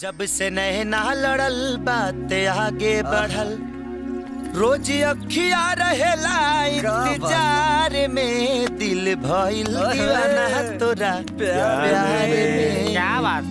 जब से नैना लड़ल बात आगे बढ़ल रोज अखिया रहेला इंतजार में दिल भइल दीवाना तोरा प्यार में क्या बात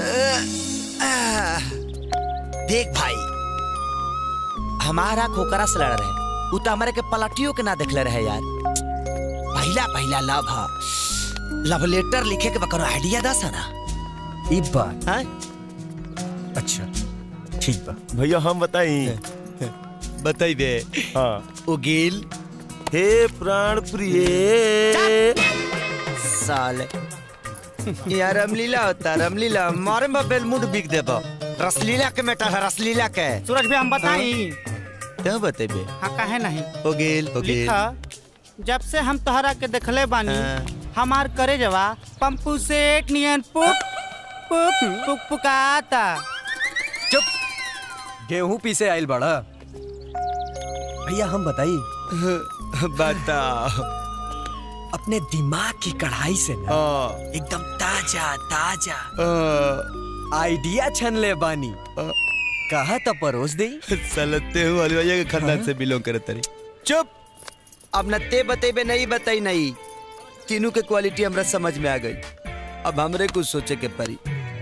देख भाई हमारा खोकरा से लड़ रहे उ तो हमारे के पलटियों के ना देखले रहे यार पहला पहला लव हा लव लेटर लिखे के बकरो आइडिया दस ना ई बात हाँ अच्छा ठीक बा भैया हम बताई बताइबे हाँ उगिल हे प्राण प्रिय साले यार रामलीला होता रामलीला मारे में बेलमुड बिक देबो रसलीला के मेटा है रसलीला के सूरज भी हम बताई क्या बतेबे हाँ कहे नहीं उगिल उगिल लिखा जब से हम तोहरा के देखले बानी हाँ। हमार करे जवा पंपू सेठ नियन पुक पुक पुक पुकाता चुप गेहूं पीसे आइल बड़ा भैया हम बताई बताओ अपने दिमाग की कढ़ाई से ना हाँ, एकदम ताजा ताजा हाँ, आइडिया छन ले बानी कहा तो परोस दे सलते हूँ वाली भैया के खानदान से बिलोंग करे तरी चुप अब न ते बतेबे नहीं बताई नहीं तीनों के क्वालिटी हमरा समझ में आ गई अब हमरे कुछ सोचे के परी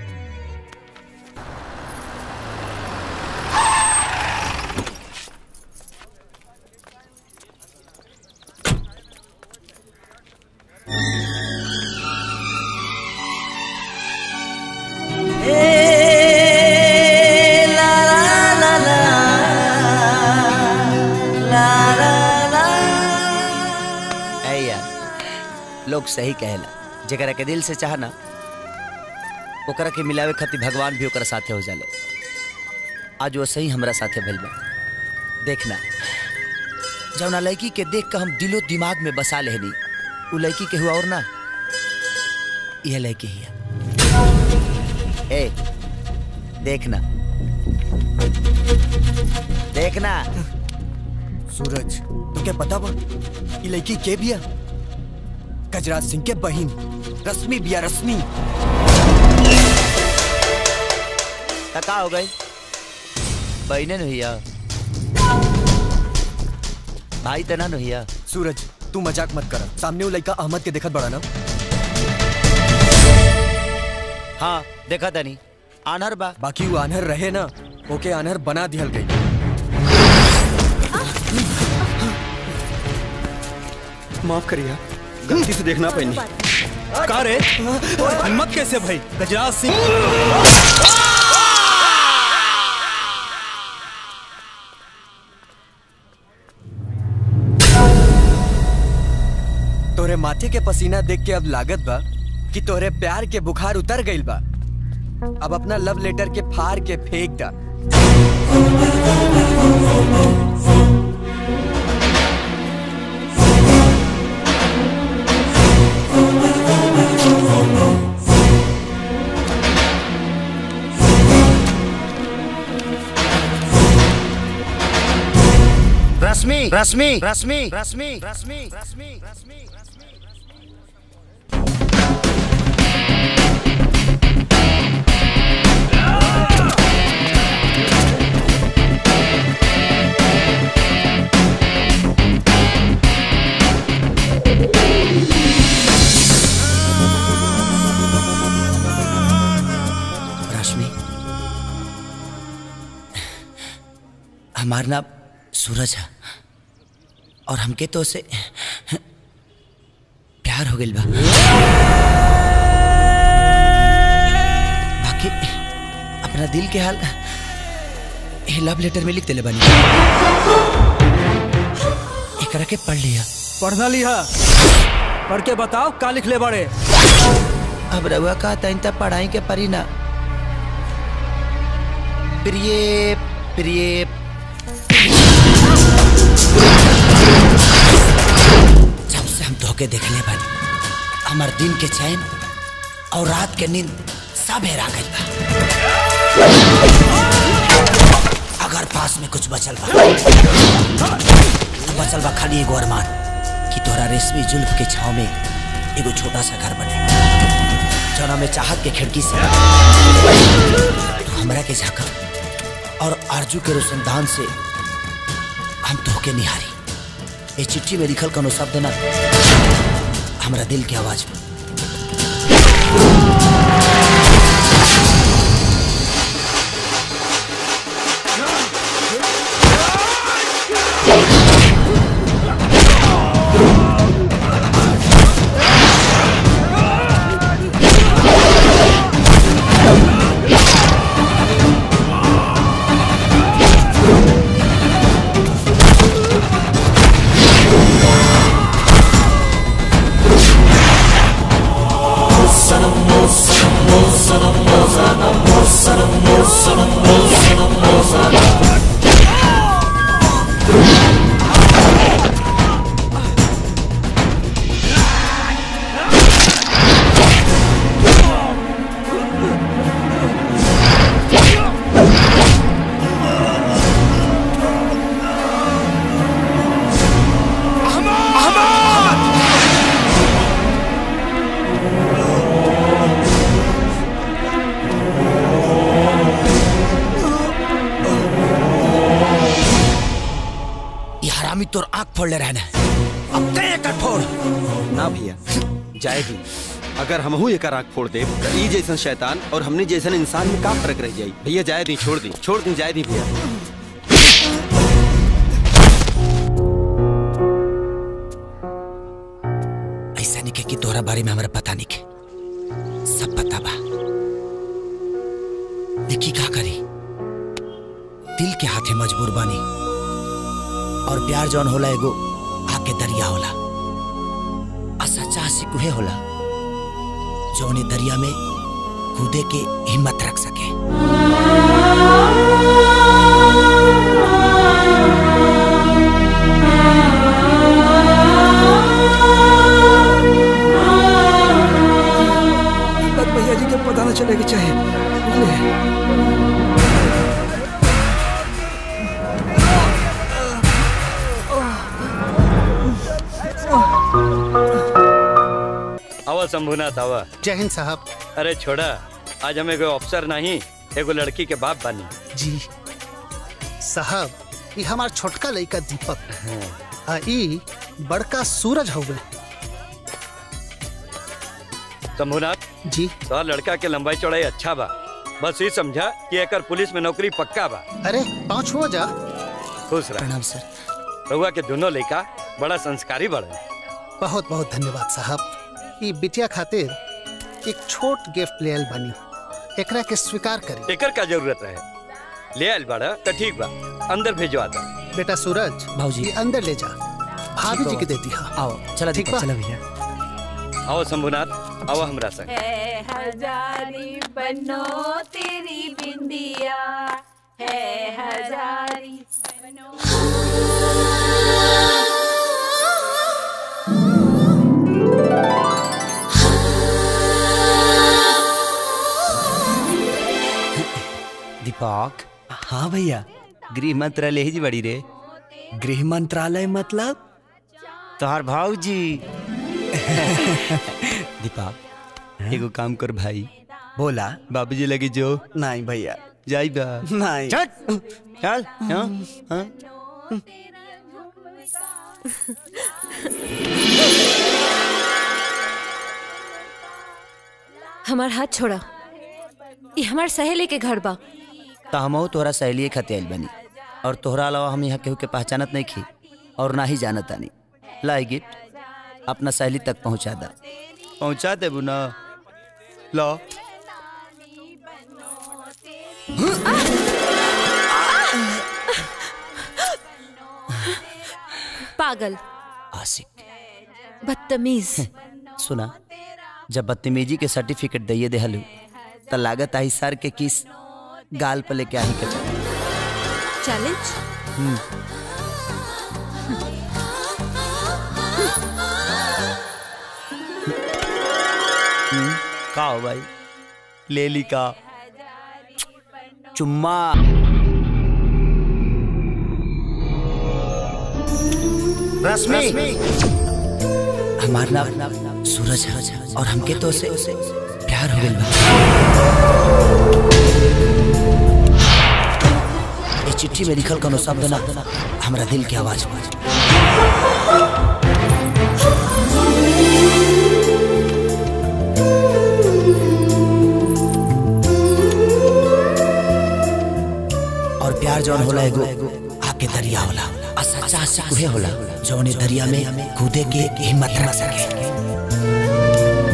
ऐ यार लोग सही कहेला जकरा के दिल से चाहना ओकरा के मिलावे खातिर भगवान भी ओकरा साथे हो जाले आज वो सही हमरा साथे भइल बा देखना जौना लड़की के देख के हम दिलो दिमाग में बसा लेहनी उ लड़की के हुआ और ना यह लड़की ही है ए देखना देखना सूरज तो क्या पता बा ये लड़की के बिया गजराज सिंह के बहिन रश्मि बिया रश्मि तका हो गई बहने भैया भाई तना भैया सूरज तू मजाक मत कर सामने वो लड़का अहमद के देखत बड़ा ना हाँ देखा तनी आनहर बा बाकी वो आनहर रहे ना ओके आनहर बना दिहल गई माफ करिए गलती से देखना पैनी का रे हिम्मत कैसे भाई गजराज सिंह तोरे माथे के पसीना देख के अब लागत बा कि तोरे प्यार के बुखार उतर गइल बा अब अपना लव लेटर के फाड़ के फेंक दा रश्मि रश्मि रश्मि रश्मि रश्मि रश्मि रश्मि रश्मि हमारा नाम सूरज है और हमके तो उसे प्यार हो गइल बा बाकी अपना दिल के हाल ये लव लेटर में लिख देले बानी एकरा के पढ़ लिया पढ़ना लिहा पढ़ के बताओ का लिख ले बड़े अब रउआ का तइन तक पढ़ाई के परी ना प्रिय प्रिय जब से हम धोखे देखले बानी हमार दिन के चैन और रात के नींद सब हेरा गइल बा अगर पास में कुछ बचल बा तो बचल बा खाली एगो अरमान कि तोरा रेशमी जुल्फ के छाव में एगो छोटा सा घर बने जौना में चाहत के खिड़की से तू के झांका और आरजू के रोशनदान से हम तोहके निहारी ये चिट्ठी में लिखल कोनो शब्द ना हमरा दिल के आवाज में ये हरामी तोर आंख फोड़ ले रहना अब कहीं एक फोड़ ना भैया जाए दी अगर हमहू एक आंख फोड़ दे तो ई जैसन शैतान और हमने जैसन इंसान में का फर्क रह जाई भैया जाए दी छोड़ दी छोड़ दी जाए दी भैया ऐसा नहीं के कि तोहरा बारे में हमरा पता नहीं के सब पता बा देखी का करी दिल के हाथे मजबूर बानी और प्यार जौन होला एगो आके दरिया होला आ सच्चा आशिक उहे होला जौन ए दरिया में कूदे के हिम्मत रख सके बस भैया जी के पता न चलेगा चाहे बुझले? आवा शंभुनाथ आवा जय हिंद साहब अरे छोड़ा आज हम एगो अफसर नहीं एगो लड़की के बाप बानी जी साहब ये हमार छोटका लड़का दीपक आ ई बड़का सूरज हवे शंभुनाथ जी तो लड़का के लंबाई चौड़ाई अच्छा बा बस ये समझा कि एकर पुलिस में नौकरी पक्का बा अरे पाँच हो जा खुश रह प्रणाम सर रहुआ के दोनों लड़का बड़ा संस्कारी बड़े बहुत बहुत धन्यवाद साहब ई बिटिया खातिर एक छोट गिफ्ट ले आयल बनी एकरा के स्वीकार करी एकर का जरूरत रहे ले आयल बड़ा तो ठीक बा अंदर भेजवा दा बेटा सूरज भाऊजी। ये अंदर ले जा भाभी जी के देती हाँ आओ चला ठीक दीपक बा। चला भैया आओ शंभुनाथ आओ हमरा संग है हजारी बनो तेरी बिंदिया है हजारी बनो दीपक हाँ भैया गृह मंत्रालय ही जी बड़ी रे गृह मंत्रालय मतलब तोहार भाऊजी दीपक एगो काम कर भाई बोला बाबूजी लगी जो नहीं भैया जाई बा नहीं चल चल हाँ हाँ हमार हाथ छोड़ा ये हमार सहेली के घर बा तो हम तोहरा सहेली खाते आइल बनी और तोहरा अलावा हम यहाँ केहू के पहचानत नहीं खी और ना ही जानत आनी लाई गिफ्ट अपना सहेली तक पहुँचा दा पहुँचा दे बुना ला पागल आशिक बदतमीज सुना जब बदतमीजी के सर्टिफिकेट दिए देहलू तो लागत आई सर के किस गाल पर लेके आई के चल चैलेंज का हो भाई ले ली का चुम्मा रश्मि हमार नाम सूरज है और हमके तो से प्यार हो गइल बा चिट्ठी में लिखल कोनो शब्द ना हमरा दिल के आवाज बा और प्यार जौन होला एगो आके दरिया होला आ सच्चा आशिक उहे होला जौन ए दरिया में कूदे के हिम्मत रख सके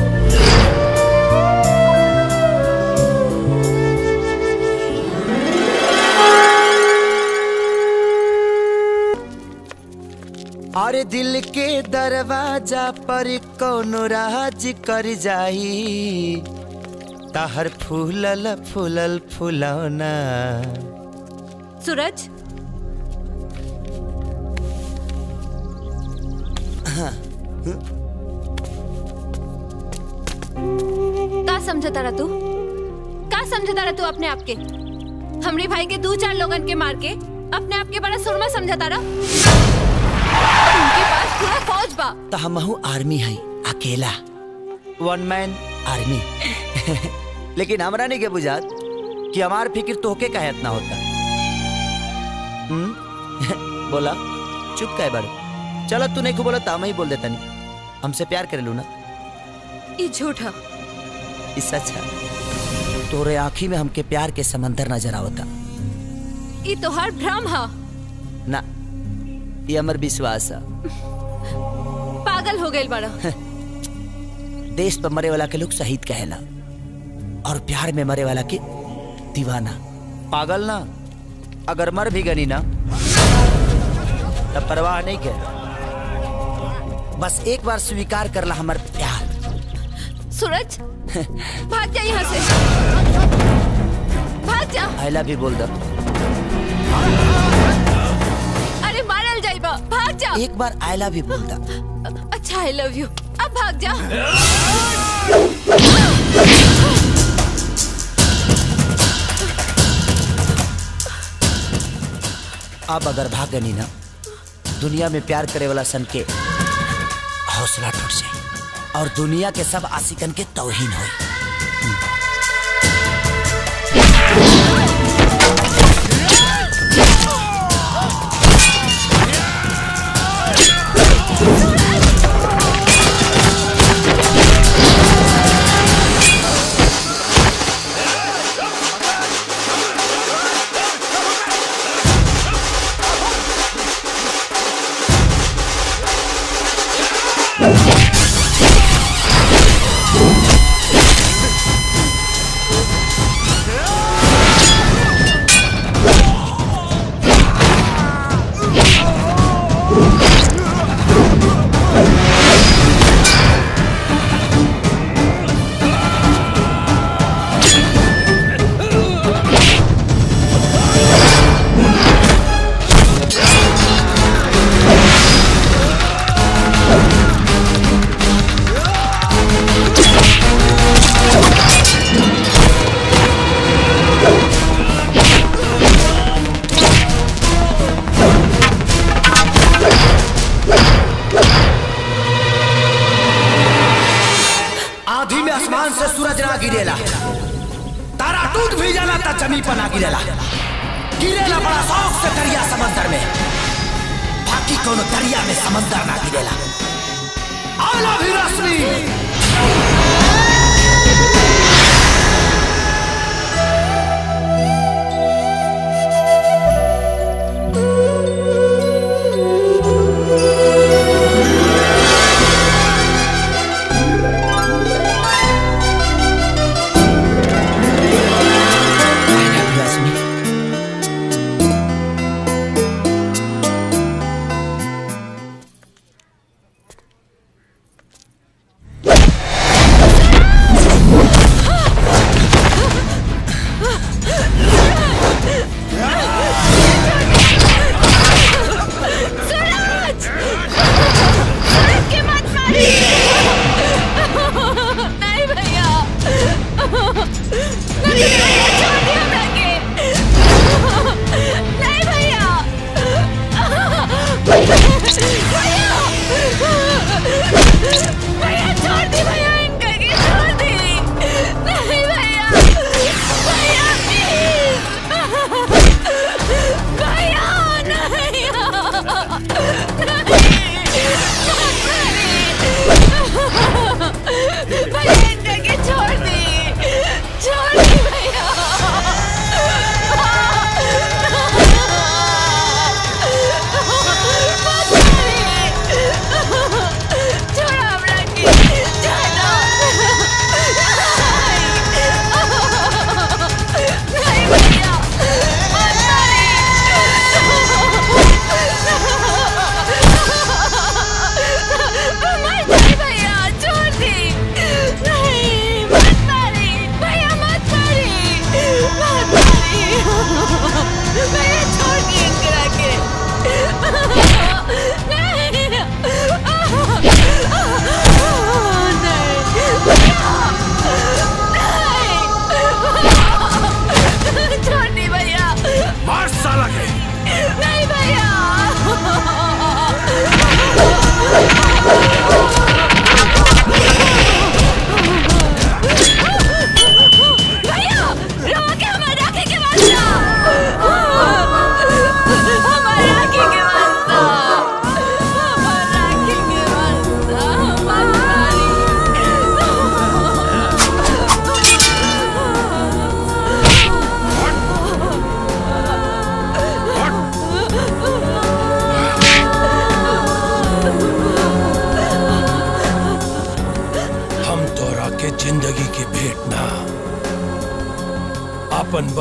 अरे दिल के दरवाजा पर कोनो राज कर जाई ताहर फूलल फूलल फुलौना सूरज का समझता रहा तू का समझता रहा तू अपने आप के हमरे भाई के दो चार लोगन के मार के अपने आप के बड़ा सुरमा समझता रहा उनके पास पूरा फौज बा तो हमहू आर्मी है अकेला वन मैन आर्मी लेकिन हमरा नहीं के बुझात कि हमार फिक्र तोहके का इतना होता हम्म? बोला चुप काहे बाड़े चलो तू नहीं को बोला तो हम ही बोल देता नहीं हमसे प्यार करे लू ना ये झूठ है इससे अच्छा तोरे आँखी में हमके प्यार के समंदर नजर आवता ये तोहार भ्रम है ना ये हमर विश्वास है पागल हो गए बड़ा देश पर मरे वाला के लोग शहीद कहेला और प्यार में मरे वाला के दीवाना पागल ना अगर मर भी गनी ना तब परवाह नहीं के बस एक बार स्वीकार करला हमर प्यार सूरज भाग जा यहाँ से भाग जा आई लव यू बोल दो अरे मारल जाइबा भाग जा एक बार आई लव यू बोल दो अच्छा आई लव यू अब भाग जा अब अगर भाग गनी ना दुनिया में प्यार करे वाला सन के हौसला टूट जाए और दुनिया के सब आशिकन के तौहीन हो आधी में आसमान से सूरज ना गिरेला तारा टूट भी जाला ता जमी पर ना गिरेला गिरेला बड़ा शौक से दरिया समंदर में बाकी कोनो दरिया में समंदर ना गिरेला आला भी रश्मि I love you, Rashmi.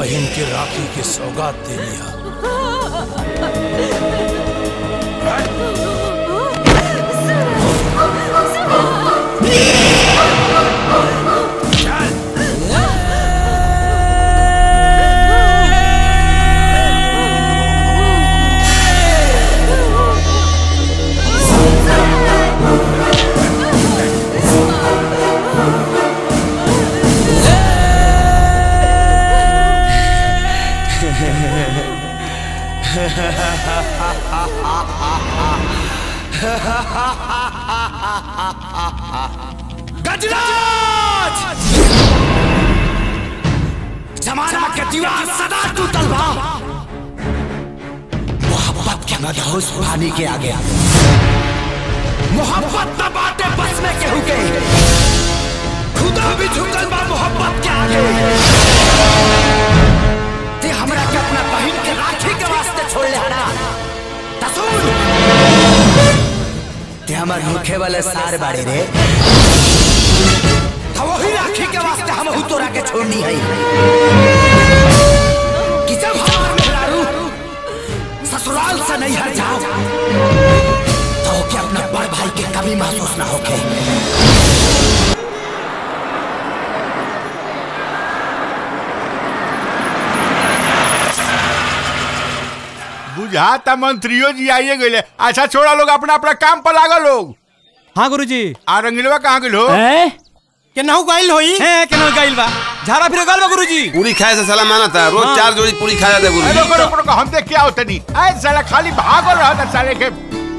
बहन के राखी के सौगात दे लिया गजराज जमाना के दीवार सदा टूटल बा मोहब्बत के मदहोश पानी के आगे मोहब्बत न बाटे बस में केहू के खुदा भी झुकल बा मोहब्बत के आगे ते हमरा के अपना बहन के राखी के वास्ते छोड़ ले हना तसुन ते हमार मुखे वाले सार बाड़े रे तो वही राखी के वास्ते हम हु तोरा के छोड़नी है कि जब हमार मेहरारू ससुराल से नहीं हट जाओ तो के अपना बड़ भाई के कभी महसूस ना होके बुझाता मंत्रियों जी आइए गए अच्छा छोड़ा लोग अपना अपना काम पर लागा लोग हाँ गुरुजी आ रंगीलवा कहाँ गेल हो केनाहू गाइल होई हैं केनाहू गाइल बा झाड़ा फिर गाइल बा गुरुजी पूरी खाए से साला माना था रोज हाँ। चार जोड़ी पूरी खा जाते अरे रुको रुको रुको हम देख क्या होता नहीं ऐ साला खाली भागल रहा था साले के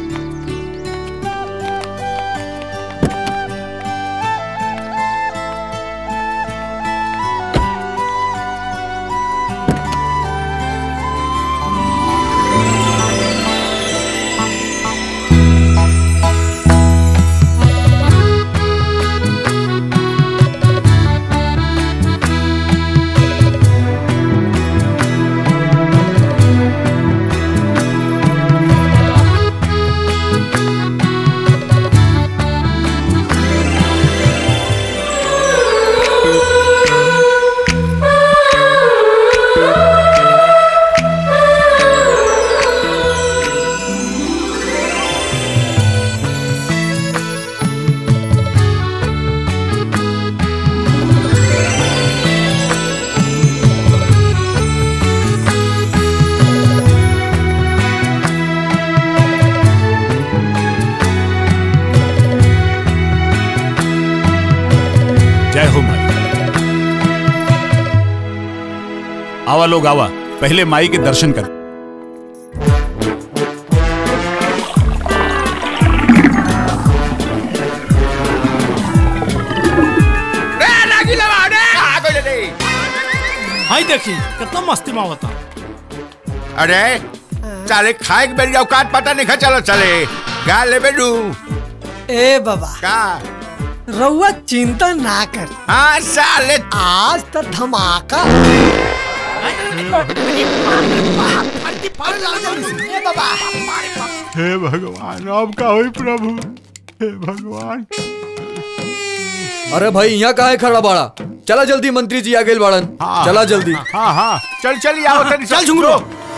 जय हो माई आवा लोग आवा पहले माई के दर्शन कर हाई देखी कितना मस्ती में होता अरे साले खाए के बेरी औकात पता नहीं खा चलो चले गा ले बेडू ए बाबा का रउआ चिंता ना कर हाँ साले आज तो धमाका ए बाबा हे भगवान अब का होई प्रभु हे भगवान अरे भाई यहाँ कहा है खड़ा बाड़ा चला जल्दी मंत्री जी आ गए बाड़न चला जल्दी हाँ हाँ चल चल आओ तनी चल झुंगरो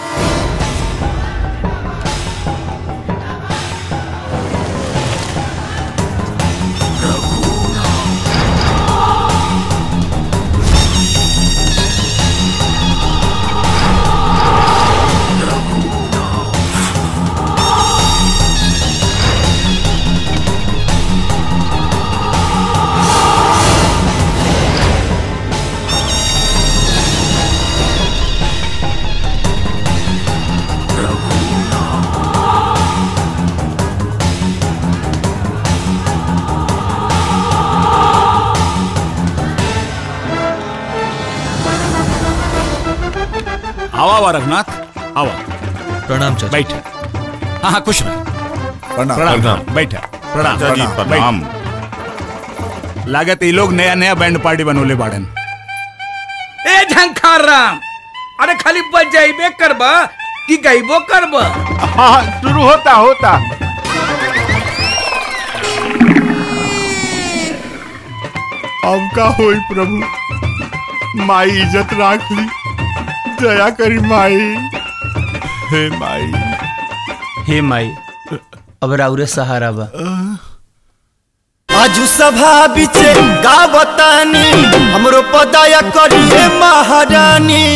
आवा आवा रघुनाथ आवा प्रणाम बैठ हाँ हाँ खुश रह प्रणाम, प्रणाम बैठ प्रणाम चाचा जी, प्रणाम लागत ये लोग नया नया बैंड पार्टी बनोले बाड़न ए झंखार राम अरे खाली बजाइबे करबा कि गाइबो करबा हाँ शुरू होता होता अब का होई प्रभु माई इज्जत राख ली दया करी माई हे माई हे माई अब राउरे सहारा बा आजू सभा बिचे गावतानी हमरो पदाया करिए महारानी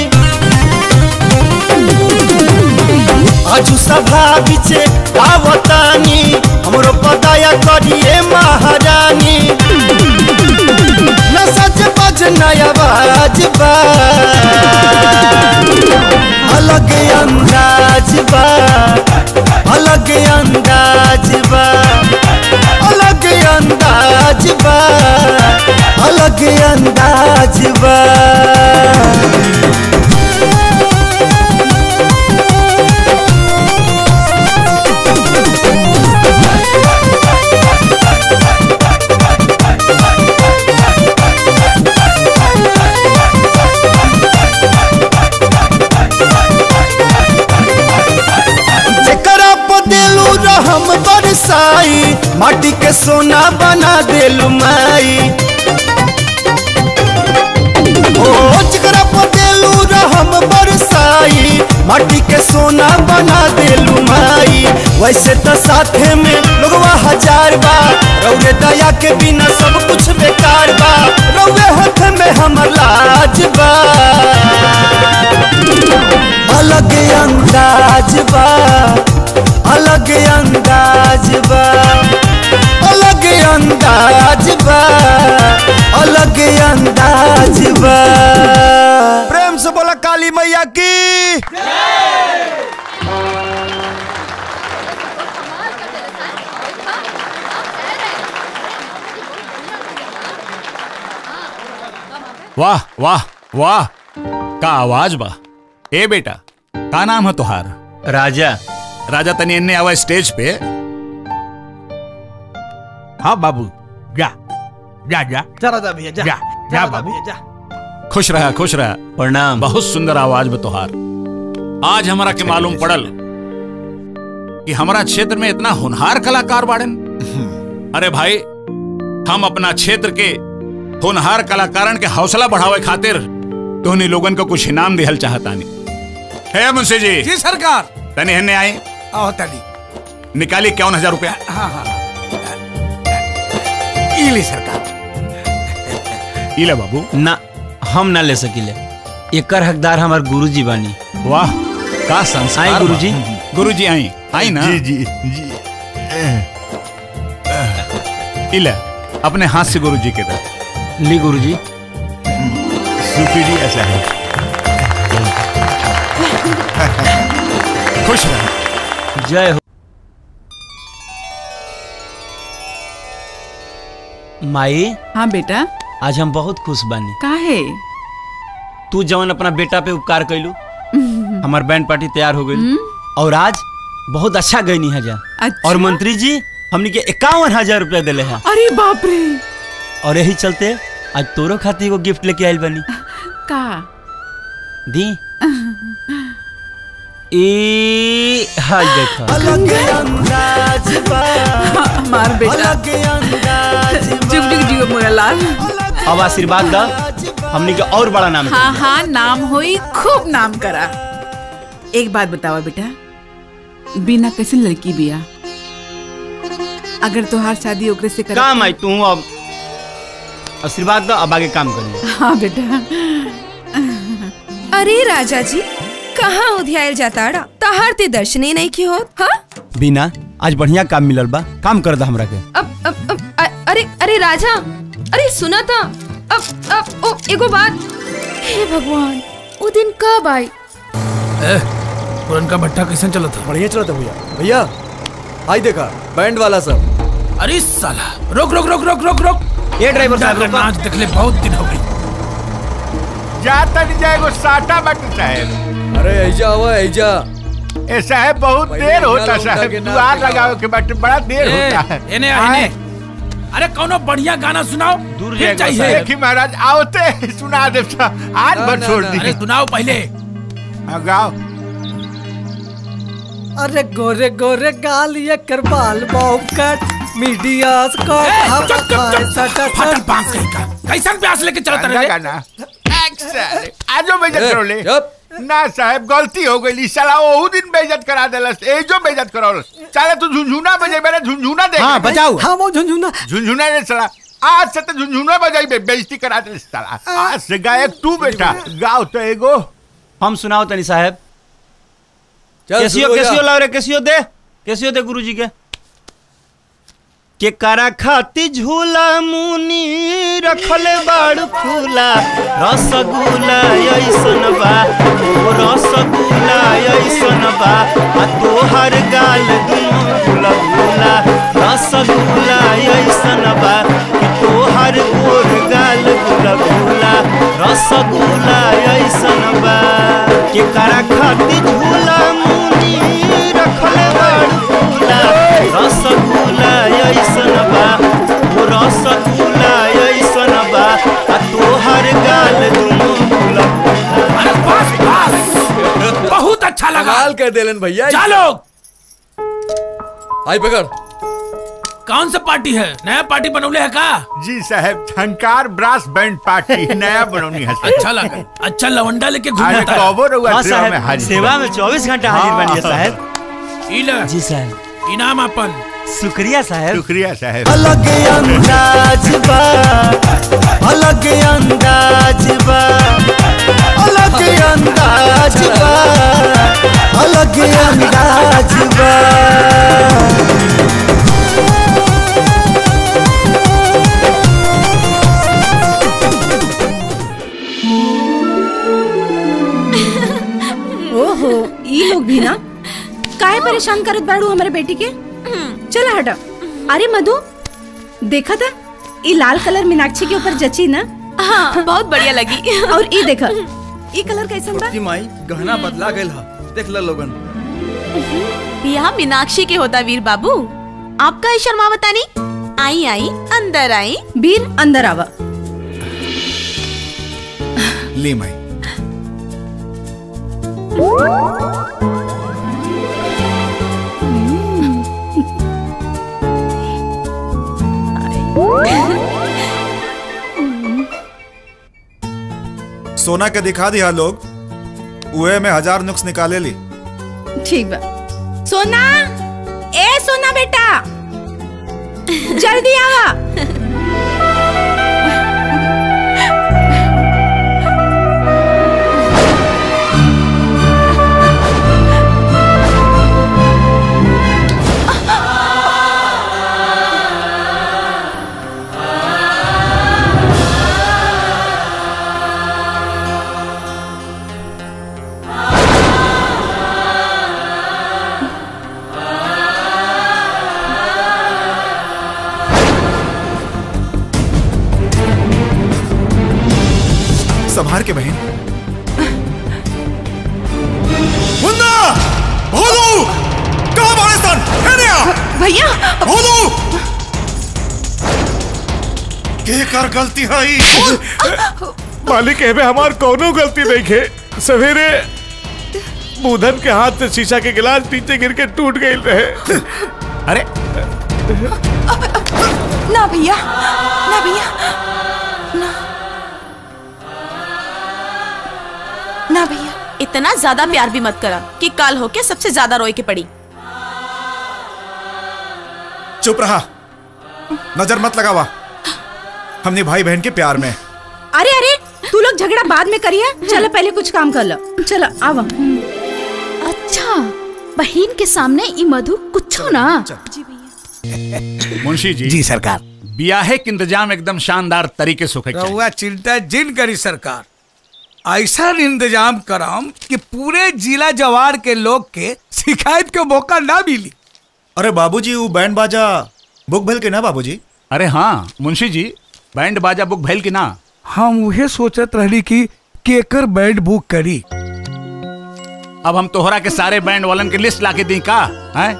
आजू सभा बिचे गावतानी हमरो पदाया करिए महारानी न सच बज नया बाज बा अलग अंदाज बा अलग अंदाज बा अलग अंदाज बा अलग अंदाज बा जेकरा पर देलू रहम बरसाई माटी के सोना बना देलू माई ओ जेकरा पर देलू रहम बरसाई माटी के सोना बना देलू माई वैसे तो साथे में लोगवा हजार बा रौरे दया के बिना सब कुछ बेकार बा रौरे हाथ में हमर लाज बा अलग अंदाज बा अलग अंदाज बा अलग अंदाज बा अलग अंदाज बा प्रेम से बोला काली मैया की वाह वाह वाह का आवाज बा ए बेटा का नाम है तुहार राजा राजा तनी इन्ने आवा स्टेज पे हाँ बाबू जा जा जा जा राजा भैया जा जा जा राजा बाबू भैया जा खुश रहा खुश रहा प्रणाम बहुत सुंदर आवाज में तुहार आज हमारा के मालूम पड़ल कि हमारा क्षेत्र में इतना होनहार कलाकार बाड़न अरे भाई हम अपना क्षेत्र के होनहार कलाकारन के हौसला बढ़ावे खातिर तोहनी लोगन को कुछ इनाम दिहल चाहतानी है मुंशी जी जी सरकार तनी हन्ने आए आओ तनी निकाली इक्यावन हजार रुपया हाँ हाँ इली सरकार इले बाबू ना हम ना ले सकीले एकर हकदार हमार गुरुजी बानी वाह का संस्कार आई गुरुजी गुरुजी आई आई ना जी जी जी इले अपने हाथ से गुरुजी के दे ली गुरुजी सुपीरी ऐसा है खुश रह जय हो माई हाँ बेटा आज हम बहुत खुश बानी काहे तू जवन अपना बेटा पे उपकार कैलू हमार बैंड पार्टी तैयार हो गई और आज बहुत अच्छा गई है जा अच्छा। और मंत्री जी हमनी के इक्यावन हजार रुपया दिले हैं अरे बाप रे और यही चलते आज तोरो खातिर एगो गिफ्ट लेके आइल बनी का दी ए हाय देखा अलग अंदाज बा हमार बेटा अलग अंदाज जुग जुग जियो मोरा लाल अब आशीर्वाद दा हमनी के और बड़ा नाम हाँ हाँ नाम होई खूब नाम करा एक बात बतावा बेटा बिना कैसे लड़की बिया अगर तोहार शादी ओकरे से कर काम आई तू अब आशीर्वाद दा अब आगे काम करिए हाँ बेटा अरे राजा जी कहाँ उधियाल जाता तहार ते दर्शने नहीं की होत हाँ बिना आज बढ़िया काम मिलल बा काम कर दा हमरा के अब अब अब अ- अरे अरे राजा अरे सुना था अब अब ओ एगो बात हे भगवान वो दिन कब आई ए, पुरनका भट्टा कैसे चला था बढ़िया चला था भैया भैया आई देखा बैंड वाला सब अरे साला रोक रोक रोक रोक रोक रोक ये ड्राइवर साहब, गुंडा का रोको। नाच देखले बहुत दिन हो गई जा तनी जाएगो साटा बट साहब अरे ऐजा हुआ ऐजा ए साहब बहुत पहले देर होता गाना उठा साहब के नाच दुआर दिखाओ। लगाओ के बट बड़ा देर ए, होता है इन्हें आए। इन्हें अरे कौनो बढ़िया गाना सुनाओ दूर चाहिए देखी महाराज आओते सुना दे साहब। आज ना, भर ना, छोड़ ना, दी अरे सुनाओ पहले हाँ, गाओ अरे गोरे गोरे गाल ये कर बाल बॉब कट मीडिया को चुप चुप चुप फटल पांच कहीं का कैसन प्यास लेके चलता गाना रहे गाना एक्शन आजो बेजा ए, ट्रोले चुप। ना साहब गलती हो गई साला ओहू दिन बेइज्जत करा देलस एजो बेइज्जत करावलस साला तू झुनझुना बजे मेरे झुनझुना देख हाँ, बजाओ। हाँ वो झुनझुना झुनझुना रे साला आज से तो झुनझुना बजाई बे बेइज्जती करा देलस साला आज से गायक तू बेटा गाओ तो एगो हम सुनाओ तनी साहब चल, कैसियो शुरू हो जा। कैसियो लाओ रे कैसियो दे कैसियो दे गुरुजी के के करा खाती झूला मुनी रखल बाड़ फूला रसगुल्ला ऐसन बा ओ रसगुल्ला ऐसन बा आ तोहर गाल दुनो गुला गुला रसगुल्ला ऐसन बा कि तोहर गोर गाल गुला गुला रसगुल्ला ऐसन बा के करा खाती झूला मुनी रखल बाड़ फूला रसगुल्ला ऐसन बा ओ रसगुल्ला ऐसन बा आ तोहर गाल दुनो गुला अरे बस बस बहुत अच्छा लगा कमाल कर देलन भैया जा लोग आई पकड़ कौन सा पार्टी है नया पार्टी बनौले है का जी साहब झंकार ब्रास बैंड पार्टी नया बनौनी है साहब। अच्छा लगा अच्छा लवंडा लेके अरे घूमता है कबो रहुआ हाँ सेवा में साहब हाजिर सेवा बा। में 24 घंटा हाजिर हाँ, बनिए हाँ। साहब ई ले जी साहब इनाम अपन शुक्रिया साहब शुक्रिया साहब अलग अंदाज बा अलग अंदाज बा अलग अंदाज बा अलग अंदाज बा ओहो ई लोग भी ना काहे परेशान करत बाड़ू हमारे बेटी के चला हटा अरे मधु देखा था ई लाल कलर मीनाक्षी के ऊपर जची ना हाँ बहुत बढ़िया लगी और ई देखा ई कलर कैसन बा की माई गहना बदला गइल हा देख ल लोगन बियाह मीनाक्षी के होता वीर बाबू आपका ही शर्मा बतानी आई आई अंदर आई वीर अंदर आवा ली माई सोना के दिखा दिया लोग उहे में हजार नुक्स निकाले ली ठीक बा सोना ए सोना बेटा जल्दी आवा संभार के बहन मुन्ना भोलू कहाँ पाकिस्तान है भैया भोलू के कर गलती है ई? मालिक एमे हमार कोनो गलती नहीं है सवेरे बुधन के हाथ से शीशा के गिलास नीचे गिर के टूट गई रहे अरे ना भैया ना भैया ना ना भैया इतना ज्यादा प्यार भी मत करा कि काल होके सबसे ज्यादा रोए के पड़ी चुप रहा नजर मत लगावा हमने भाई बहन के प्यार में अरे अरे तू लोग झगड़ा बाद में करिए चलो पहले कुछ काम कर लो चलो आवा अच्छा बहन के सामने ई मधु कुछ ना मुंशी जी जी सरकार ब्याहे के इंतजाम एकदम शानदार तरीके से होके चाहिए। रहुआ चिंता जिन करी सरकार ऐसा इंतजाम कराम कि पूरे जिला जवार के लोग के शिकायत के मौका ना मिली अरे बाबूजी वो बैंड बाजा बुक भल के ना बाबूजी अरे हाँ मुंशी जी बैंड बाजा बुक भैल की ना हम उहे सोचत रहली कि केकर बैंड बुक करी अब हम तोहरा के सारे बैंड वालन के लिस्ट लाके दी का हैं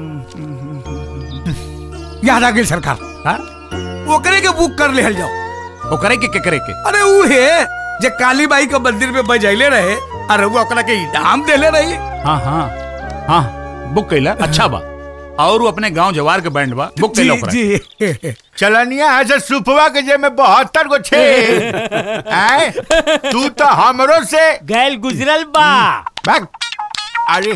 याद आ गई सरकार हाँ? ओकरे के बुक कर ले जाओ ओकरे के के करे के अरे उहे जे काली बाई के मंदिर में बजैले रहे अरे वो ओकरा के इनाम देले रही हाँ हाँ हाँ बुक कैला अच्छा बा और वो अपने गांव जवार के बैंड बा बुक के लोग जी चलनिया है से सुपवा के जे में बहत्तर गो छे आए तू तो हमरो से गैल गुजरल बा भाग अरे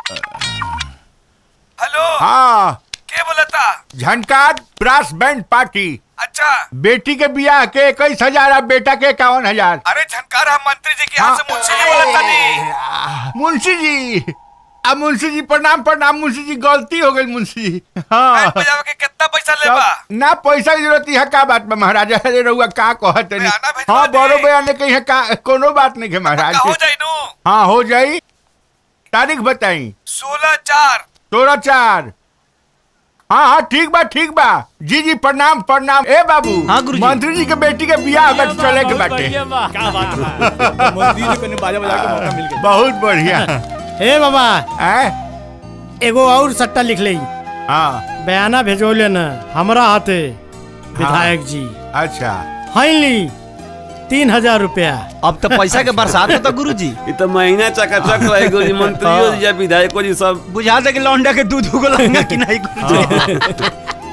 हेलो हाँ के बोलता झनकार ब्रास बैंड पार्टी अच्छा बेटी के बियाह के इक्कीस हजार और बेटा के इक्यावन हजार अरे झनकार हम मंत्री जी के यहाँ से मुंशी जी बोलता नहीं मुंशी जी अब मुंशी जी प्रणाम प्रणाम मुंशी जी गलती हो गई मुंशी जी हाँ बजावे के कितना पैसा लेबा ना पैसा की जरूरत है का बात में महाराजा अरे रहुआ का कहत नहीं हाँ बड़ो बयान ने कही है का कोनो बात नहीं है महाराज हो जाई नु हाँ हो जाई तारीख बताई सोलह चार सोलह चार हाँ हाँ ठीक बा ठीक बा जी जी प्रणाम प्रणाम ए बाबू हाँ गुरुजी। मंत्री जी के बेटी के बियाह बट चले के बाटे क्या बात मंत्री जी को बाजा बजा के मौका मिल गया बहुत बढ़िया हे बाबा है एगो और सट्टा लिख ले हाँ बयाना भेजो लेना हमरा हाथे विधायक जी अच्छा हाइली तीन हजार रुपया अब तो पैसा के बरसात होता गुरु जी ये तो महीना चकाचक रहे गुरुजी मंत्रियों जी या विधायकों जी सब बुझा दे कि लौंडा के दूध उगलेंगे कि नहीं गुरुजी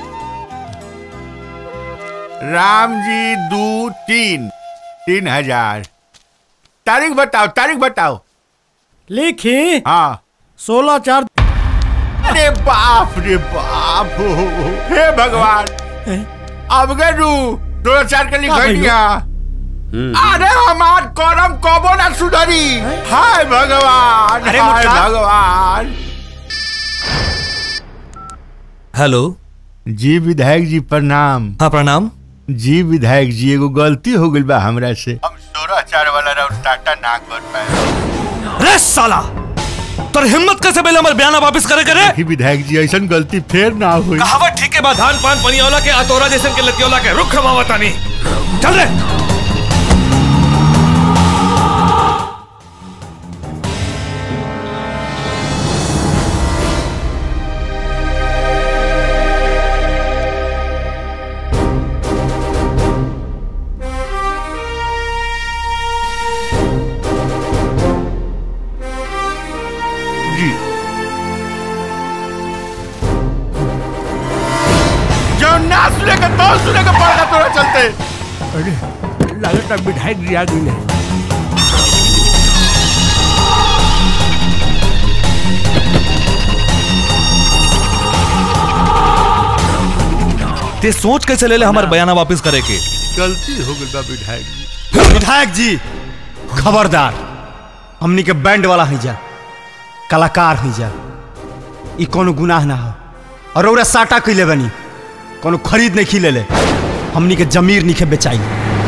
राम जी दो तीन तीन हजार तारीख बताओ तारीख बताओ लिखी हाँ सोलह चार अरे बाप रे बाप हे भगवान अब गए रू दो चार के लिख दिया अरे हमार करम कबो ना सुधरी हाय भगवान अरे हाय मुर्खा। भगवान हेलो जी विधायक जी प्रणाम हाँ प्रणाम जी विधायक जी एगो गलती हो गई बा हमरा से हम सोलह चार वाला राउंड टाटा ना कर पाए रे साला तोर हिम्मत कैसे बेले हमर बयाना वापस करे करे ही विधायक जी ऐसा गलती फिर ना हुई कहावत ठीक है बा धान पान पनियोला के अतोरा जैसन के लतियोला के रुख खमावतानी चल रे जी जो ना सुने का तो सुने का पड़ेगा तोरा चलते अरे लगता विधायक जी आ गई है ते सोच कैसे ले ले हमार बयाना वापस करे के गलती हो गई बा विधायक जी विधायक जी खबरदार हमनी के बैंड वाला है जा कलाकार है जा ई कोनो गुनाह ना हो और ओरा साटा कैले बनी कोनो खरीद नहीं खिले ले हमनी के जमीर नहीं के बेचाई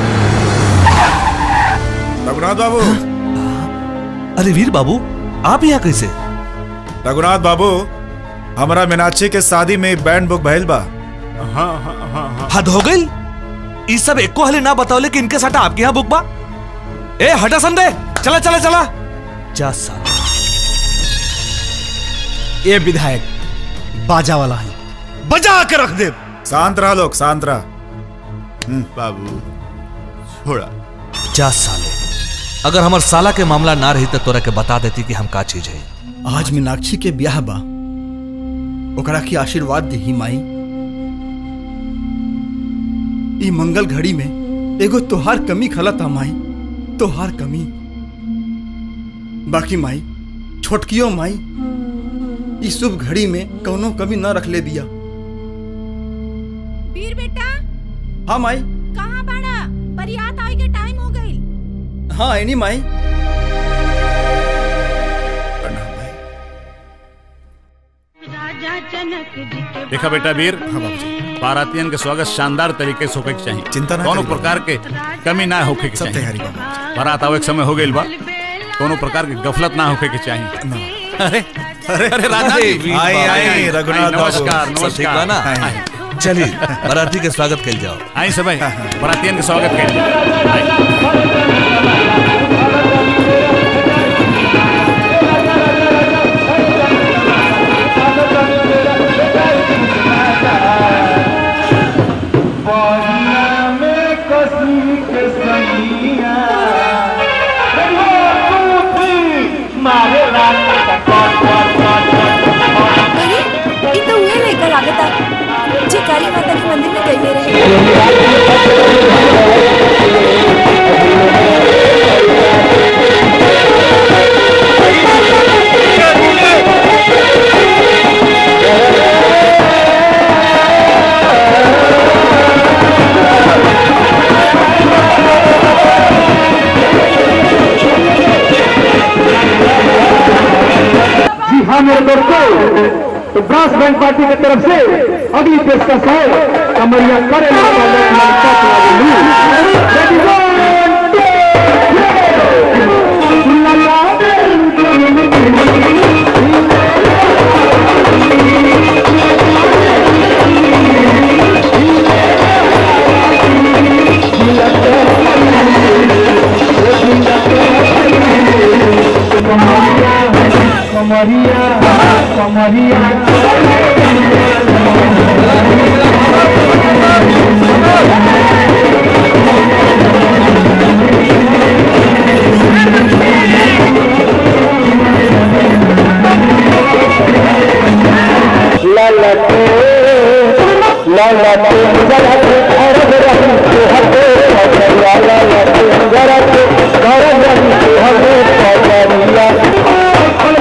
रघुनाथ बाबू अरे वीर बाबू आप यहाँ कैसे रघुनाथ बाबू हमारा मीनाक्षी के शादी में बैंड बुक भइल बा हाँ हाँ हाँ हाँ हद हो गई ई सब एको हले ना बताओले कि इनके साटा आपके यहाँ बुक बा ए हटा संदे चला चला चला जा साला ए विधायक बाजा वाला है बजा के रख दे शांत रहा लोग शांत रहा बाबू छोड़ा जा साले अगर हमार साला के मामला ना रही तो तोरा के बता देती कि हम का चीज है आज मीनाक्षी के ब्याह बा ओकरा के आशीर्वाद दी माई ई मंगल घड़ी में एगो तोहार कमी खलता माई तोहार कमी बाकी माई छोटकियो माई ई शुभ घड़ी में कौनो कमी न रख ले दिया वीर बेटा हाँ माई कहाँ बाड़ा बरियात आए के टाइम हो गई हाँ एनी माई देखा बेटा वीर बारातियन के स्वागत शानदार तरीके से होके के चाहिए चिंता ना कोनो करी प्रकार के कमी ना होके के सब चाहिए तैयारी बा बारात आवे के समय हो गइल बा कोनो प्रकार के गफलत ना होके के चाहिए अरे अरे अरे राजा जी आई, आई, आई, रघुनाथ आई, बाबू। नमस्कार सब ठीक बा नमस्कार ना? आई। चलिए बाराती के स्वागत कल जाओ आई सब बारातियन के स्वागत करिए अरे ये तो हुए जी हाँ मेरे दोस्तों तो ब्रास बैंड पार्टी की तरफ से अगली पेशकश है कमरिया करे कमरिया कमरिया ललते ललते जरते अरब रही सुहते पगरिया ललते जरते अरब रही सुहते पगरिया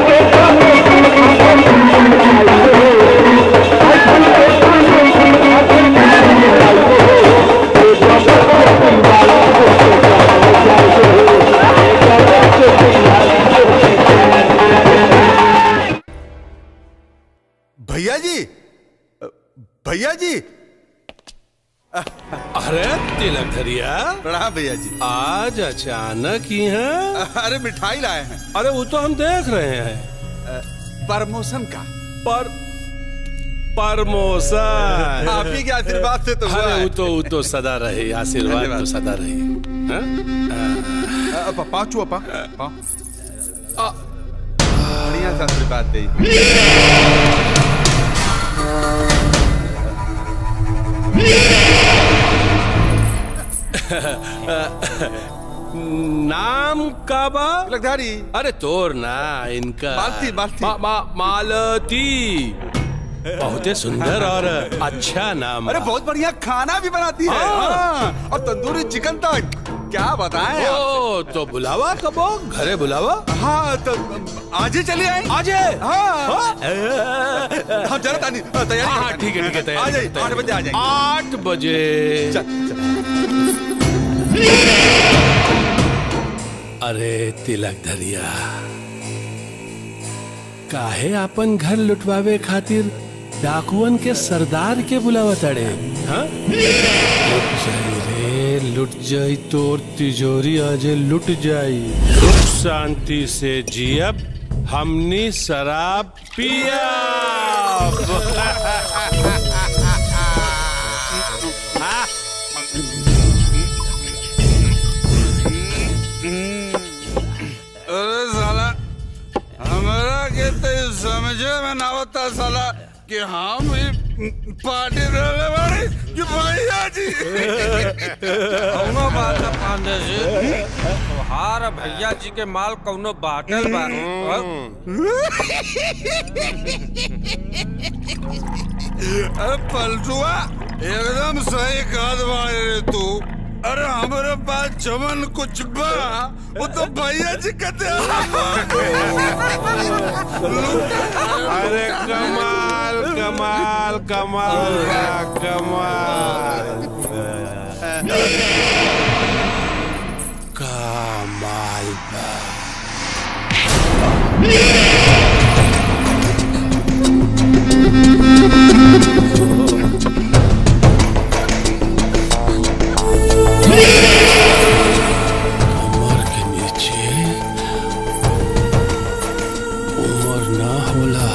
भैया जी भैया जी अरे तिलक धरिया प्रणाम भैया जी आज अचानक ही है अरे मिठाई लाए हैं अरे वो तो हम देख रहे हैं प्रमोशन का पर प्रमोशन आप ही के आशीर्वाद से तो हुआ अरे है। वो तो वो तो सदा रहे आशीर्वाद धन्यवाद। तो सदा रहे हैं? अपा पाँव छुआ पा पाँव बढ़िया से आशीर्वाद दे नाम का बा लखधारी अरे तोर ना इनका मालती, मालती। मा, मा, मालती बहुते सुंदर और अच्छा नाम अरे बा। बहुत बढ़िया खाना भी बनाती है हाँ। हाँ, और तंदूरी चिकन तक क्या बताएं आप? ओ तो बुलावा कबो घरे बुलावा हाँ तो आज ही चलिए आए आज है हाँ हम जरा तानी तैयारी हाँ करते हैं। ठीक है ठीक है आ तैयारी जाइए आठ बजे आ जाएंगे आठ बजे अरे तिलक धरिया काहे आपन घर लुटवावे खातिर डाकुअन के सरदार के बुलावा तड़े हाँ? लुट जाई रे लुट जाई तोर तिजोरी आज लुट जाई सुख शांति से जियब हमनी शराब पिया अरे साला हमारा के तो ये समझे में ना होता साला कि हम ही पार्टी रहने वाले कि भैया जी कौनो बात न पांडे जी तोहार भैया जी के माल कौनो बाटल बा अरे पलटुआ एकदम सही कहत बाड़े रे तू अरे हमारे पास जमन कुछ बा वो तो भैया जी कहते अरे कमाल कमाल कमाल बा, कमाल कमाल बा। कमर के नीचे उम्र ना होला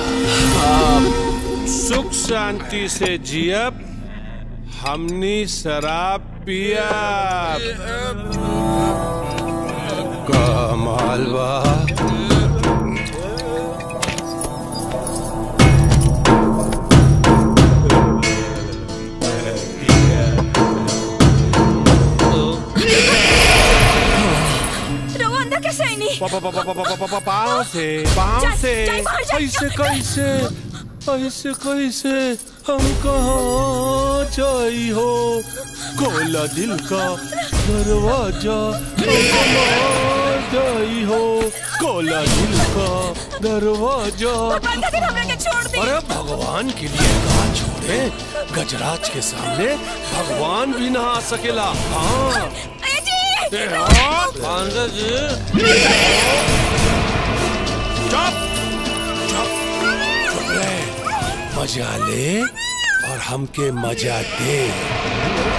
आप सुख शांति से जियब हमनी शराब पिया कमाल बा रघु अंदर कैसे आई नहीं पाँव से पाँव जा- से जाई बाहर, जाई- ऐसे कैसे ऐसे कैसे हम कहाँ जाई हो कोला दिल का दरवाजा हम कहाँ जाई हो कोला दिल का दरवाजा अरे भगवान के लिए कहा छोड़े गजराज के सामने भगवान भी ना आ सकेला हाँ ए, हाँ। पांडे जी चुप चुप चुप रहे मजा ले और हमके मजा दे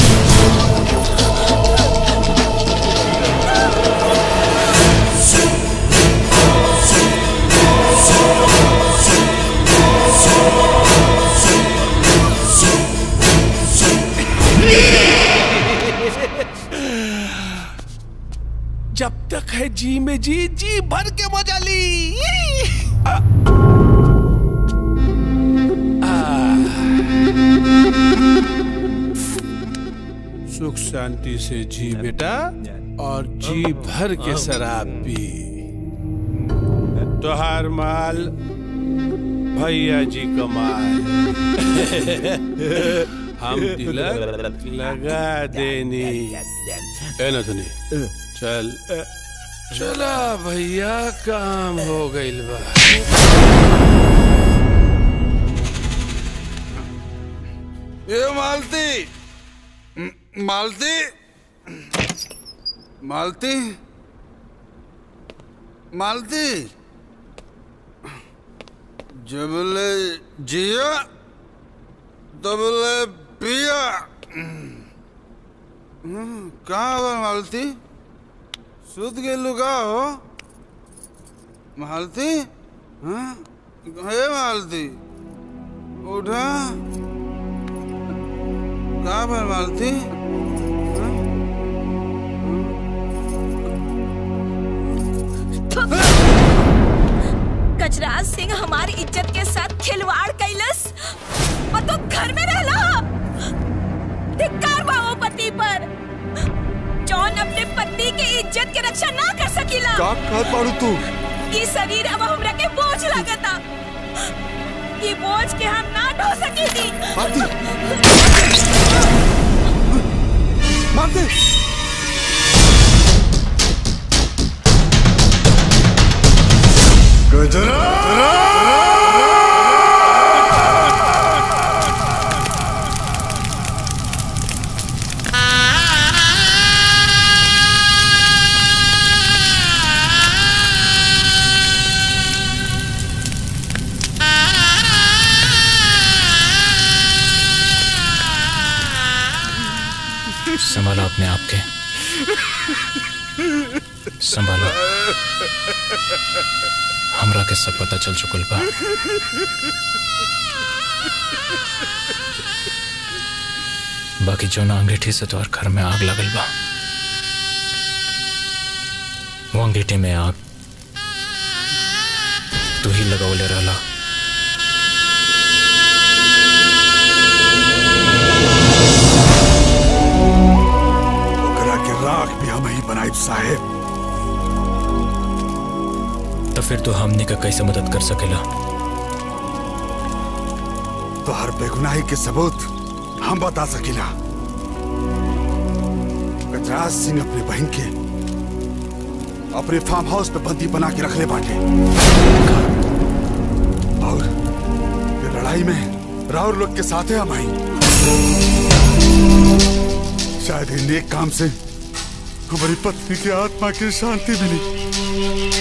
जब तक है जी में जी जी भर के मजा ली आ, सुख शांति से जी बेटा और जी भर के शराब पी तोहार माल भैया जी का माल हम तिलक लगा देनी ए ना सुनी चल चला भैया काम हो गइल बा ए मालती म- मालती मालती मालती जबले जिया तबले पिया हम्म, कहाँ बा मालती सुत गेलू का हो मालती हाँ हे मालती उठा कहाँ पर मालती गजराज सिंह हमारी इज्जत के साथ खिलवाड़ कैलस और तो घर में रहला धिक्कार बा वो पति पर जौन अपने पति के इज्जत के रक्षा ना कर सकीला का कहत बाड़ू तू ई शरीर अब हमरा के बोझ लागता ई बोझ के हम ना ढो सकीली मालती संभालो अपने आप के संभालो हमरा के सब पता चल चुकल बा बाकी जो ना अंगीठी से तोहर घर में आग लगल बा वो अंगीठी में आग तू ही लगवले रहला ओकरा के राख भी हम ही बनाई साहेब तो फिर तू हमनी का कैसे मदद कर सकेला तो हर बेगुनाही के सबूत हम बता सकीला गजराज सिंह अपने बहन के अपने फार्म हाउस पे बंदी बना के रख ले बाटे और ये लड़ाई में राहुल लोग के साथ है हम आई शायद इन नेक काम से हमारी पत्नी की आत्मा की शांति मिली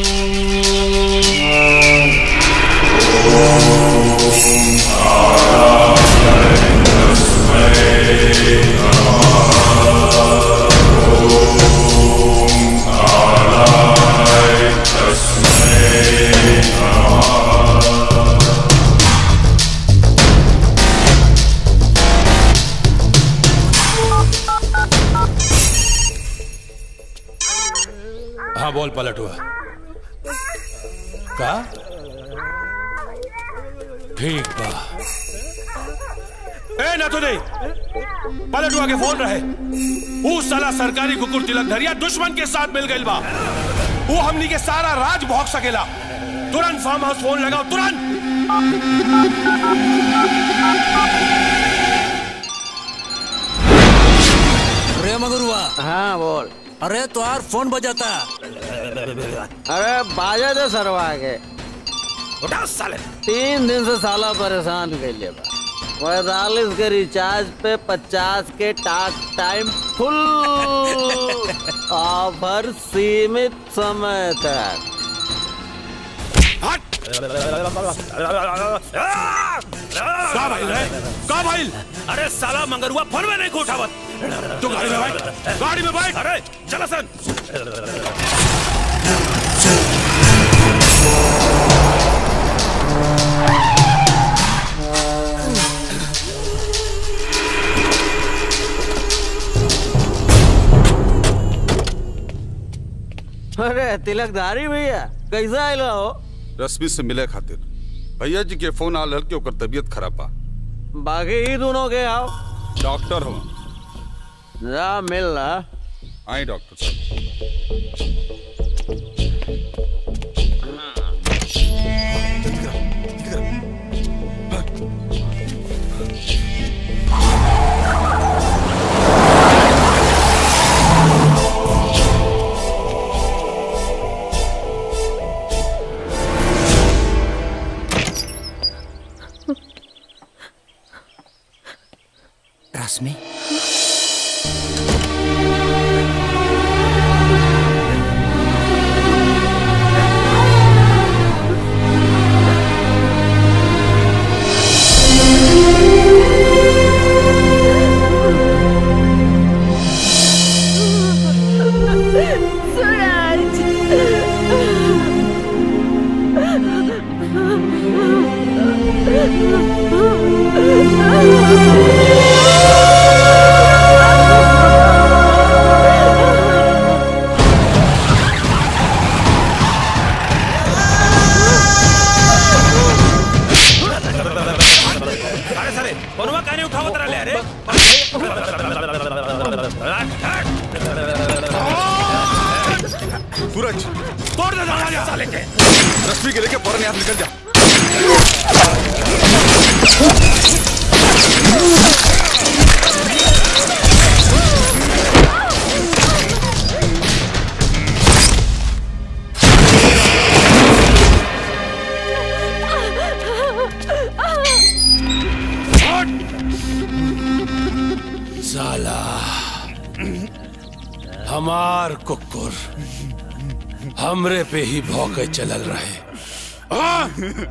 हाँ बोल पलट हुआ का ठीक बा ए ना तो नहीं पलट हुआ के फोन रहे वो साला सरकारी कुकुर तिलक धरिया दुश्मन के साथ मिल गई बा वो हमनी के सारा राज भोग सकेला तुरंत फार्म हाउस फोन लगाओ तुरंत रे मगरुआ हाँ बोल अरे तुम्हार फोन बजाता अरे बाजा दे सरवा के उठा साले तीन दिन से साला परेशान कर लिया बा पैतालीस के रिचार्ज पे पचास के टाक टाइम फुल ऑफर सीमित समय तक का भाई रे का भाई अरे साला मंगरुआ फोन में नहीं को उठावत तू गाड़ी में बैठ गाड़ी में बैठ अरे चला सन अरे तिलकधारी भैया कैसा आइला हो रश्मि से मिले खातिर भैया जी के फोन आल हल के ओकर तबीयत खराब बा बाकी ही दोनों के आओ डॉक्टर हो जा मिल रहा आई डॉक्टर साहब रश्मि अरे साले फोनवा काहे नहीं उठावत रहले अरे सूरज तोड़ दे दरवाजा साले के रश्मि के लेके फौरन यहाँ से निकल जा साला हमार कुकुर हमरे पे ही भौके चलल रहे आ!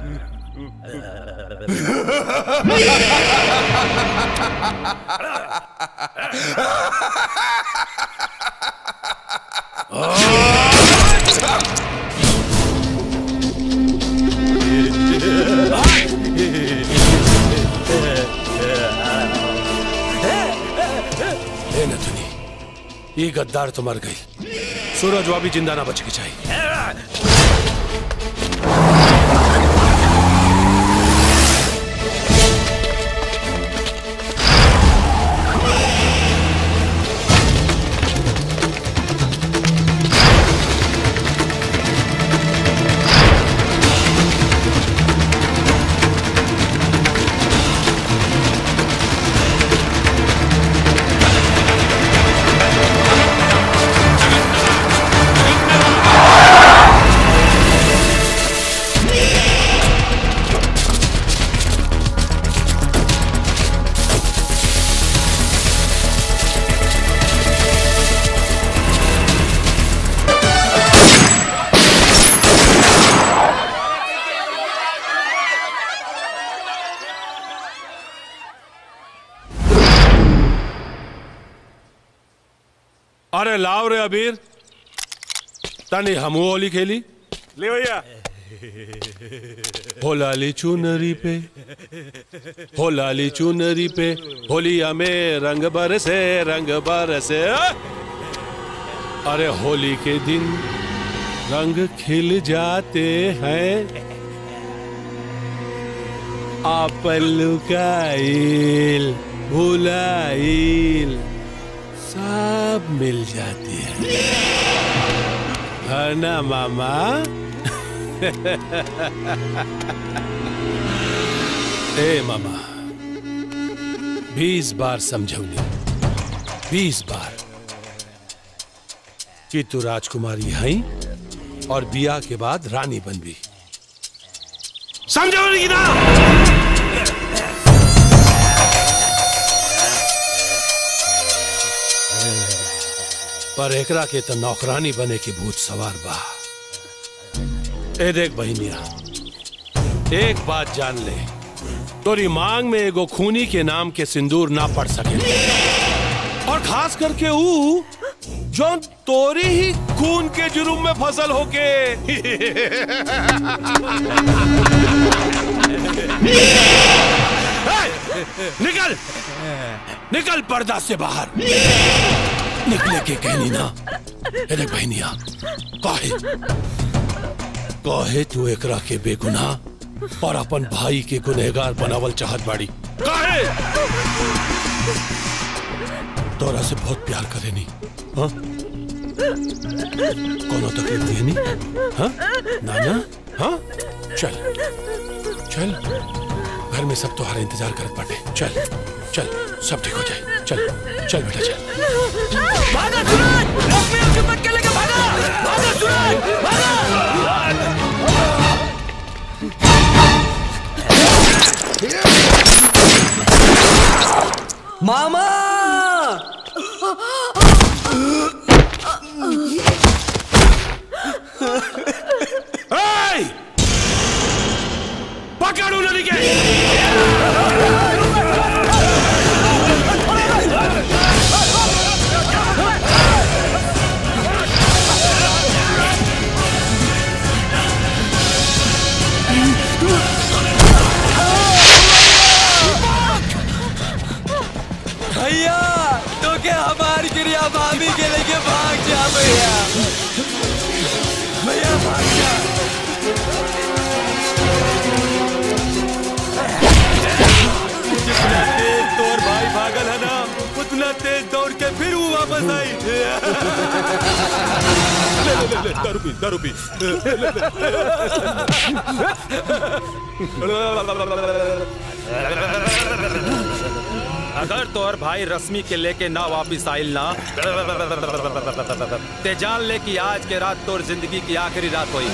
ए नथुनी ये गद्दार तो मर गई सूरज भी जिंदा ना बच के चाहिए अरे लाओ रे अबीर तनी हमू होली खेली ले भैया हो लाली चुनरी पे हो लाली चुनरी पे होलिया में रंग बरसे रंग बरसे अरे होली के दिन रंग खिल जाते हैं आप लुकाइल भुलाइल सब मिल जाती है है ना मामा ए मामा बीस बार समझौली बीस बार कि तू राजकुमारी है और बिया के बाद रानी बनबी समझौली की ना पर एकरा के तो नौकरानी बने की भूत सवार बा ए देख बहनिया एक बात जान ले तोरी मांग में एगो खूनी के नाम के सिंदूर ना पड़ सके और खास करके ऊ जो तोरी ही खून के जुर्म में फसल होके ए, निकल निकल पर्दा से बाहर निकले के कहनी ना अरे बहनिया काहे काहे तू एकरा के बेगुनाह और अपन भाई के गुनहगार बनावल चाहत बाड़ी काहे तोरा से बहुत प्यार करे नी हाँ कोनो तकलीफ दिए नी हाँ नाना हाँ चल चल घर में सब तुम्हारा इंतजार करत बाटे चल चल सब ठीक हो जाए चल चल बेटा चल भागा सूरज लक्ष्मी अब हिम्मत के लेके भागा भागा सूरज भागा मामा Hey! पकड़ू नदी के भैया तो क्या हमारी क्रिया भाभी के लेके भाग जा भैया भैया भाग जा जितना तेज तोर भाई भागल है ना उतना तेज दौड़ के फिर वो वापस आई ले ले ले ले दारू पी दारू पी अगर तोहर भाई रश्मि के लेके ना वापिस आइल ना ते जान ले कि आज के रात तोर जिंदगी की आखिरी रात हुई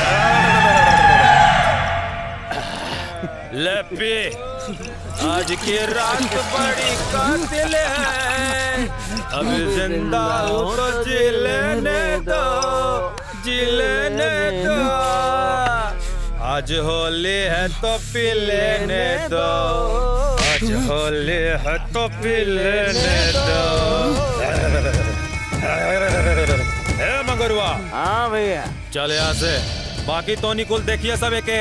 ले पी आज की रात बड़ी कातिल है अब जिंदा हो तो जी लेने दो जी लेने दो आज होली है तो पी लेने दो आज होली है तो पी लेने दो ए मंगरुआ हाँ भैया चल यहाँ से बाकी तो निकुल देखिए सब एक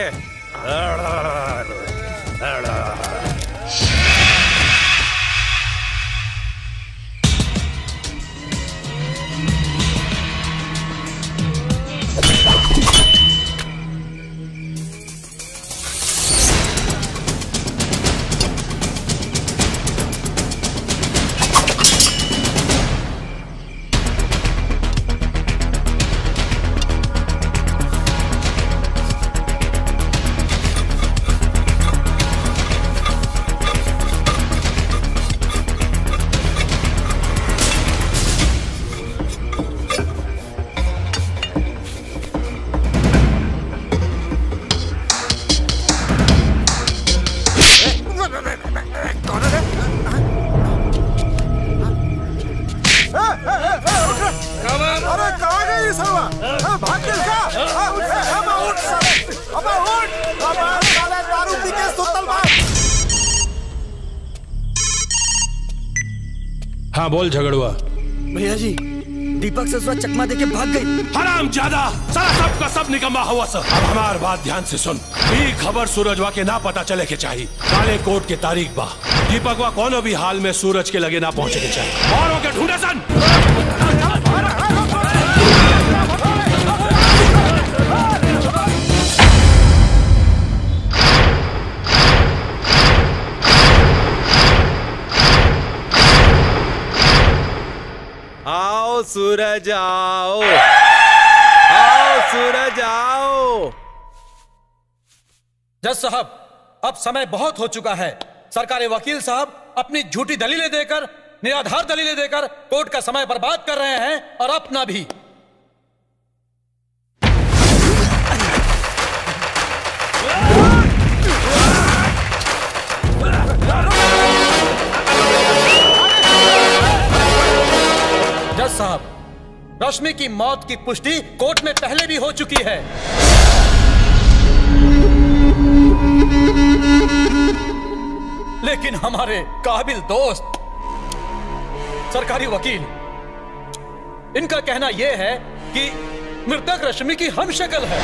अरे कहाँ गई ये सरवा हाँ, भाग गई क्या हाँ, उठ, अबे उठ साले अबे उठ अबे साले दारू पी के सुतल बा हाँ बोल झगड़ुआ भैया जी दीपक ससुरा चकमा देके भाग गई हराम ज्यादा सारा सब का सब निकम्मा हुआ सर अब हमार बात ध्यान से सुन ई खबर सूरजवा के ना पता चले के चाहिए काले कोट के तारीख बा दीपकवा कोनो भी हाल में सूरज के लगे ना पहुंचे के चाहिए और होके ढूंढे सन आओ सूरज आओ आओ सूरज आओ जज साहब अब समय बहुत हो चुका है सरकारी वकील साहब अपनी झूठी दलीलें देकर निराधार दलीलें देकर कोर्ट का समय बर्बाद कर रहे हैं और अपना भी जज साहब रश्मि की मौत की पुष्टि कोर्ट में पहले भी हो चुकी है लेकिन हमारे काबिल दोस्त सरकारी वकील इनका कहना यह है कि मृतक रश्मि की हम शक्ल है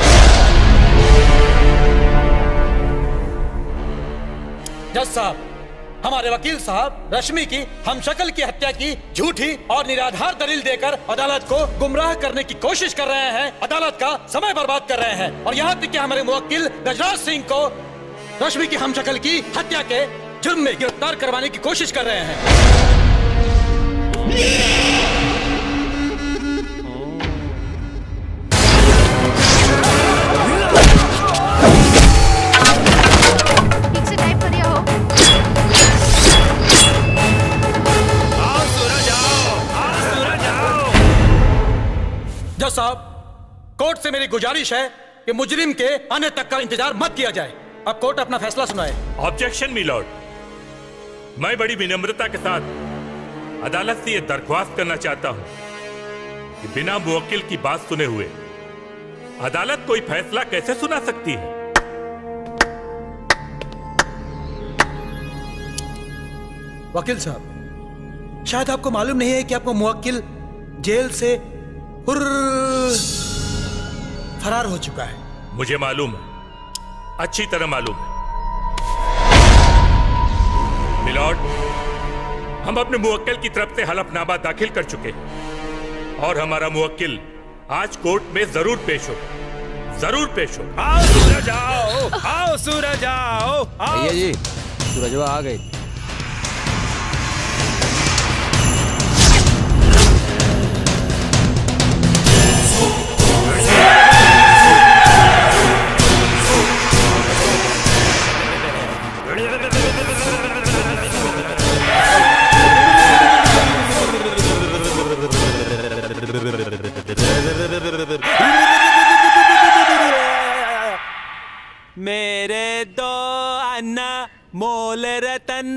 जज साहब हमारे वकील साहब रश्मि की हम शक्ल की हत्या की झूठी और निराधार दलील देकर अदालत को गुमराह करने की कोशिश कर रहे हैं अदालत का समय बर्बाद कर रहे हैं और यहाँ तक कि हमारे मुवक्किल गजराज सिंह को रश्मि की हम शक्ल की हत्या के जुर्म में गिरफ्तार करवाने की कोशिश कर रहे हैं ठीक से टाइप करिए हो जज साहब कोर्ट से मेरी गुजारिश है कि मुजरिम के आने तक का इंतजार मत किया जाए अब कोर्ट अपना फैसला सुनाए ऑब्जेक्शन मिलॉर्ड मैं बड़ी विनम्रता के साथ अदालत से यह दरख्वास्त करना चाहता हूं कि बिना मुवक्किल की बात सुने हुए अदालत कोई फैसला कैसे सुना सकती है वकील साहब शायद आपको मालूम नहीं है कि आपको मुवक्किल जेल से हुर्र फरार हो चुका है मुझे मालूम है अच्छी तरह मालूम है मिलॉर्ड हम अपने मुवक्किल की तरफ से हलफनामा दाखिल कर चुके हैं और हमारा मुवक्किल आज कोर्ट में जरूर पेश हो जरूर पेश हो आओ सूरज आओ आओ सूरज आओ आओ भैया जी सूरजवा आ गई मेरे दो अन्ना मोल रतन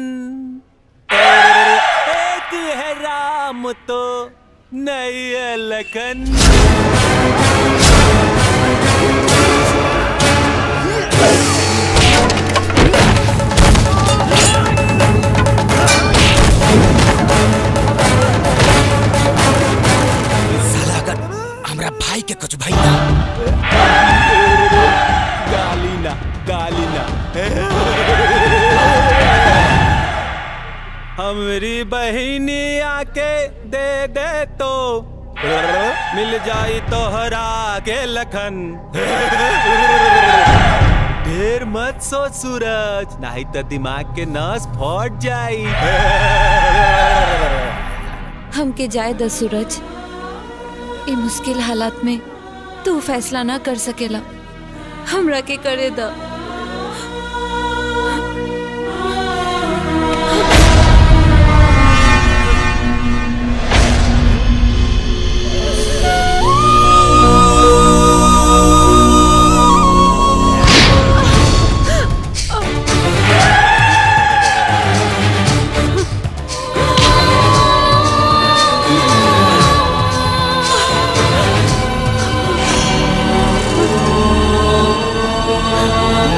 एक है राम तो नहीं है लखन साला अगर हमरा भाई के कुछ भाई ना गाली ना गाली ना हमरी बहिनी आके दे दे तो मिल जाई तो हरा के लखन ढेर मत सोच सूरज नहीं तो दिमाग के नस फट जाई हमके जाए द सूरज ए मुश्किल हालात में तू फैसला ना कर सकेला हमरा के करे द Oh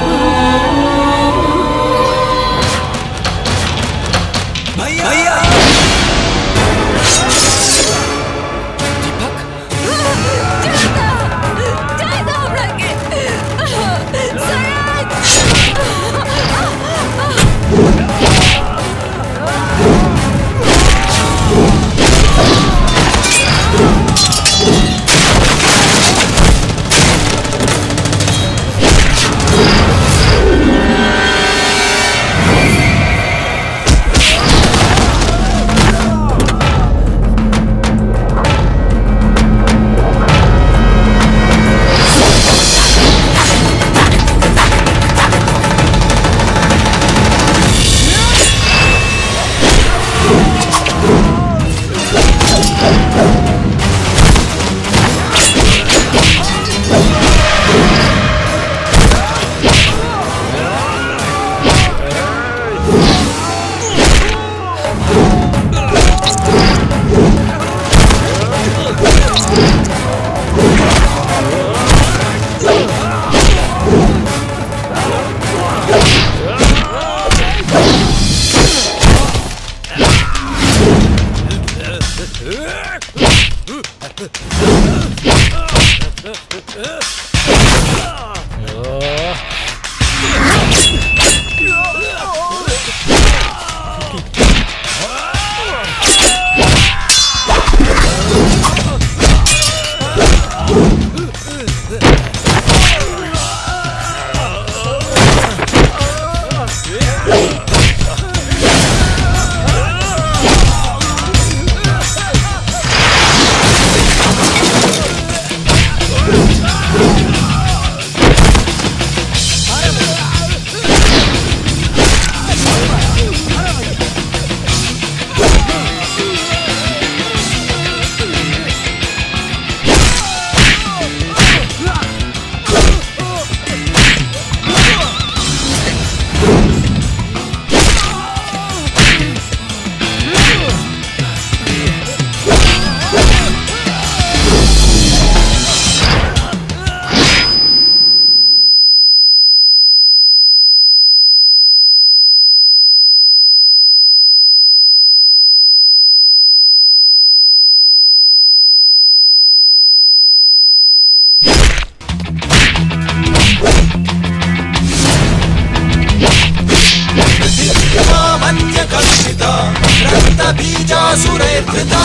असुरैर्धृता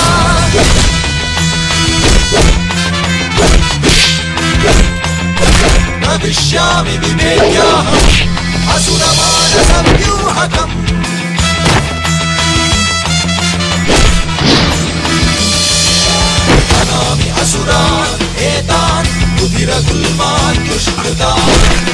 भविष्यामि विवेक्याहम् असुरमानसव्यूहकम् हनामि असुरान् एतान् रुधिरगुल्मान् दुष्कृतान्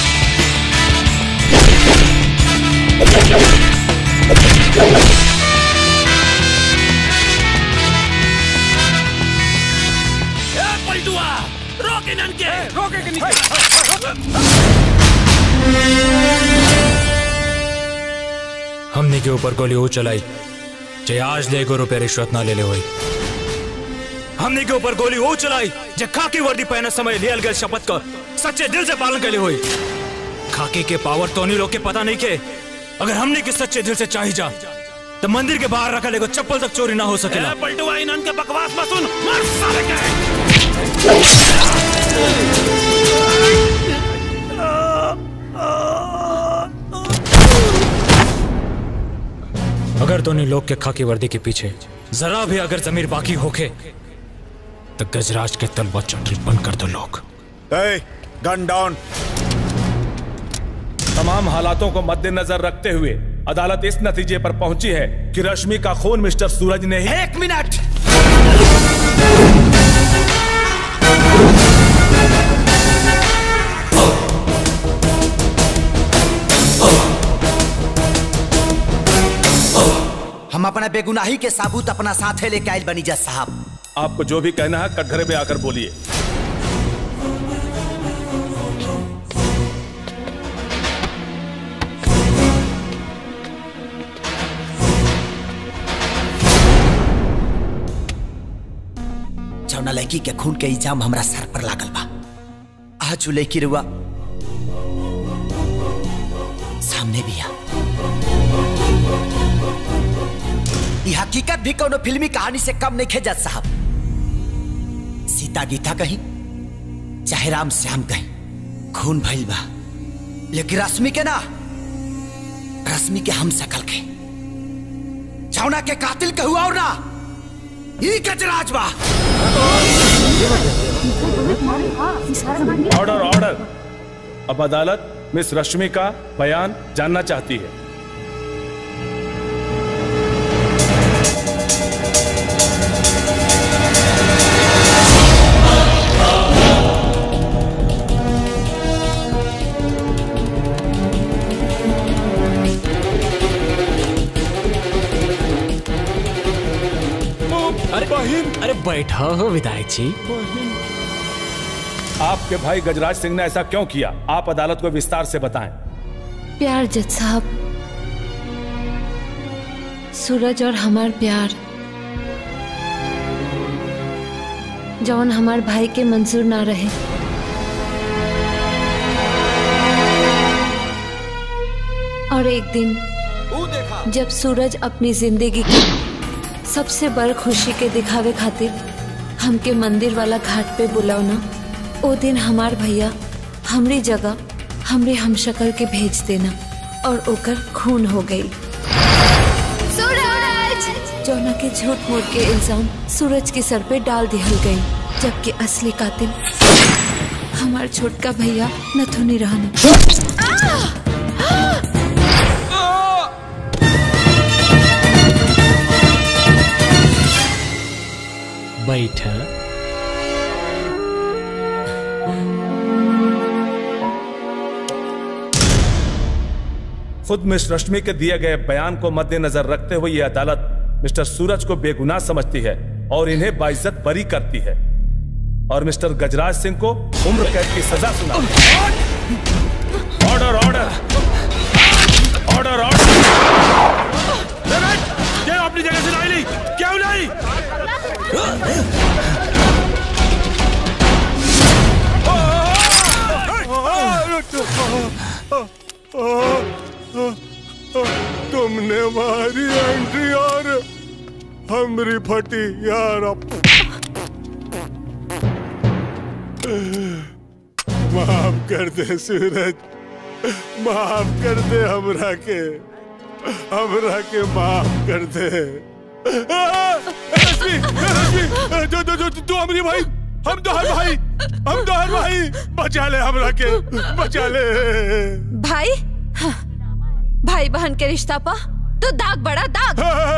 पलटुआ रोक इनन के रोके के हमने के ऊपर गोली वो चलाई जे आज ले को रुपये रिश्वत ना ले ले हुई हमने के ऊपर गोली वो चलाई जे खाकी वर्दी पहने समय लियल गए शपथ का सच्चे दिल से पालन करे हुई खाकी के पावर तो नहीं लोग के पता नहीं के अगर हमने के सच्चे दिल से चाही जा तो मंदिर के बाहर रखा लेगो चप्पल तक चोरी ना हो सकेला पलटुआ इनन के बकवास मत सुन मार साले के अगर दोनों लोग के खाकी वर्दी के पीछे जरा भी अगर जमीर बाकी होके तो गजराज के तलवा चटरी बंद कर दो लोग गन डाउन तमाम हालातों को मद्देनजर रखते हुए अदालत इस नतीजे पर पहुंची है कि रश्मि का खून मिस्टर सूरज ने ही एक मिनट हम अपना बेगुनाही के साबूत अपना साथे लेके आयल बनी जज साहब आपको जो भी कहना है कटघरे में आकर बोलिए जौना लड़की के खून के इल्जाम हमरा सर पर लागल बा आज उ लड़की रुआ सामने भी आ ये हकीकत भी कोनो फिल्मी कहानी से कम नहीं जज साहब सीता गीता कहीं चाहे राम श्याम कहीं खून भइल बा लेकिन रश्मि के ना रश्मि के हम सकल के जौना के कातिल के हुआ और ना ई गजराज बा ऑर्डर ऑर्डर अब अदालत मिस रश्मि का बयान जानना चाहती है अरे अरे बैठा हो विधायक जी आपके भाई गजराज सिंह ने ऐसा क्यों किया आप अदालत को विस्तार से बताएं प्यार जज साहब सूरज और हमार प्यार जौन हमार भाई के मंजूर ना रहे और एक दिन जब सूरज अपनी जिंदगी की सबसे बड़ खुशी के दिखावे खातिर हमके मंदिर वाला घाट पे बुलावना ओ दिन हमार भैया हमरी जगह हमरे हमशक्ल के भेज देना और ओकर खून हो गई सूरज जौना के झूठ मूठ के इल्जाम सूरज के सर पे डाल दिहल गई जबकि असली कातिल हमार छोटका भैया नथुनी रहना बैठा खुद मिस रश्मि के दिए गए बयान को मद्देनजर रखते हुए यह अदालत मिस्टर सूरज को बेगुनाह समझती है और इन्हें बाइज्जत बरी करती है और मिस्टर गजराज सिंह को उम्र कैद की सजा सुना ऑर्डर ऑर्डर ऑर्डर ऑर्डर ये अपनी जगह से लाई ली क्यों लाई तुमने मारी एंट्री और हमरी फटी यार माफ कर दे सूरज माफ कर दे हमरा के हमरा के माफ कर दे रश्मि रश्मि तू तू तू तू हमारी भाई हम तो हर भाई हम तो हर भाई बचा ले हमरा के बचा ले भाई हाँ, भाई बहन के रिश्ता पा तो दाग बड़ा दाग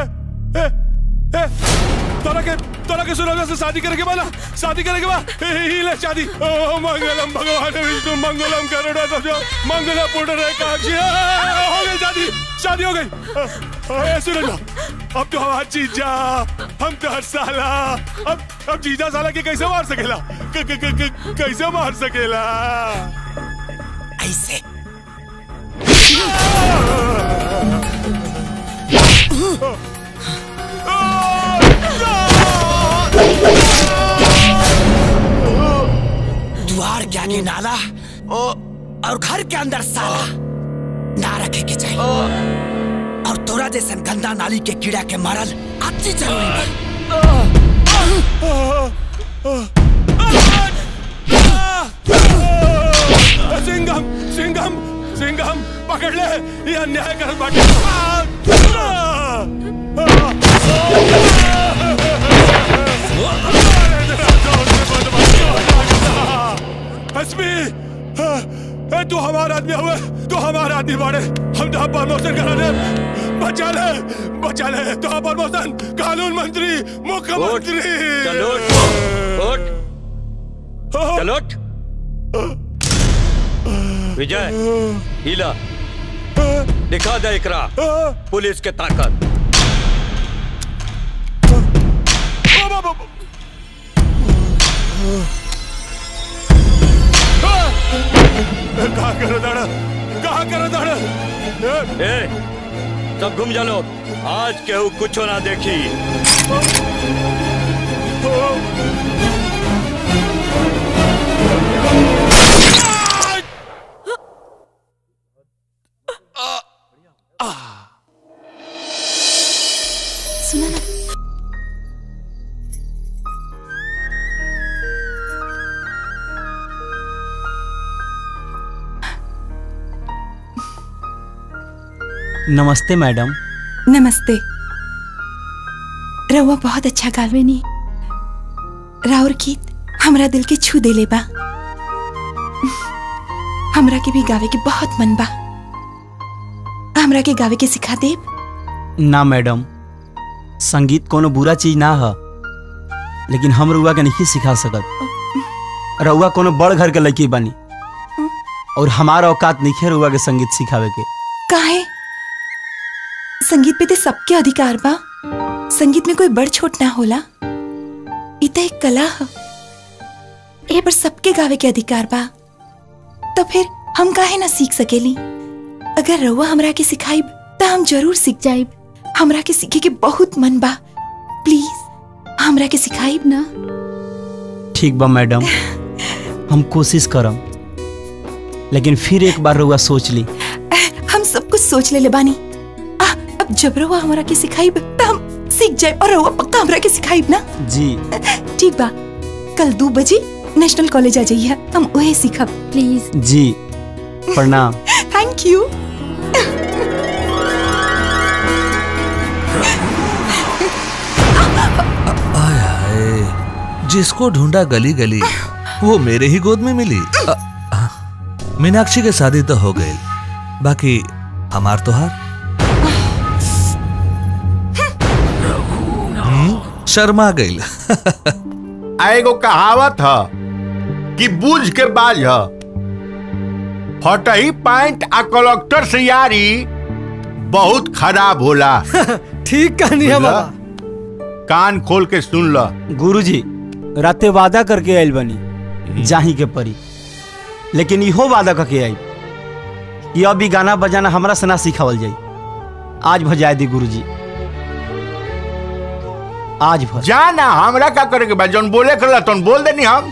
तोरा के तोरा के सुना से शादी करे के वाला शादी करे के बा ही ले शादी ओ मंगलम भगवान विष्णु मंगलम करुणा तो मंगल पुण्य रे काक्षी हो गई शादी शादी हो गई ए सुनो अब तो हमार जीजा हम तो हर साला अब अब जीजा साला के कैसे मार सकेला क, क, क, क, कैसे मार सकेला ऐसे द्वार के आगे नाला और घर के अंदर साला ना रखे के चाहिए और तोरा जैसन गंदा नाली के कीड़ा के मारल अति जरूरी बा सिंघम सिंघम सिंघम पकड़ ले ये अन्याय कर बाटे हसमी ए तू हमारा आदमी हुए तू हमारा आदमी बाड़े हम तो प्रमोशन करा दे बचा ले बचा ले तो प्रमोशन कानून मंत्री मुख्यमंत्री चलो उठ चलो उठ। विजय हीला दिखा दे इकरा पुलिस के ताकत कहा करो दाड़ा कहा करो दाड़ा ए सब घूम जा लो आज केहू कुछ ना देखी सुना ना नमस्ते मैडम नमस्ते रउआ बहुत अच्छा गावेनी राउर गीत हमरा दिल के छू देले बा हमरा के भी गावे के बहुत मन बा हमरा के गावे के सिखा देब ना मैडम संगीत कोनो बुरा चीज ना है लेकिन हम रुआ के नहीं सिखा सकत रउआ कोनो बड़ घर के लड़की बनी और हमारा औकात नहीं है रुआ के संगीत सिखावे के काहे संगीत पे तो सबके अधिकार बा संगीत में कोई बड़ छोट ना होला इ त एक कला ह ए पर सबके गावे के अधिकार बा तो फिर हम काहे ना सीख सकेली अगर रउआ हमरा के सिखाइब त हम जरूर सीख जाइब हमरा के सीखे के बहुत मन बा प्लीज हमरा के सिखाइब ना ठीक बा मैडम हम कोशिश करम लेकिन फिर एक बार रुआ सोच ली हम सब कुछ सोच ले ले बानी आ, अब जब रउआ हमरा के सिखाइब त हम सीख जाए और रउआ पक्का हमरा के सिखाइब ना जी ठीक बा कल दो बजे नेशनल कॉलेज आ जाइए हम वही सीखब प्लीज जी प्रणाम थैंक यू आय हाय जिसको ढूंढा गली गली वो मेरे ही गोद में मिली अ, अ, मीनाक्षी के शादी तो हो गई बाकी हमार तो हार हम्म, शर्मा गई एगो कहावत ह कि बूझ के बाज ह फटही पैंट आ कलेक्टर से यारी बहुत खराब होला ठीक कहनी है बाबा कान खोल के सुन ल गुरुजी राते वादा करके आयल बनी जाही के परी लेकिन इहो वादा करके आई कि अब भी गाना बजाना हमरा से ना सिखावल जाई आज भजाए दी गुरुजी आज भर जा ना हमरा का करे के बा जौन बोले करला तौन बोल देनी हम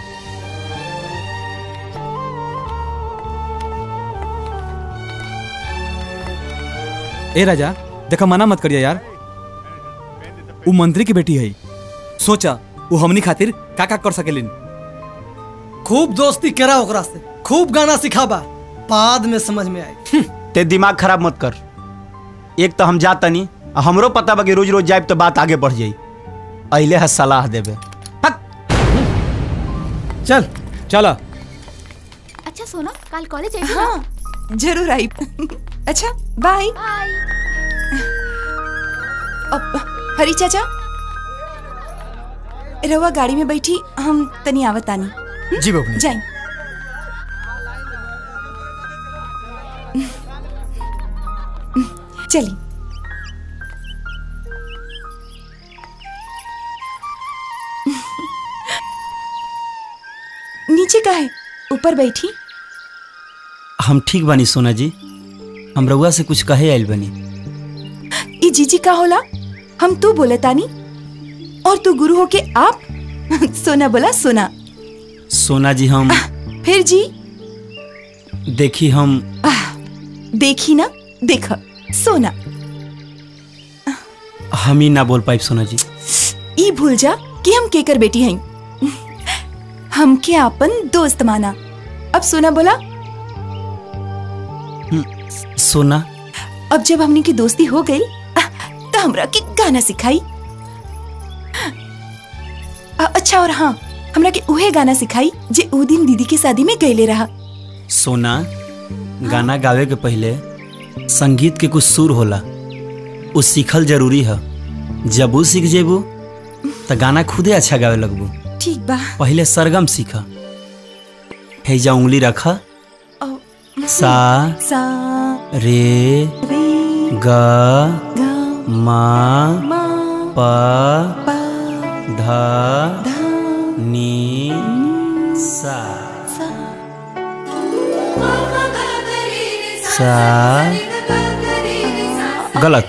ए राजा देखा मना मत करिया यार वो मंत्री की बेटी है सोचा वो हमनी खातिर का का कर सकेलिन खूब दोस्ती करा ओकरा से खूब गाना सिखाबा बाद में समझ में आई ते दिमाग खराब मत कर एक तो हम जात तनी आ हमरो पता बा कि रोज रोज जाए तो बात आगे बढ़ जाई अइले है सलाह देबे चल चला अच्छा सोना कल कॉलेज आई हाँ जरूर आई अच्छा बाय अब हरी चाचा रवा गाड़ी में बैठी हम तनी आवत आनी जी बबनी जाई चली नीचे का है ऊपर बैठी हम ठीक बानी सोना जी हम रउआ से कुछ कहे आइल बनी ई जीजी का होला हम तू बोले तानी और तू गुरु हो के आप सोना बोला सोना सोना जी हम फिर जी देखी हम देखी ना देख सोना हम ही ना बोल पाइब सोना जी ई भूल जा कि हम केकर बेटी हई हमके आपन दोस्त माना अब सोना बोला सोना अब जब हमनी की दोस्ती हो गई तो हमरा के गाना सिखाई अ- अच्छा और हाँ हमरा के उहे गाना सिखाई जे ऊ दिन दीदी के शादी में गईले रहा सोना गाना गावे के पहले संगीत के कुछ सुर होला उ सीखल जरूरी है जब उ सीख जेबू तो गाना खुदे अच्छा गावे लगबू ठीक बा पहले सरगम सीख हैजा उंगली रख सा सा रे ग मा प ध नी सा सा गलत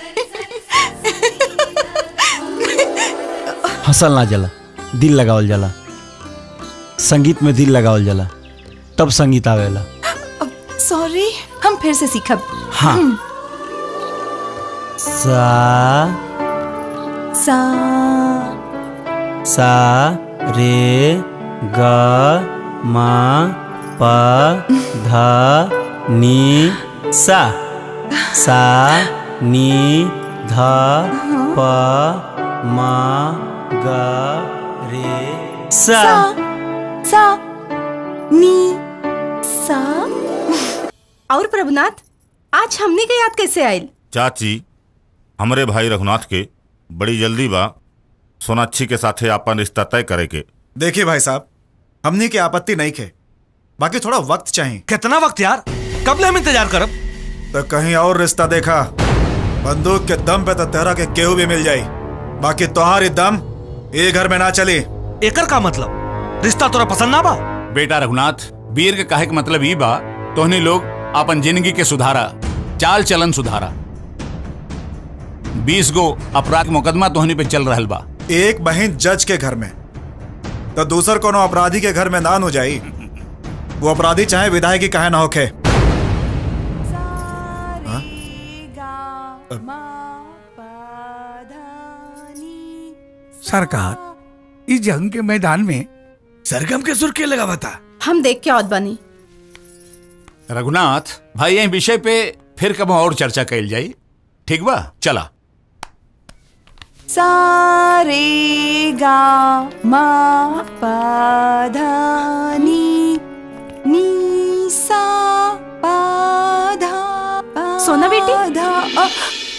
हंसल ना जला दिल लगावल जाला संगीत में दिल लगावल जाला तब संगीत आवेला सॉरी हम फिर से सीखब हाँ। हम्म, सा सा सा रे ग मा प ध नी सा सा नी ध प म ग रे सा सा नी सा और प्रभुनाथ आज हमने के याद कैसे आयल चाची हमरे भाई रघुनाथ के बड़ी जल्दी बा सोनाक्षी के साथे आपन रिश्ता तय करे के देखिए भाई साहब हमने की आपत्ति नहीं खे बाकी थोड़ा वक्त चाहिए कितना वक्त यार कब ले हम इंतजार करब तो कहीं और रिश्ता देखा बंदूक के दम पे तो तेरा के केहू भी मिल जाई बाकी तोहारी दम ये घर में ना चली एकर का मतलब रिश्ता तोरा पसंद ना बा बेटा रघुनाथ वीर के कहे के मतलब ई बा तोहनी लोग अपन जिंदगी के सुधारा चाल चलन सुधारा बीस गो अपराध मुकदमा तोहनी पे चल रहल बा एक बहन जज के घर में तो दूसर कोनो अपराधी के घर में ना हो जाई वो अपराधी चाहे विधायक की कहे ना होखे हाँ? सरकार इस जंग के मैदान में सरगम के सुर के लगा बता हम देख के औद बनी रघुनाथ भाई यही विषय पे फिर कब और चर्चा कैल जाई ठीक बा चला सा रे गा मा पा धा नी नी सा पा धा पा सोना बेटी? धा अ,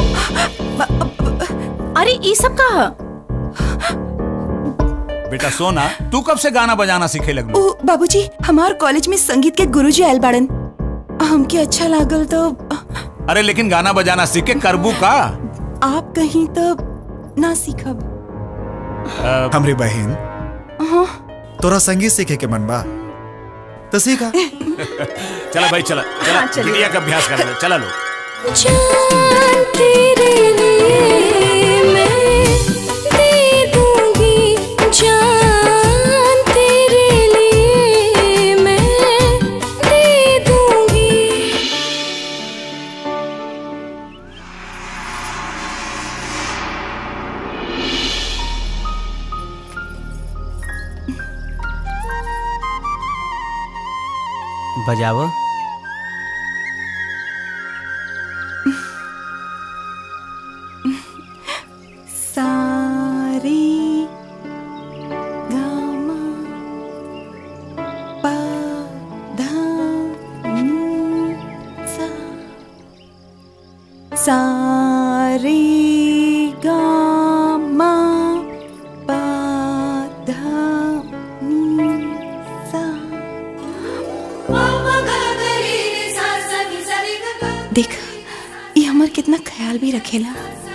अरे ये सब कहा बेटा सोना तू कब से गाना बजाना सीखे लगलू ओ बाबूजी हमार कॉलेज में संगीत के गुरुजी आयल बाड़न हमके अच्छा लागल तो अरे लेकिन गाना बजाना सीख के करबू का आप कहीं तो ना सीखब हमरी बहन हाँ तोरा संगीत सीखे के मन बा तो सीखा चला भाई चला चला हाँ, चलिए। बिटिया का अभ्यास कर ले चला लो जान तेरे लिए मैं दे दूंगी जान तेरे लिए मैं दे दूंगी बजाव सा रे गा मा पा धा नी सा देख ये हमर कितना ख्याल भी रखेला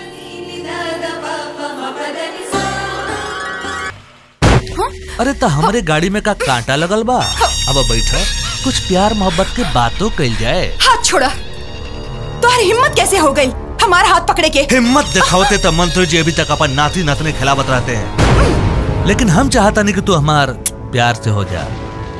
अरे तो हमारे गाड़ी में का कांटा लगल बा अब बैठ कुछ प्यार मोहब्बत के बातों कल जाए हाथ छोड़ा तुम्हारी हिम्मत कैसे हो गई हमारा हाथ पकड़े के हिम्मत दिखावते तो मंत्री जी अभी तक अपन नाती नातने खिलावत रहते हैं लेकिन हम चाहता नहीं कि तू हमार प्यार से हो जा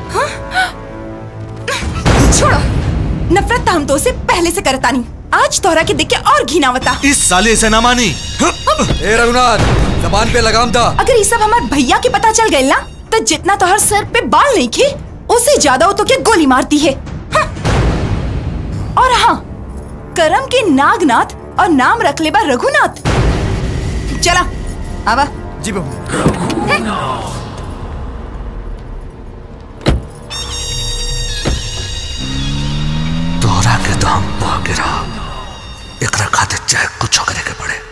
छोड़ो नफरत तो हम तो से पहले से करता नहीं आज तोहरा के देख के और घिनावता इस साले से ना मानी ए रघुनाथ जबान पे लगाम था अगर ये सब हमारे भैया के पता चल गए ना तो जितना तोहर सर पे बाल नहीं खे उससे ज्यादा वो तो क्या गोली मारती है हाँ। और हाँ करम के नागनाथ और नाम रख ले बा रघुनाथ चला आवा जी बहू तोहरा के तो हम पा गिरा एकरा खातिर चाहे कुछ करे के पड़े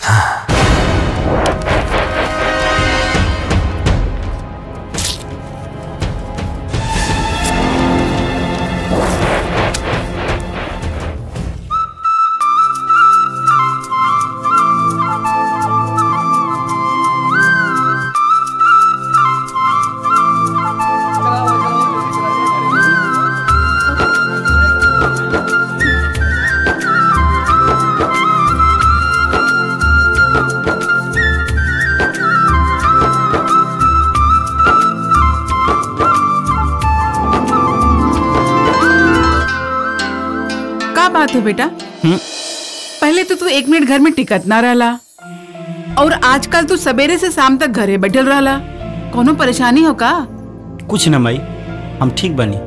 का बात है बेटा पहले तो तू एक मिनट घर में टिकत ना रहला और आजकल तू सवेरे से शाम तक घरे बैठल रहला कोनो परेशानी हो का कुछ न माई हम ठीक बनी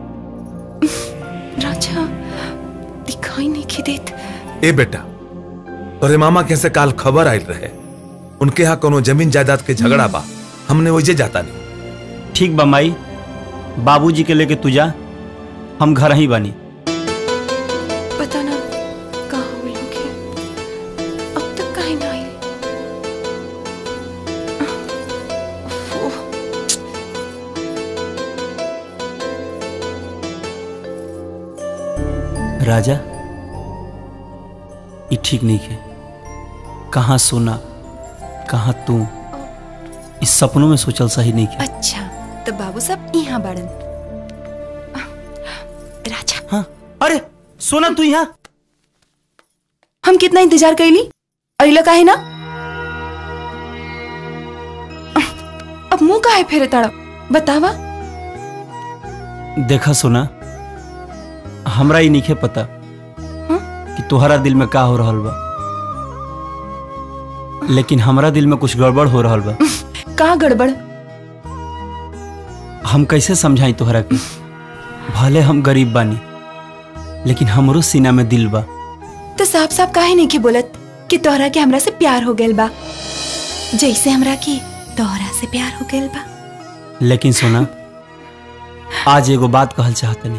राजा दिखाई नहीं के देत ए बेटा तोरे मामा के से काल खबर आयल रहे उनके यहाँ कोनो जमीन जायदाद के झगड़ा बा हमने वही जाता नहीं ठीक बा माई बाबूजी के लेके तू जा हम घर ही बनी पता ना कहाँ वो लोग हैं अब तक कहीं ना आए राजा ये ठीक नहीं है कहाँ सोना कहाँ तू इस सपनों में सोचल सही नहीं है अच्छा तो बाबू सब यहाँ बाड़न राजा हाँ अरे सोना तू यहाँ हम कितना इंतजार कैली अइला काहे ना अब मुंह काहे फेरे ताड़ा बतावा देखा सोना हमरा ही नहीं पता कि तोहरा दिल में का हो रहल बा लेकिन हमरा दिल में कुछ गड़बड़ हो रहल बा का गड़बड़ हम कैसे समझाई तोहरा के भले हम गरीब बानी लेकिन हमरो सीना में दिल बा तो साफ साफ काहे नहीं के बोलत कि तोहरा के हमरा से प्यार हो गइल बा जैसे हमरा के तोहरा से प्यार हो गइल बा लेकिन सोना आज एगो बात कहल चाहतनी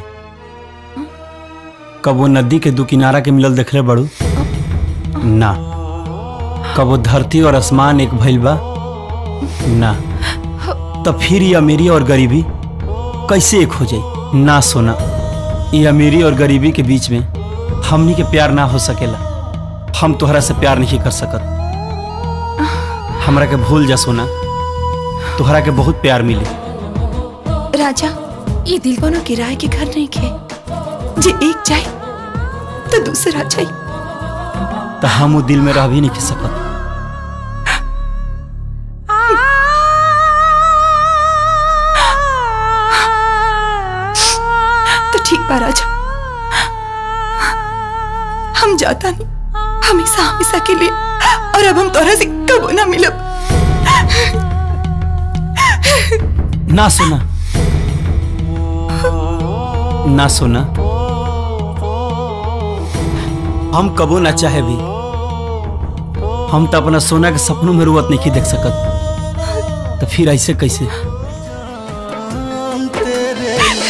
कबो नदी के दू किनारा के मिलल देखले बड़ू ना कबो धरती और आसमान एक भइल बा ना तो फिर ये अमीरी और गरीबी कैसे एक हो जाई ना सोना ये अमीरी और गरीबी के बीच में हमनी के प्यार ना हो सकेला हम तोहरा से प्यार नहीं कर सकत हमरा के भूल जा सोना तोहरा के बहुत प्यार मिली राजा ये दिल कोनो किराए के घर नहीं खे जे एक जाए तो दूसरा जाए तो हम वो दिल में रह भी नहीं के सकत तो ठीक बा राजा हम जाता नहीं हमेशा हमेशा के लिए और अब हम तोरा से कबो ना मिलब ना सोना ना सोना हम कबो ना चाहे भी हम तो अपना सोना के सपनों में रुवत नहीं देख सकत तो फिर ऐसे कैसे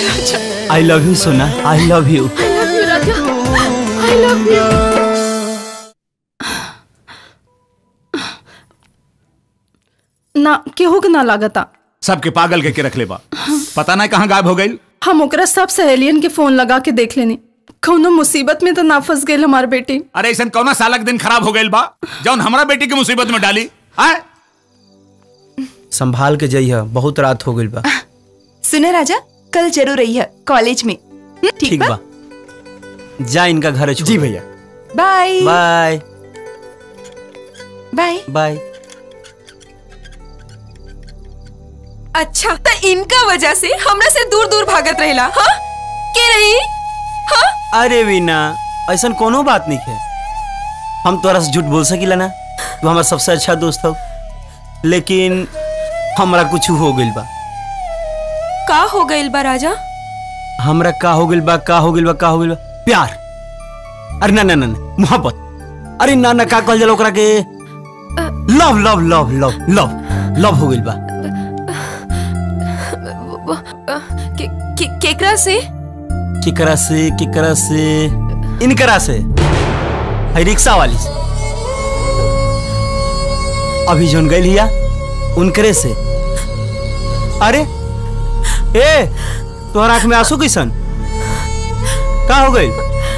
आई लव यू सोना I love you I love you, Raja. I love you. ना केहू के ना लागता सबके पागल के, के रख ले बा पता नहीं कहाँ गायब हो गई हम ओकरा सब सहेलियन के फोन लगा के देख लेनी कौनो मुसीबत में तो ना फंस गई हमार बेटी अरे ऐसा कौना सालक दिन खराब हो गई बा जौन हमारा बेटी की मुसीबत में डाली आए संभाल के जइह बहुत रात हो गइल बा सुने राजा कल जरूर रही है कॉलेज में हम्म, ठीक ठीक बा बा जा इनका घर जी भैया बाय बाय बाय बाय अच्छा तो इनका वजह से हमरा से दूर दूर भागत रहेला हाँ के रही हाँ अरे वीना ऐसा कोनो बात नहीं है हम तोरा से झूठ बोल सकीला ना तू हमारा सबसे अच्छा दोस्त हो लेकिन हमरा कुछ हो गइल बा का हो गइल बा राजा हमरा का हो गइल बा का हो गइल बा का हो गइल बा प्यार अरे ना ना ना ना, मोहब्बत अरे ना ना का कहल जाला ओकरा के love love love love love love हो गइल बा के, के, केकरा से केकरा से केकरा से इनकरा से है रिक्शा वाली से अभी जोन गई लिया उनकरे से अरे ए तोहर आंख में आंसू कैसन का हो गई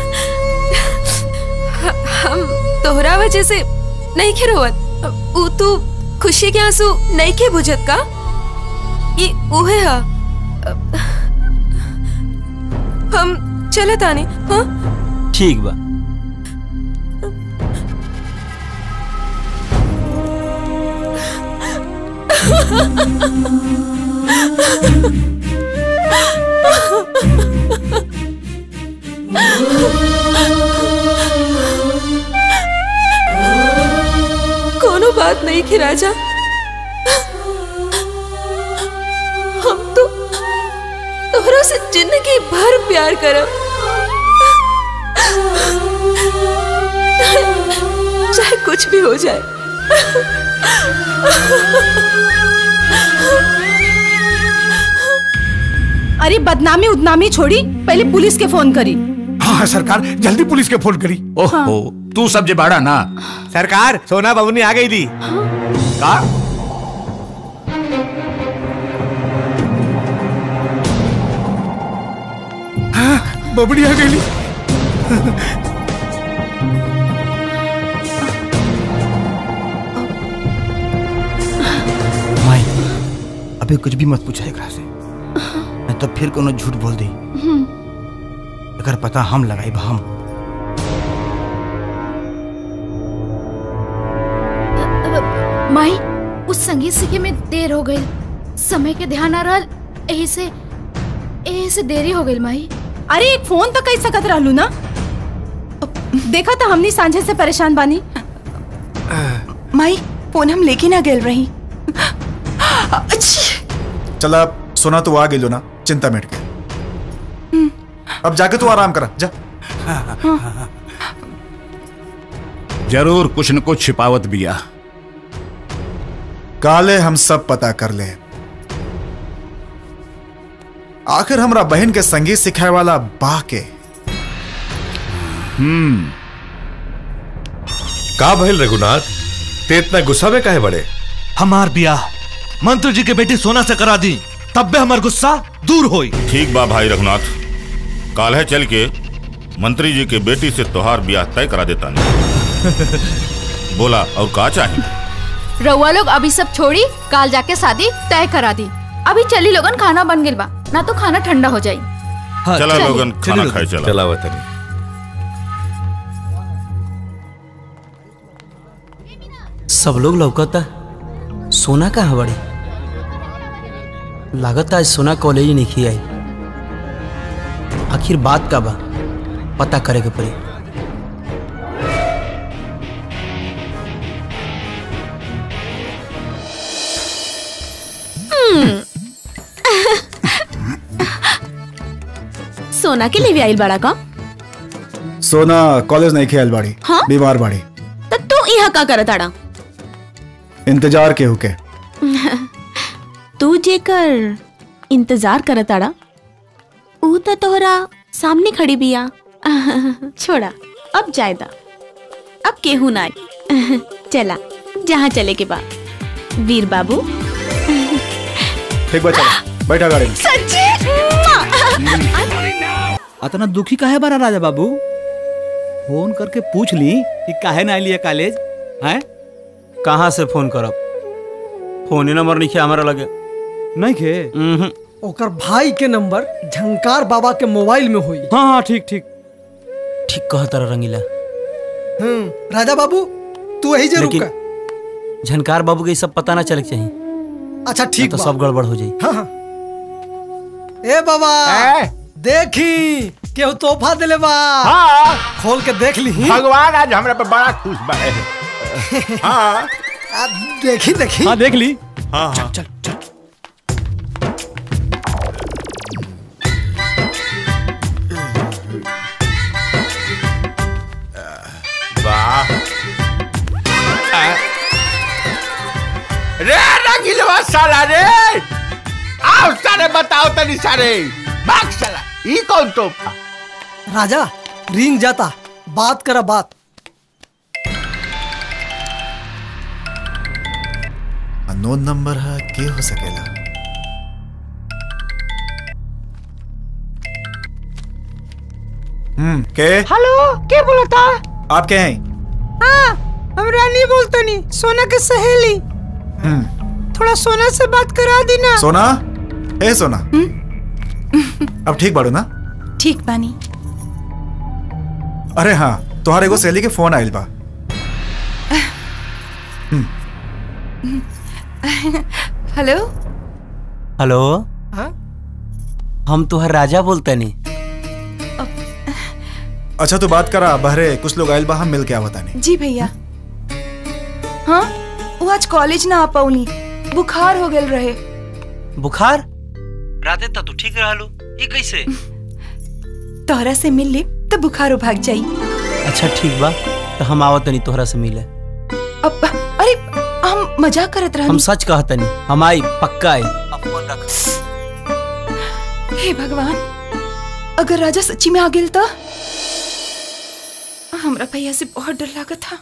हम तोहरा वजह से नहीं के रोवत ऊ तू खुशी के आंसू नहीं के बुझत का ये उहे हा हम चलत आने हाँ ठीक बा कोनो बात नहीं की राजा हम तो तोहरा से जिंदगी भर प्यार करब चाहे कुछ भी हो जाए अरे बदनामी उदनामी छोड़ी पहले पुलिस के फोन करी हाँ सरकार जल्दी पुलिस के फोन करी ओहो तू सब जे बाड़ा ना सरकार सोना बबुनी आ गई थी का बबड़ी आ गई माई अभी कुछ भी मत पूछा एकरा से नहीं तो फिर कोनो झूठ बोल दी अगर पता हम लगाई हम माई उस संगीत सीखे में देर हो गई समय के ध्यान आ रहा यही से यही से देरी हो गई माई अरे एक फोन तो कई सकत रहलू ना देखा तो हमनी सांझे से परेशान बानी माई फोन हम लेके ना गेल रही चला सोना तो आ गई लो ना चिंता मिट गई अब जाके तू आराम करा जा जरूर कुछ न कुछ छिपावत बिया काले हम सब पता कर ले आखिर हमरा बहन के संगीत सिखाए वाला बा के हम्म का भइल रघुनाथ ते इतना गुस्सा में काहे बड़े हमार बियाह मंत्री जी के बेटी सोना से करा दी तब बे हमार गुस्सा दूर होई ठीक बा भाई रघुनाथ काल है चल के मंत्री जी के बेटी से तोहार ब्याह तय करा देता नहीं बोला और का चाहिए रउआ लोग अभी सब छोड़ी काल जाके शादी तय करा दी अभी चली लोगन खाना बन गइल बा ना तो खाना ठंडा हो जाई चला चलिए। लोगन खाना खाए चला चला वतनी सब लोग लौकता सोना कहाँ बड़ी लागत आज सोना कॉलेज नहीं आई आखिर बात का बा पता करे के पड़ी सोना के लिए भी आइल बड़ा का सोना कॉलेज नहीं खेल बाड़ी हाँ? बीमार बाड़ी तो तू यहाँ का करत आड़ा इंतजार के हुके तू जेकर इंतजार करत आड़ा ऊ तो तोहरा सामने खड़ी बिया छोड़ा अब जायदा अब केहू ना आई चला जहाँ चले के बाद वीर बाबू ठीक बा चलो बैठा गाड़ी में सच्ची अतना दुखी काहे बारा राजा बाबू फोन करके पूछ ली कि काहे ना आइलिए कॉलेज हैं कहाँ से फोन करब फोन नंबर नहीं है हमारा लगे नहीं खे ओकर भाई के नंबर झंकार बाबा के मोबाइल में हुई हाँ हाँ ठीक ठीक ठीक कहता रंगीला हम्म राजा बाबू तू यही जरूर लेकिन का झनकार बाबू के ई सब पता ना चले के चाहिए अच्छा नहीं ठीक तो बा। सब गड़बड़ हो जाई हाँ हाँ। ए बाबा देखी केहू तोहफा दिले बा हाँ खोल के देख ली भगवान आज हमरा पे बड़ा खुश बा हाँ आ, देखी देखी हाँ देख ली हाँ हाँ चल चल वाह आ, रे रंगीलवा साला रे आओ सारे बताओ तनी सारे भाग साला ई कौन तोहफा राजा रिंग जाता बात करा बात अननोन नंबर है के हो सकेला हम्म के हेलो के बोलता आप के हैं हाँ हम रानी बोलतनी सोना के सहेली हम्म थोड़ा सोना से बात करा दी ना सोना ए सोना अब ठीक बाड़ू ना ठीक बानी अरे हाँ तुम्हारे एगो सहेली के फोन आइल बा हेलो हेलो हाँ? हम तुहर राजा बोलते नहीं अच्छा तू बात करा बहरे कुछ लोग आइल बा हम मिल के आवता नहीं जी भैया हाँ वो आज कॉलेज ना आ पौनी बुखार हो गल रहे बुखार राते तक तू ठीक रहलू ये कैसे तोहरा से मिल ले तो बुखार भाग जाई अच्छा ठीक बा तो हम आवत नहीं तोहरा से मिले अब अरे हम मजाक करत हम रहनी सच कहत नहीं हम आई पक्का आई हे भगवान अगर राजा सच्ची में आ गेल तो हमरा भैया से बहुत डर लागत था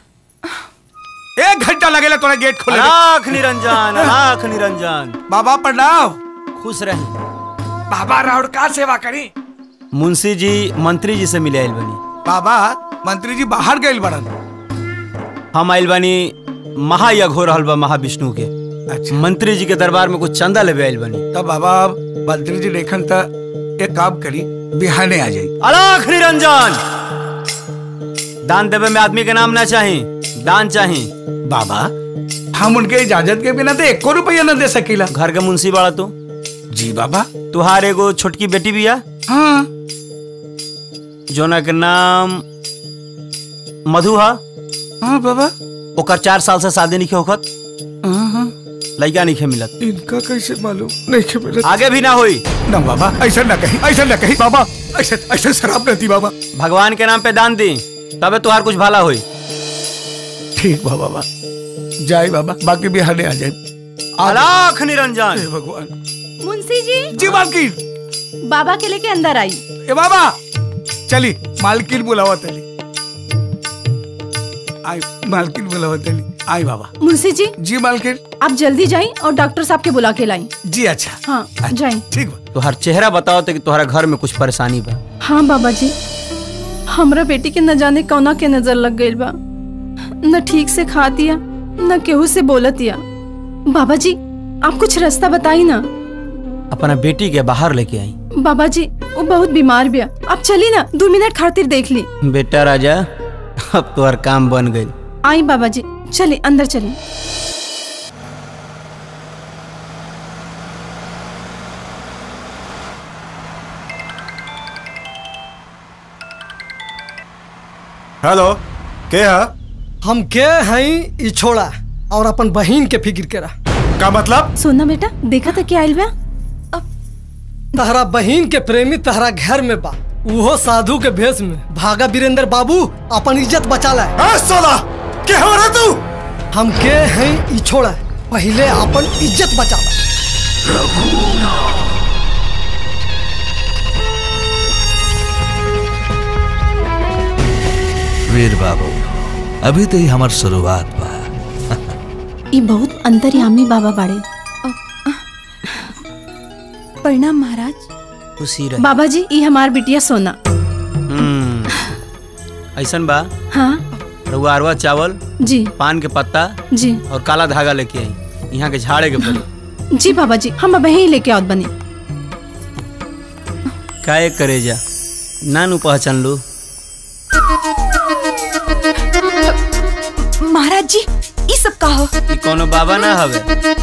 एक घंटा लगेला तोरा गेट खोले में। आख निरंजन आख निरंजन बाबा प्रणाम खुश रहे बाबा राउर का सेवा करी मुंशी जी मंत्री जी से मिले आइल बनी बाबा मंत्री जी बाहर गए बड़न हम आइल बनी महायज्ञ हो रहल बा महाविष्णु के अच्छा मंत्री जी के दरबार में कुछ चंदा लेवे आइल बनी तब बाबा मंत्री जी देखन त एक काम करी बिहाने आ जाई अलाख निरंजन दान देवे में आदमी के नाम ना चाही दान चाही बाबा हम उनके इजाजत के बिना तो एको रुपया न दे सकीला घर के मुंशी बाड़ा तू जी बाबा तुहार एगो छोटकी बेटी बिया हाँ जोना के नाम मधु हा हाँ बाबा ओकर चार साल से शादी नहीं होखत हाँ हाँ लड़का नहीं मिलत इनका कैसे मालूम नहीं के मिलत आगे भी ना होई ना बाबा ऐसा ना कही ऐसा ना कही बाबा ऐसा ऐसा शराब रहती बाबा भगवान के नाम पे दान दी तबे तुहार कुछ भला होई ठीक बा बाबा जाए बाबा बाकी बिहाने आ जाए अलाख निरंजन हे भगवान मुंशी जी जी मालकिन बाबा के लेके अंदर आई ए बाबा चली मालकिन बुलावा तली आई मालकिन बुलावा तली आई बाबा मुंशी जी जी मालकिन आप जल्दी जाइए और डॉक्टर साहब के बुला के लाई जी अच्छा हाँ जाइए ठीक तुहार चेहरा बताओ तो कि तुहरा घर में कुछ परेशानी बा हाँ बाबा जी हमरा बेटी के न जाने कौना के नजर लग गई बा न ठीक से खा दिया न केहू से बोलत दिया बाबा जी आप कुछ रास्ता बताई ना अपना बेटी के बाहर लेके आई बाबा जी वो बहुत बीमार बिया आप चली ना दो मिनट खातिर देख ली बेटा राजा अब तुहार काम बन गई आई बाबा जी चले अंदर चलिए हेलो के है हम के हई ई छोड़ा और अपन बहन के फिक्र करा का मतलब सोना बेटा देखा था क्या आइल बा तहरा बहन के प्रेमी तहरा घर में बा उहो साधु के भेष में भागा वीरेंद्र बाबू अपन इज्जत बचा ला सोला के हो रे तू हम के हैं ई छोड़ा पहले अपन इज्जत बचा ला वीर बाबू अभी तो ही हमार शुरुआत बा ये बहुत अंतर्यामी बाबा बाड़े प्रणाम महाराज खुशी रहे बाबा जी ई हमार बिटिया सोना हम्म, ऐसन बा हाँ रउआ अरवा चावल जी पान के पत्ता जी और काला धागा लेके आई यहाँ के झाड़े के पड़ी जी बाबा जी हम अब यहीं लेके आवत बनी काहे करे जा नानू पहचान लो महाराज जी ई सब का हो ई कोनो बाबा ना हवे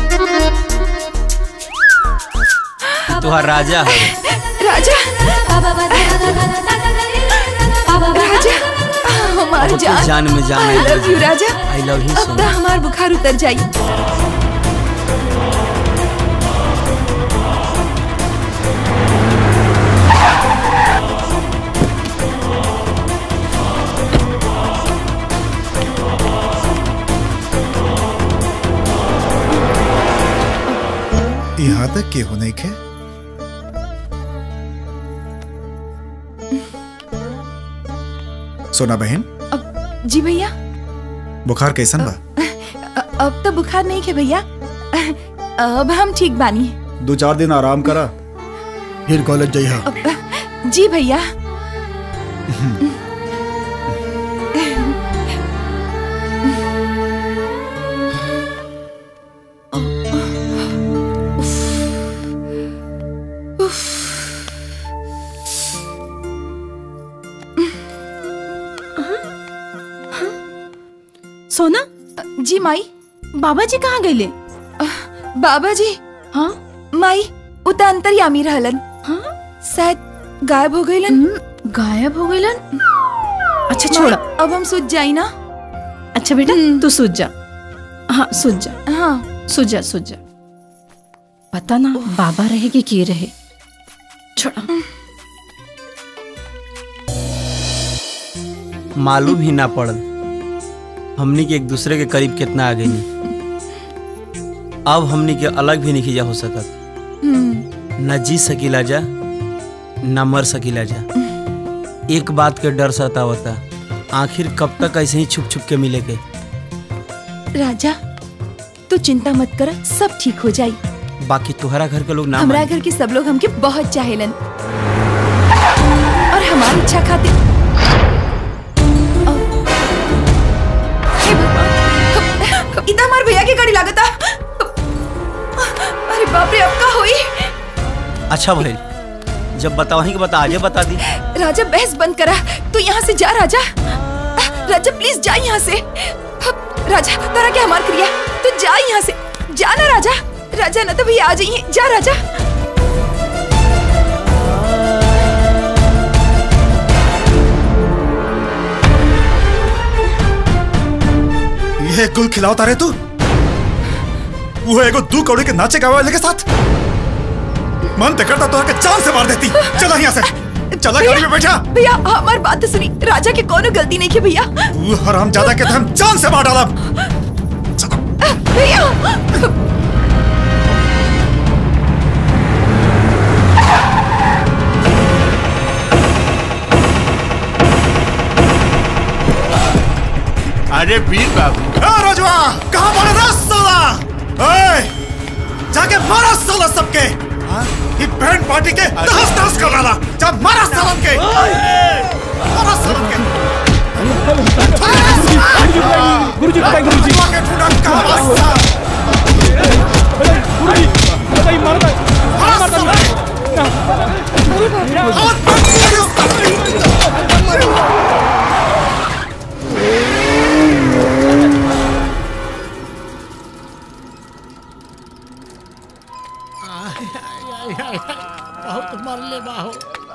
तुहार राजा हवे राजा राजा हमार अब तो जान जान में जान आई लव यू राजा आई लव यू अब तो हमार बुखार उतर जाई यहाँ तक के होने के सोना बहन जी भैया बुखार कैसन बा अ- अब तो बुखार नहीं है भैया अब हम ठीक बानी दो चार दिन आराम करा फिर कॉलेज जइहा अब- जी भैया सोना जी माई बाबा जी कहाँ गए बाबा जी हाँ माई उता अंतर्यामी रहलन हाँ शायद गायब हो गईलन गायब हो गईलन अच्छा माई, छोड़ा अब हम सूझ जाई ना अच्छा बेटा तू सूझ जा हाँ सूझ जा हाँ सूझ जा सूझ जा पता ना बाबा रहे कि के रहे छोड़ा मालूम ही ना पड़ल हमनी के एक दूसरे के करीब कितना आ गई अब हमनी के अलग भी नहीं जा हो सकत न जी सकीला जा न मर सकीला जा एक बात के डर सतावता आखिर कब तक ऐसे ही छुप छुप के मिले के राजा तू चिंता मत कर सब ठीक हो जाई बाकी तुम्हारा घर के लोग ना हमारा माने। घर के सब लोग हमके बहुत चाहेलन और हमारी इच्छा खातिर इतना हमारे भैया की गाड़ी लागता अरे बाप रे अब का होई अच्छा भइल जब बतावही के बता आजे बता दी राजा बहस बंद करा तू यहाँ से जा राजा राजा प्लीज जा यहाँ से राजा तारा क्या हमार क्रिया तू जा यहाँ से जा ना राजा राजा ना तो भैया आ जाइए जा राजा ये गुल खिलावता रे तू वो एगो दू कौड़ी के नाचे गावे वाले के साथ मन ते करता तो आके जान से मार देती चला यहाँ से चला गाड़ी में बैठा भैया हमार बात तो सुनी राजा की कोनो गलती नहीं की भैया वो हराम ज्यादा के तो हम जान से मार डाला भैया अरे वीर बाबू ए रजवा कहाँ मारा रे साला ए जाके मारा साला सबके हाँ? ये बैंड पार्टी के तहस तहस कर डाला जा मारा सालन के मारा सालन के गुरुजी बताइए गुरुजी के ठुडा कहाँ वास्ता गुरुजी बताइए मारता है मारता है बहुत मरले बाहो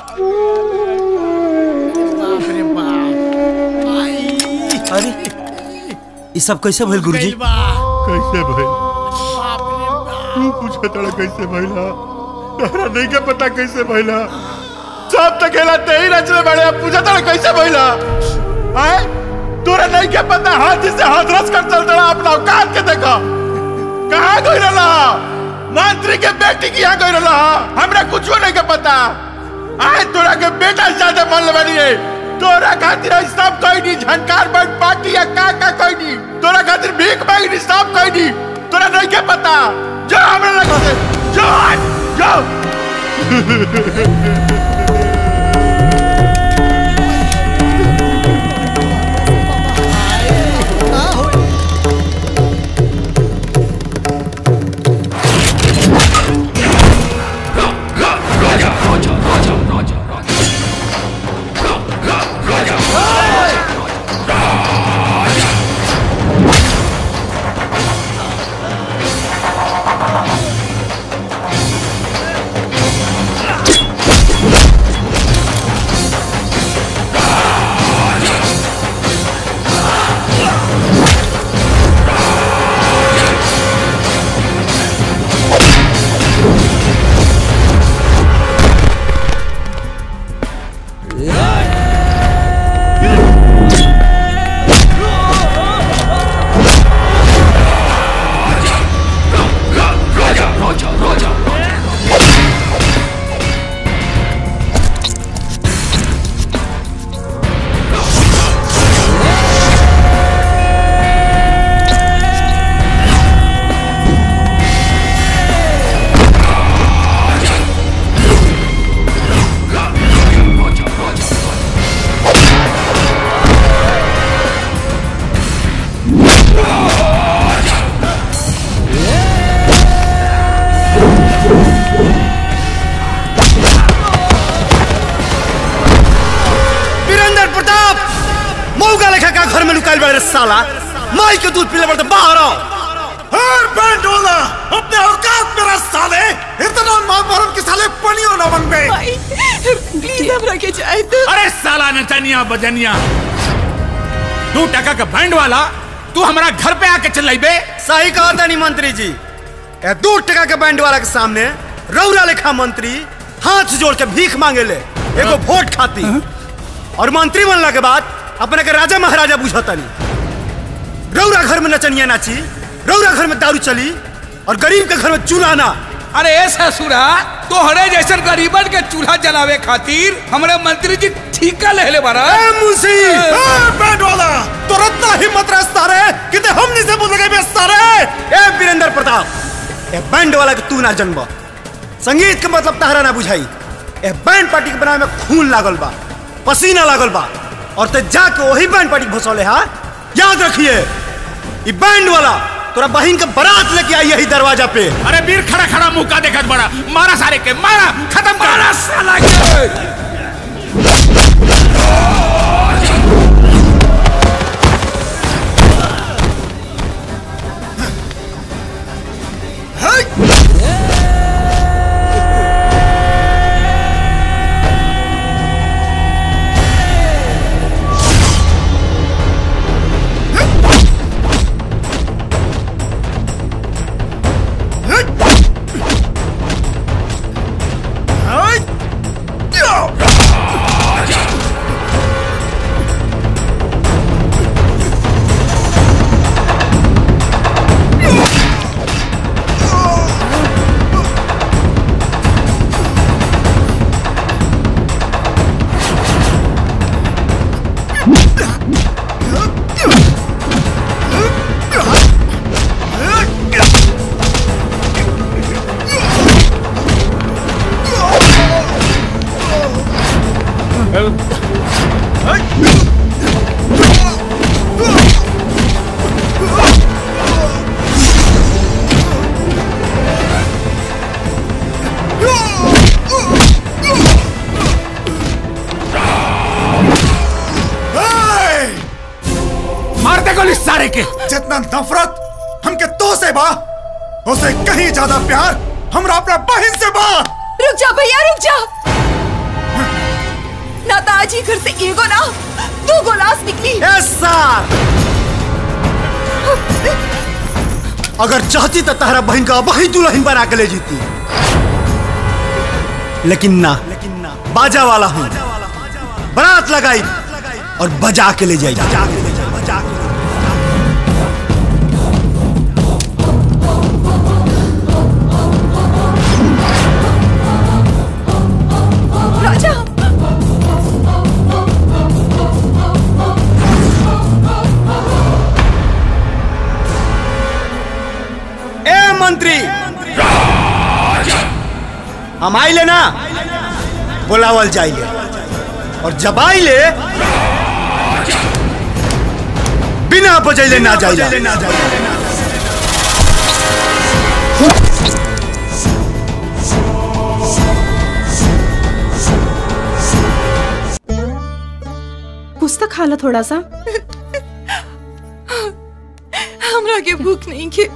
बाप रे बाप अरे ये सब कैसे भइल गुरुजी कैसे भइल तू पूछे तड़ा कैसे भइला तोहरा नहीं के पता कैसे भइला सब तक खेला ते ही रचले बड़े अब पूछे तड़ा कैसे भइला हैं तोरा नहीं के पता हाथ से हाथ रस कर चल तड़ा अपना औकात के देखो कहाँ गई रहा मंत्री के बेटी की यहाँ गई रहा हमरा कुछ नहीं के पता आए तोरा के बेटा से ज्यादा मन लबनी है तोरा खातिर आज सब कोई नहीं झनकार बन पार्टी या का का कोई नहीं तोरा खातिर भीख मांगी नहीं सब कोई नहीं तोरा नहीं क्या पता जा हमरा लग से जा जाओ वीरेंद्र प्रताप मौका लेखा का घर में लुकाइल बड़े रे साला माई के दूध पीले पड़ते बाहर आओ हर बैंड वाला अपने औकात में रस साले इतना मां मरम के साले पनियो ना बन गए प्लीज हमरा के जाए तो अरे साला नचनिया बजनिया तू टका का बैंड वाला तू हमारा घर पे आके चल बे सही कहा था नहीं मंत्री जी ए दू टका के बैंड वाला के सामने रौरा लेखा मंत्री हाथ जोड़ के भीख मांगे ले एगो वोट खाती और मंत्री बनला के बाद अपने के राजा महाराजा बुझता नहीं रौरा घर में नचनिया नाची रौरा घर में दारू चली और गरीब के घर में चूल्हा ना अरे ए ससुरा तोहरे जैसन गरीबन के चूल्हा जलावे खातिर हमरे मंत्री जी ठीका ले ले बारा ए मुंशी ए बैंड वाला तुरंत हिम्मत रस्ता रे किते हमनी से बोल गए बेस्ता रे ए वीरेंद्र प्रताप ए बैंड वाला के तू ना जन्म संगीत के मतलब तहरा ना बुझाई ए बैंड पार्टी के बनावे में खून लागल बा पसीना लागल बा और ते जाके वही बैंड पार्टी भसौले हा याद रखिए ई बैंड वाला तोरा बहन के बारात लेके आई यही दरवाजा पे अरे वीर खड़ा खड़ा मुंह का देखत बड़ा मारा सारे के मारा खत्म कर मारा साला के मार दे गोली सारे के जितना नफरत हमके तो से बा उसे कहीं ज्यादा प्यार हमरा अपना बहन से बा रुक जा भैया रुक जा ना तो आज ही घर से एगो ना दो गोलास निकली सर अगर चाहती तो तारा बहन का वही दुल्हन बना के ले जीती लेकिन ना बाजा वाला हूँ बारात लगाई और बजा के ले जाई बजा के ले जाई बजा के राजा हम आइले ना बुलावल जाइले और जब आइले बिना बजैले ना जाइले कुछ तो खा लो थोड़ा सा हमरा के भूख नहीं के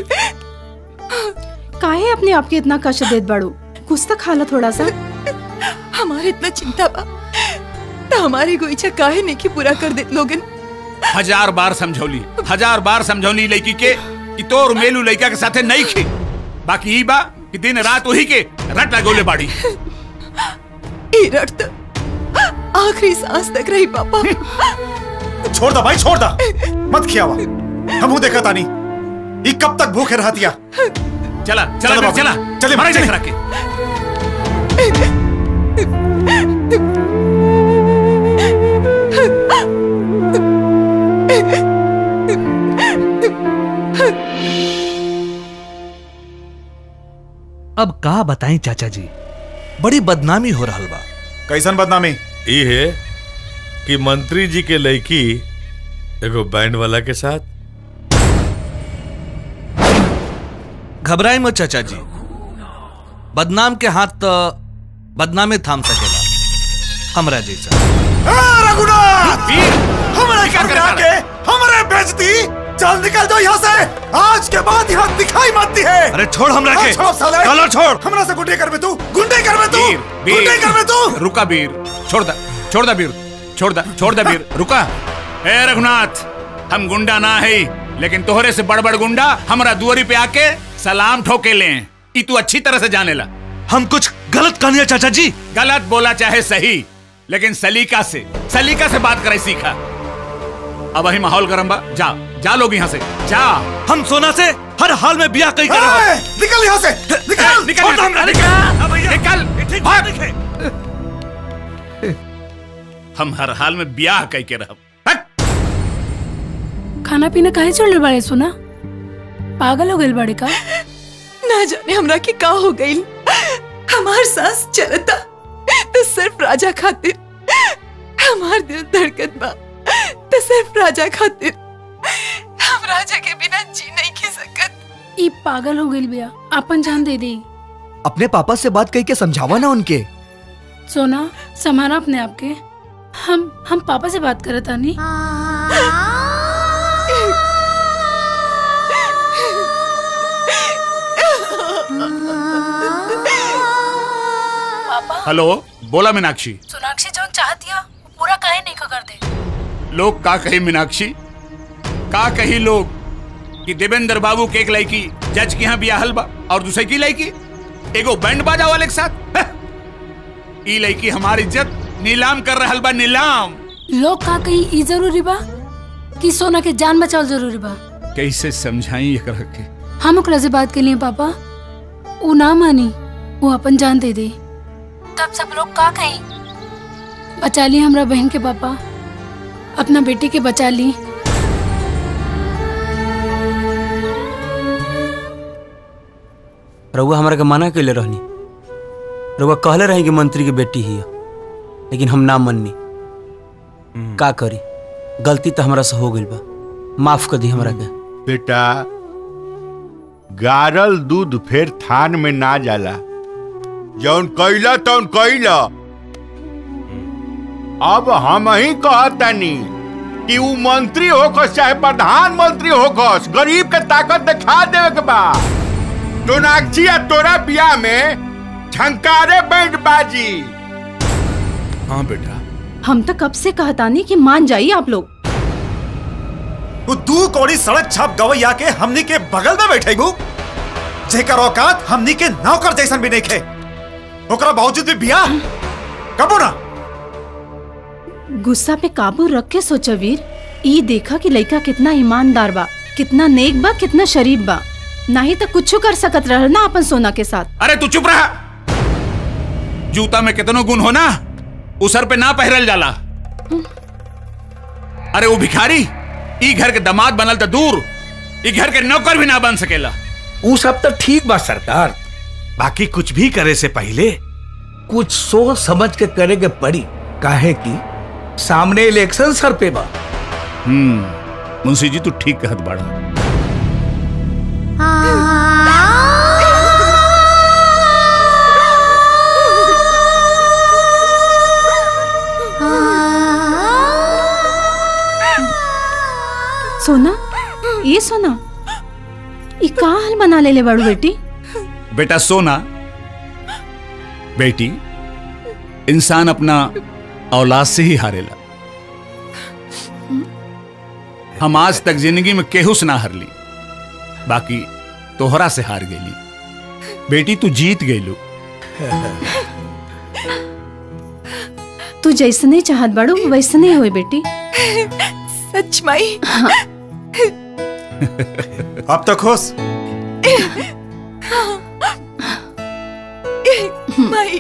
काहे अपने आप के इतना कष्ट देत बाड़ू कुछ तो खा लो थोड़ा सा हमारे इतना चिंता बा तो हमारी कोई इच्छा काहे नहीं की पूरा कर दे लोगन हजार बार समझौली हजार बार समझौली लड़की के कि तोर मेलू लड़का के साथे नहीं खे बाकी ई बा कि दिन रात वही के रट लगोले बाड़ी ई रट तो आखिरी सांस तक रही पापा छोड़ दा भाई छोड़ दा मत खियावा हमू देखा तानी ई कब तक भूखे रहतिया चला चला चलो चला, बाबू, चला चलिए, मारे चलिए। देख रखे अब का बताएं चाचा जी बड़ी बदनामी हो रहा बा कैसन बदनामी ई है कि मंत्री जी के लड़की एगो बैंड वाला के साथ घबराई मत चाचा जी बदनाम के हाथ तो बदनामे थाम सकेला हमरा जैसा रघुनाथ हमारे घर में आके हमारे बेइज्जती चल निकल जाओ यहाँ से आज के बाद यहाँ दिखाई मत दी है अरे छोड़ हमरा के। छोड़ साले कलर छोड़। हमरा से गुंडे कर में तू गुंडे कर में तू गुंडे कर में तू रुका वीर छोड़ दा छोड़ दा वीर छोड़ दा छोड़ दा वीर रुका ए रघुनाथ हम गुंडा ना है लेकिन तोहरे से बड़ बड़ गुंडा हमरा दुआरी पे आके सलाम ठोके ले ई तू अच्छी तरह से जाने ला हम कुछ गलत कहनिया चाचा जी गलत बोला चाहे सही लेकिन सलीका से सलीका से बात करे सीखा अब वही माहौल गरम बा जा जा लोग यहाँ से जा हम सोना से हर हाल में ब्याह कई ए, निकल यहाँ से निकल निकल छोड़ दो हमरा, निकल निकल भाग हम हर हाल में ब्याह कई के रहब खाना पीना काहे छोड़ले बाड़े सुना पागल हो गइल बाड़े का ना जाने हमरा के का हो गई हमार सांस चलता तो सिर्फ राजा खातिर हमार दिल धड़कत बा तो सिर्फ राजा खातिर हम राजा के बिना जी नहीं खी सकत ई पागल हो गइल बिया अपन जान दे दे अपने पापा से बात कही के समझावा ना उनके सोना संभाला अपने आप के हम हम पापा से बात करत आनी पापा हेलो बोला मीनाक्षी सोनाक्षी जो चाहतिया वो पूरा काहे नहीं कर दे लोग का कही मीनाक्षी का कही लोग कि देवेंद्र बाबू के एक लड़की जज के यहाँ बियाहल बा और दूसरे की लड़की एगो बैंड बाजा वाले के साथ हह! ई लड़की हमारी इज्जत नीलाम कर रहल बा नीलाम लोग का कही ई जरूरी बा कि सोना के जान बचाव जरूरी बा कैसे समझाई एकरा के हम ओकरा से बात के लिए पापा वो ना मानी वो अपन जान दे दे तब सब लोग का कही बचा ली हमरा बहन के पापा अपना बेटी के बचा ली रउआ हमरा के मना कैले रहनी रउआ कहले रही कि मंत्री की बेटी ही है लेकिन हम ना मननी का करी गलती तो हमरा से हो गई बा माफ कर दी हमरा के बेटा गारल दूध फिर थान में ना जाला जौन कैला तौन कैला अब हम ही कहतनी कि ऊ मंत्री होकस चाहे प्रधानमंत्री होकस गरीब के ताकत दिखा देवे के बा सोनाक्षी या तोरा बियाह में झंकारे बैंड बाजी हाँ बेटा हम तो कब से कहतानी कि मान जाइए आप लोग तू दू कौड़ी सड़क छाप गवैया के हमनी के बगल में बैठे गु जेकर औकात हमनी के नौकर जैसन भी नहीं खे ओकरा बावजूद भी बियाह कबो ना गुस्सा पे काबू रख के सोचो वीर ई देखा कि लड़का कितना ईमानदार बा कितना नेक बा कितना शरीफ बा नहीं तो कुछ कर सकत रह ना अपन सोना के साथ अरे तू चुप रहा जूता में कितनो गुण हो ना उ सर पे ना पहरल जाला अरे वो भिखारी ई घर के दामाद बनल तो दूर ई घर के नौकर भी ना बन सकेला ऊ सब तो ठीक बा सरकार बाकी कुछ भी करे से पहले कुछ सोच समझ के करे के पड़ी काहे कि सामने इलेक्शन सर पे बा हम्म मुंशी जी तू ठीक कहत बाड़ा सोना ये सोना ये का हाल बना ले ले बड़ू बेटी बेटा सोना बेटी इंसान अपना औलाद से ही हारेला हम आज तक जिंदगी में केहू से ना हारली बाकी तोहरा से हार गईली बेटी तू जीत गईलू तू जैसने चाहत बड़ू वैसने होए बेटी सच माई अब तक खुश माई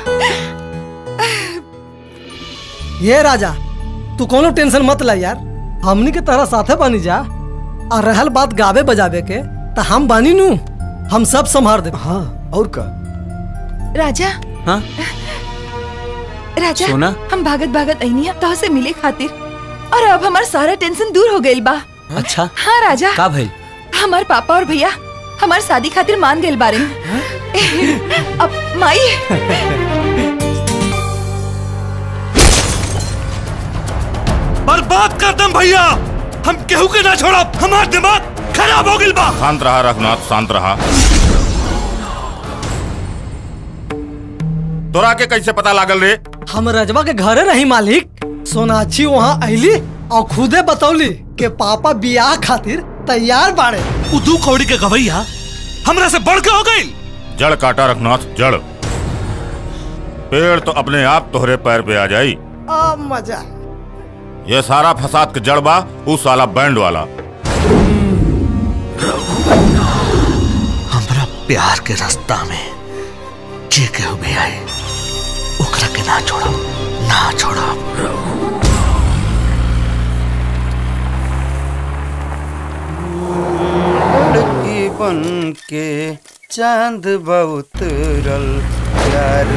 ये राजा तू कोनो टेंशन मत ला यार हमनी के तरह साथे बनी जा और रहल बात गावे बजावे के तो हम बानी नू हम सब संभार दे हाँ और का राजा हाँ राजा सोना? हम भागत भागत अनिया तो से मिले खातिर और अब हमार सारा टेंशन दूर हो गइल बा अच्छा हाँ राजा का भइल हमार पापा और भैया हमार शादी खातिर मान गइल बारे अब माई बर्बाद कर दम भैया हम केहू के ना छोड़ा हमार दिमाग खराब हो गइल बा शांत रहा रघुनाथ शांत रहा तोरा के कैसे पता लागल रे हम रजवा के घरे रही मालिक सोनाक्षी वहाँ अली और खुदे बतौली के पापा बियाह खातिर तैयार बाड़े उदू कौड़ी के गवैया हमरा से बढ़ के हो गई जड़ काटा रघुनाथ जड़ पेड़ तो अपने आप तोहरे पैर पे आ जाई आ मजा ये सारा फसाद के जड़ बा उस साला बैंड वाला हमरा प्यार के रास्ता में जे केहू भी आए ओकरा के ना छोड़ो ना छोड़ो लड़की बन के चांद बहुत रल प्यार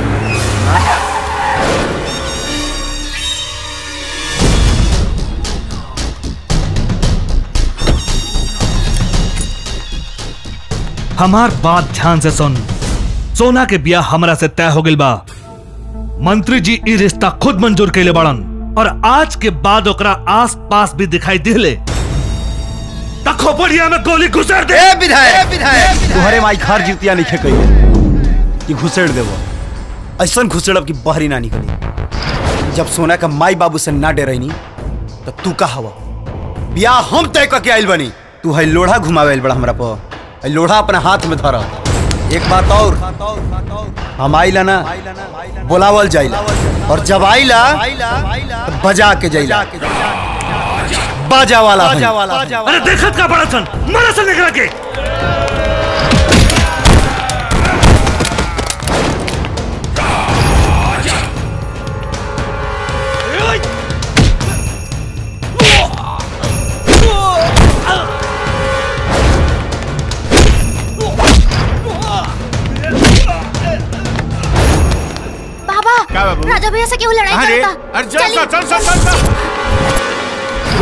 हमार बात ध्यान से सुन सोना के बियाह हमरा से तय हो गइल बा मंत्री जी ई रिश्ता खुद मंजूर कैले बाड़न और आज के बाद ओकरा आस पास भी दिखाई दिले त खोपड़िया में गोली घुसर दे विधायक तुम्हारे माई खार जीतिया नहीं कही कि घुसेड़ देवो ऐसा घुसेड़ब कि बहरी ना निकली जब सोना का माई बाबू से ना डरैनी तो तू का हवा बियाह हम तय करके आइल बनी तू है लोढ़ा घुमावे आइल बड़ा हमरा पर है लोढ़ा अपना हाथ में धरा एक बात और हम आइला ना बोलावल जाइला और जब आइला तो बजा के जाइला बाजा वाला बाजा है। वाला अरे देखत का बड़ा सन मारा सन निकला के बाबा क्या बाबू? राजा भैया से क्यों लड़ाई अरे करता अरे चल चल चल चल चल चल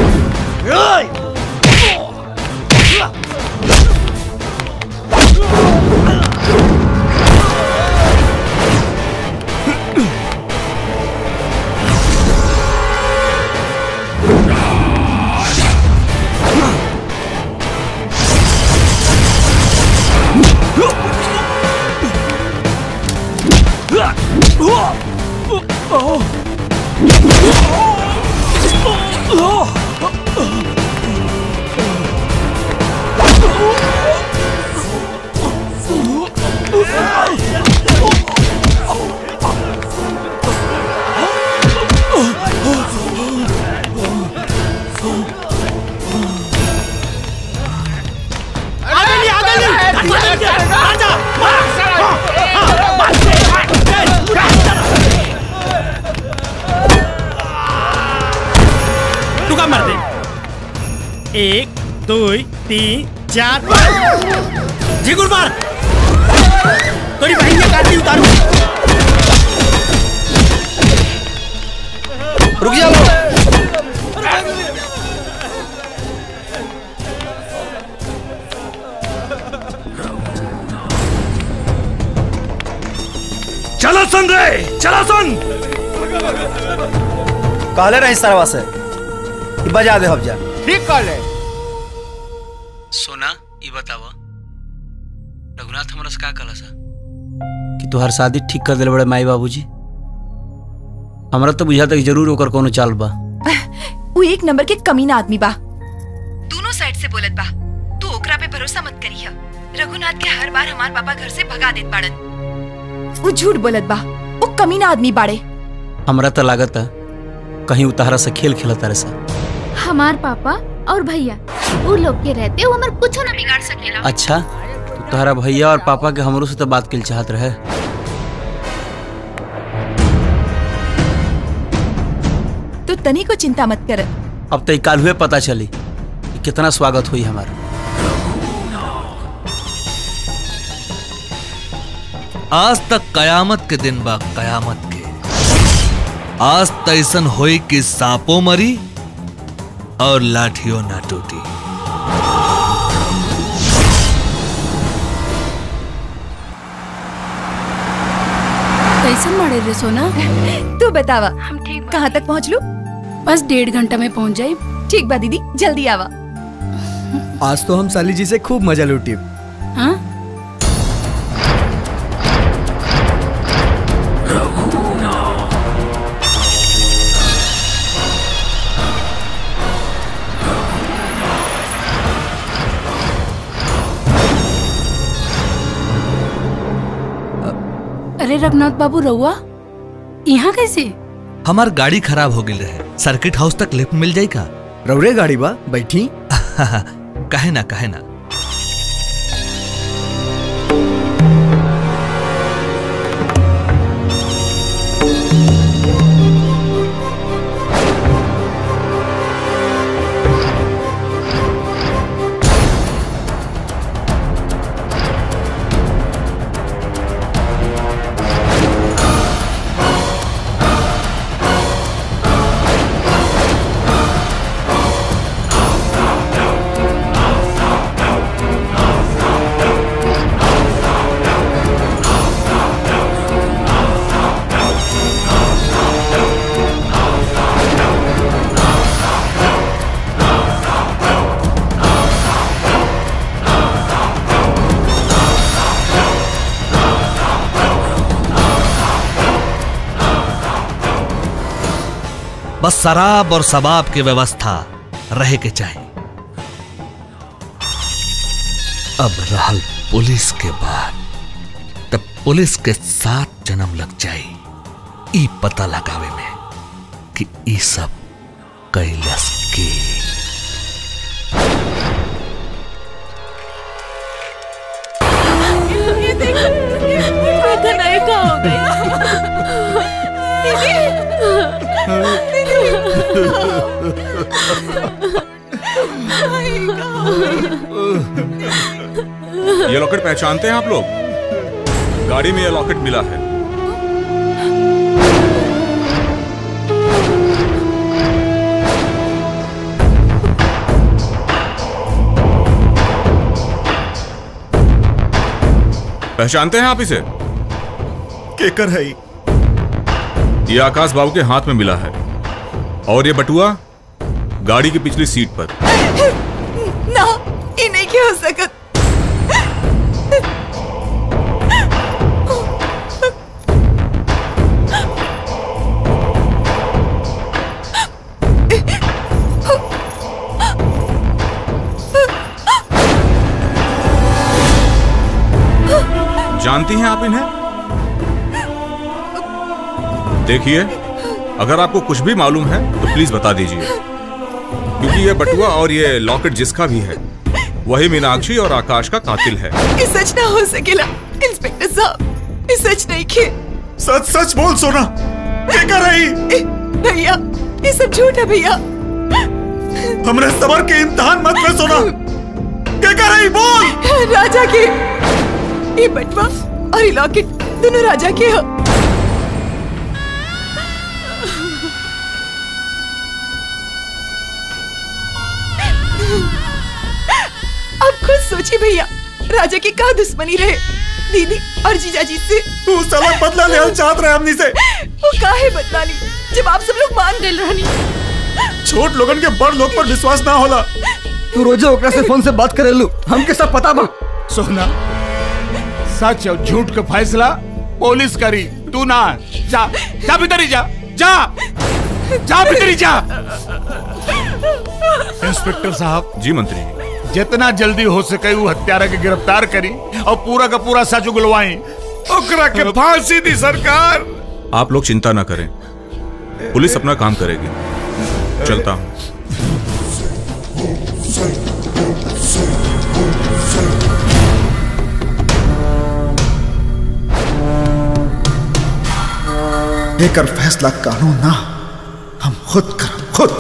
तू का मार दे एक दो तीन चार जी गुरबार थोड़ी बहन की काटी उतारू रुक जा लो चलो सुन रे चलो सुन कहले रही सरवा से कि बजा दे हम जा ठीक कहले सोना ये बतावा रघुनाथ हमरा से का कहला सा कि तोहर शादी ठीक कर दिल बड़े माई बाबूजी हमरा तो बुझाता कि जरूर ओकर कोनो चाल बा वो एक नंबर के कमीना आदमी बा दोनों साइड से बोलत बा तू ओकरा पे भरोसा मत करी रघुनाथ के हर बार हमार पापा घर से भगा देत बाड़न वो झूठ बोलत बा वो कमीना आदमी बाड़े हमरा तो लागत है कहीं उतारा से खेल खेलता रहे सा हमार पापा और भैया वो लोग के रहते वो हमार कुछ ना बिगाड़ सकेला अच्छा तो तोहरा भैया और पापा के हमरो से तो बात के चाहत रहे तो तनी को चिंता मत कर अब तो काल हुए पता चली कि कितना स्वागत हुई हमारा आज तक कयामत के दिन बा कयामत के आज तैसन होई कि सांपो मरी और लाठियों ना टूटी कैसन मारे रे सोना तू बतावा हम ठीक कहाँ तक पहुँच लू बस डेढ़ घंटा में पहुँच जाए ठीक बा दीदी जल्दी आवा आज तो हम साली जी से खूब मजा लूटी हाँ अरे रघुनाथ बाबू रहुआ यहाँ कैसे हमार गाड़ी खराब हो गई रहे सर्किट हाउस तक लिफ्ट मिल जाई का रौरे गाड़ी बा बैठी कहे ना कहे ना बस शराब और शबाब की व्यवस्था रहे के चाहिए अब रहल पुलिस के बाद तब पुलिस के साथ जन्म लग जाई ई पता लगावे में कि ई सब कैलस के ये लॉकेट पहचानते हैं आप लोग गाड़ी में ये लॉकेट मिला है पहचानते हैं आप इसे केकर है ये आकाश बाबू के हाथ में मिला है और ये बटुआ गाड़ी की पिछली सीट पर ना ये नहीं क्या हो सकत जानती हैं आप इन्हें देखिए अगर आपको कुछ भी मालूम है तो प्लीज बता दीजिए क्योंकि ये बटुआ और ये लॉकेट जिसका भी है वही मीनाक्षी और आकाश का कातिल है ये सच ना हो सकेला इंस्पेक्टर साहब ये सच नहीं खे सच सच बोल सोना क्या कर रही भैया ये सब झूठ है भैया हमरे सबर के इम्तिहान मत में सोना क्या कर रही बोल राजा की ये बटवा और ये लॉकेट दोनों राजा के हो अब खुद सोचिए भैया राजा की क्या दुश्मनी रहे दीदी और जीजा जी से तू साला बदला ले चाहत रहे हमनी से वो काहे बदला ली जब आप सब लोग मान गए रहनी छोट लोगन के बड़ लोग पर विश्वास ना होला तू रोजे ओकरा से फोन से बात करे लू हमके सब पता बा सोना सच और झूठ का फैसला पुलिस करी तू ना जा जा भीतर ही जा जा जा भीतर ही जा इंस्पेक्टर साहब जी मंत्री जितना जल्दी हो सके वो हत्यारा के गिरफ्तार करी और पूरा का पूरा सच उगलवाई ओकरा के फांसी दी सरकार आप लोग चिंता ना करें पुलिस अपना काम करेगी चलता हूँ लेकर फैसला कानून ना हम खुद कर खुद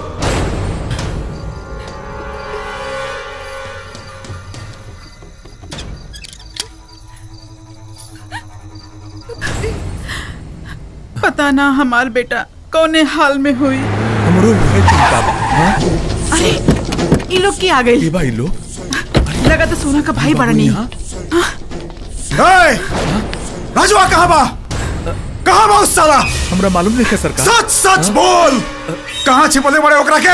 पता ना हमार बेटा कौने हाल में हुई हमरो है चिंता बा अरे ये लोग की आ गई भाई लोग लगा तो सोना का भाई बड़ा नहीं ए राजवा कहाँ बा कहाँ बा उस साला हमरा मालूम नहीं है सरकार सच सच बोल कहाँ छिपले बड़े ओकरा के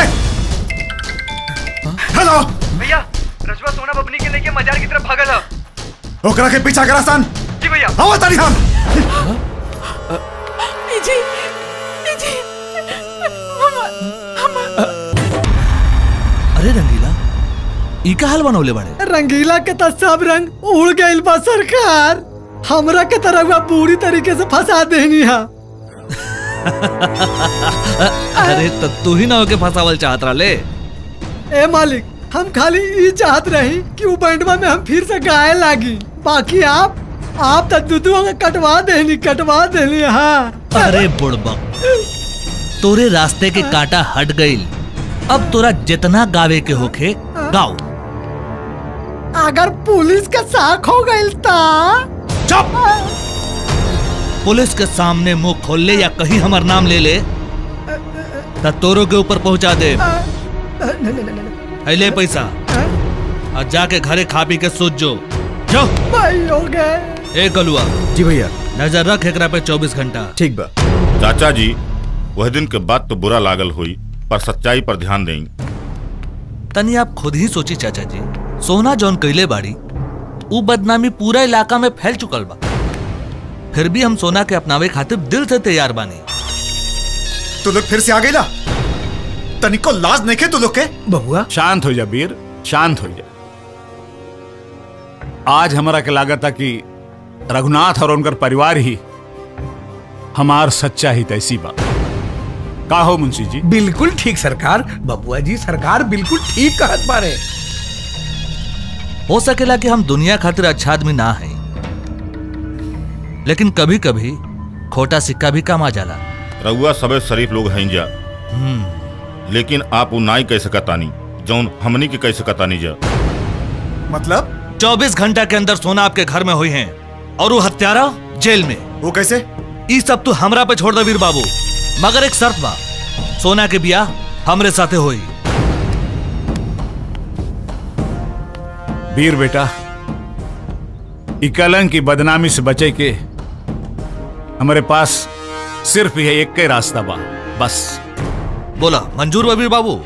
हेलो भैया रजवा सोना बबनी के लेके मजार की तरफ भागल है ओकरा के पीछा करा सन जी भैया आओ तारी हम जी जी अरे रंगीला ई का हाल बनौले बड़े रंगीला के तो सब रंग उड़ गइल बा सरकार हमरा के तरह हुआ पूरी तरीके से फंसा देनी है अरे तो तू ही ना होके फसावल चाहत रहा ए मालिक हम खाली ई चाहत रही कि वो बैंडवा में हम फिर से गाए लागी बाकी आप आप तो दुदुआ के कटवा देनी कटवा देनी हाँ अरे बुड़बक तोरे रास्ते के कांटा हट गईल अब तोरा जितना गावे के होखे गाओ अगर पुलिस का साख हो गइल ता चुप पुलिस के सामने मुंह खोल ले या कहीं हमार नाम ले ले त तोरो के ऊपर पहुंचा दे ले पैसा और जाके घरे खा पी के सोच जो जो भाई हो गए ए गलुआ जी भैया नजर रख एकरा पे 24 घंटा ठीक बा चाचा जी वह दिन के बाद तो बुरा लागल हुई पर सच्चाई पर ध्यान दें तनी आप खुद ही सोची चाचा जी सोना जौन कैले बाड़ी ऊ बदनामी पूरा इलाका में फैल चुकल बा फिर भी हम सोना के अपनावे खातिर दिल से तैयार बानी तू लोग फिर से आ गईला तनिको लाज नहीं के तू लोग के बहुआ शांत हो जा वीर शांत हो जा आज हमारा के लागत था कि रघुनाथ और उनकर परिवार ही हमार सच्चा ही तैसी बा का हो मुंशी जी बिल्कुल ठीक सरकार बबुआ जी सरकार बिल्कुल ठीक कहत बारे हो सकेला कि हम दुनिया खातिर अच्छा आदमी ना है लेकिन कभी कभी खोटा सिक्का भी काम आ जाला रउआ सबे शरीफ लोग हैं जा लेकिन आप वो नाई कह सकतानी जौन हमनी के कह सकतानी जा मतलब 24 घंटा के अंदर सोना आपके घर में हुई हैं और वो हत्यारा जेल में वो कैसे ई सब तू हमरा पे छोड़ दे वीर बाबू मगर एक शर्त बा सोना के बियाह हमरे साथे होई वीर बेटा ई कलंक की बदनामी से बचे के हमारे पास सिर्फ यह एक ही रास्ता बा बस बोला मंजूर बा वीर बाबू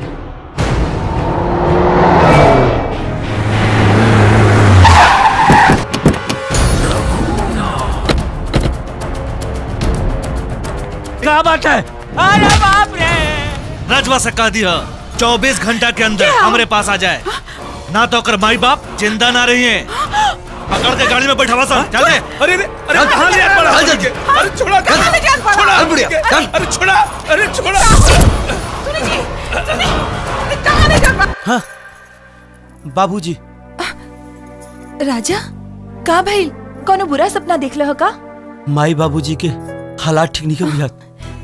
क्या बात है अरे बाप रे रजवा से कह दिया चौबीस घंटा के अंदर हमारे पास आ जाए ना तो कर माई बाप जिंदा ना रही है पकड़ के गाड़ी में बैठा सा चल दे अरे अरे अरे कहाँ ले जात पड़ा चल जल्दी। अरे छोड़ा कहाँ ले जात पड़ा? छोड़ा चल बुढ़िया, चल। अरे छोड़ा अरे छोड़ा हाँ बाबूजी राजा का भाई कोनो बुरा सपना देख लो का माई बाबूजी के हालात ठीक नहीं बुझात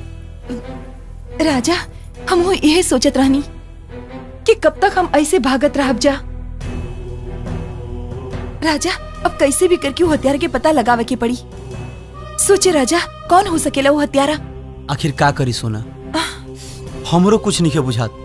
राजा हम वो यही सोचत रहनी कि कब तक हम ऐसे भागत रहब जा राजा अब कैसे भी करके वो हत्यारा के पता लगावे के पड़ी सोचे राजा कौन हो सकेला वो हत्यारा आखिर का करी सोना हमरो कुछ नहीं के बुझात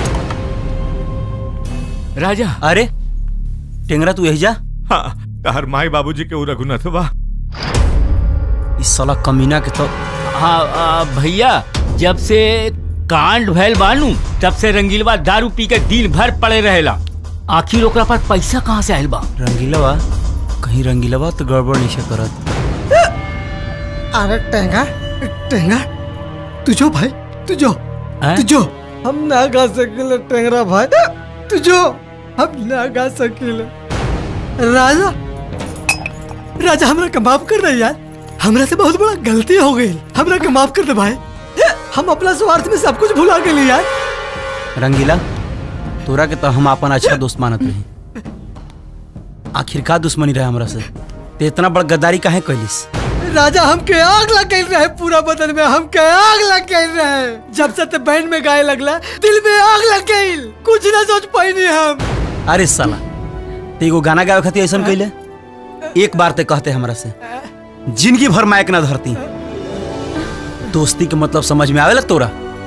राजा अरे टेंगरा तू यही जा हाँ तार माई बाबूजी के उ रघुनाथ बा इस साला कमीना के तो हाँ आ, भैया जब से कांड भैल बानू तब से रंगीलवा दारू पी के दिन भर पड़े रहेला आखिर ओकरा पास पैसा कहाँ से आयल बा रंगीलवा कहीं रंगीलवा तो गड़बड़ नहीं से करत अरे टेंगा टेंगा तू जो भाई तू जो तू जो हम ना गा सकेले टेंगरा भाई तू जो हम ना गा सकेले राजा राजा हमरा के माफ कर दे यार हमरा से बहुत बड़ा गलती हो गई हमरा के माफ कर दे भाई हम अपना स्वार्थ में सब कुछ भुला गए यार रंगीला तोरा के तो हम अपन अच्छा दोस्त मानत रही आखिर का दुश्मनी रहे हमरा से ते इतना बड़ गद्दारी काहे कैलिस राजा हमके आग लग गई रहे पूरा बदन में हमके आग लग गई रहे जब से ते बैंड में गाए लगला दिल में आग लग गई कुछ ना सोच पाई हम अरे साला ते एगो गाना गावे खातिर ऐसा कैले एक बार ते कहते हमरा से जिंदगी भर मायक ना धरती दोस्ती के मतलब समझ में आवेला तोरा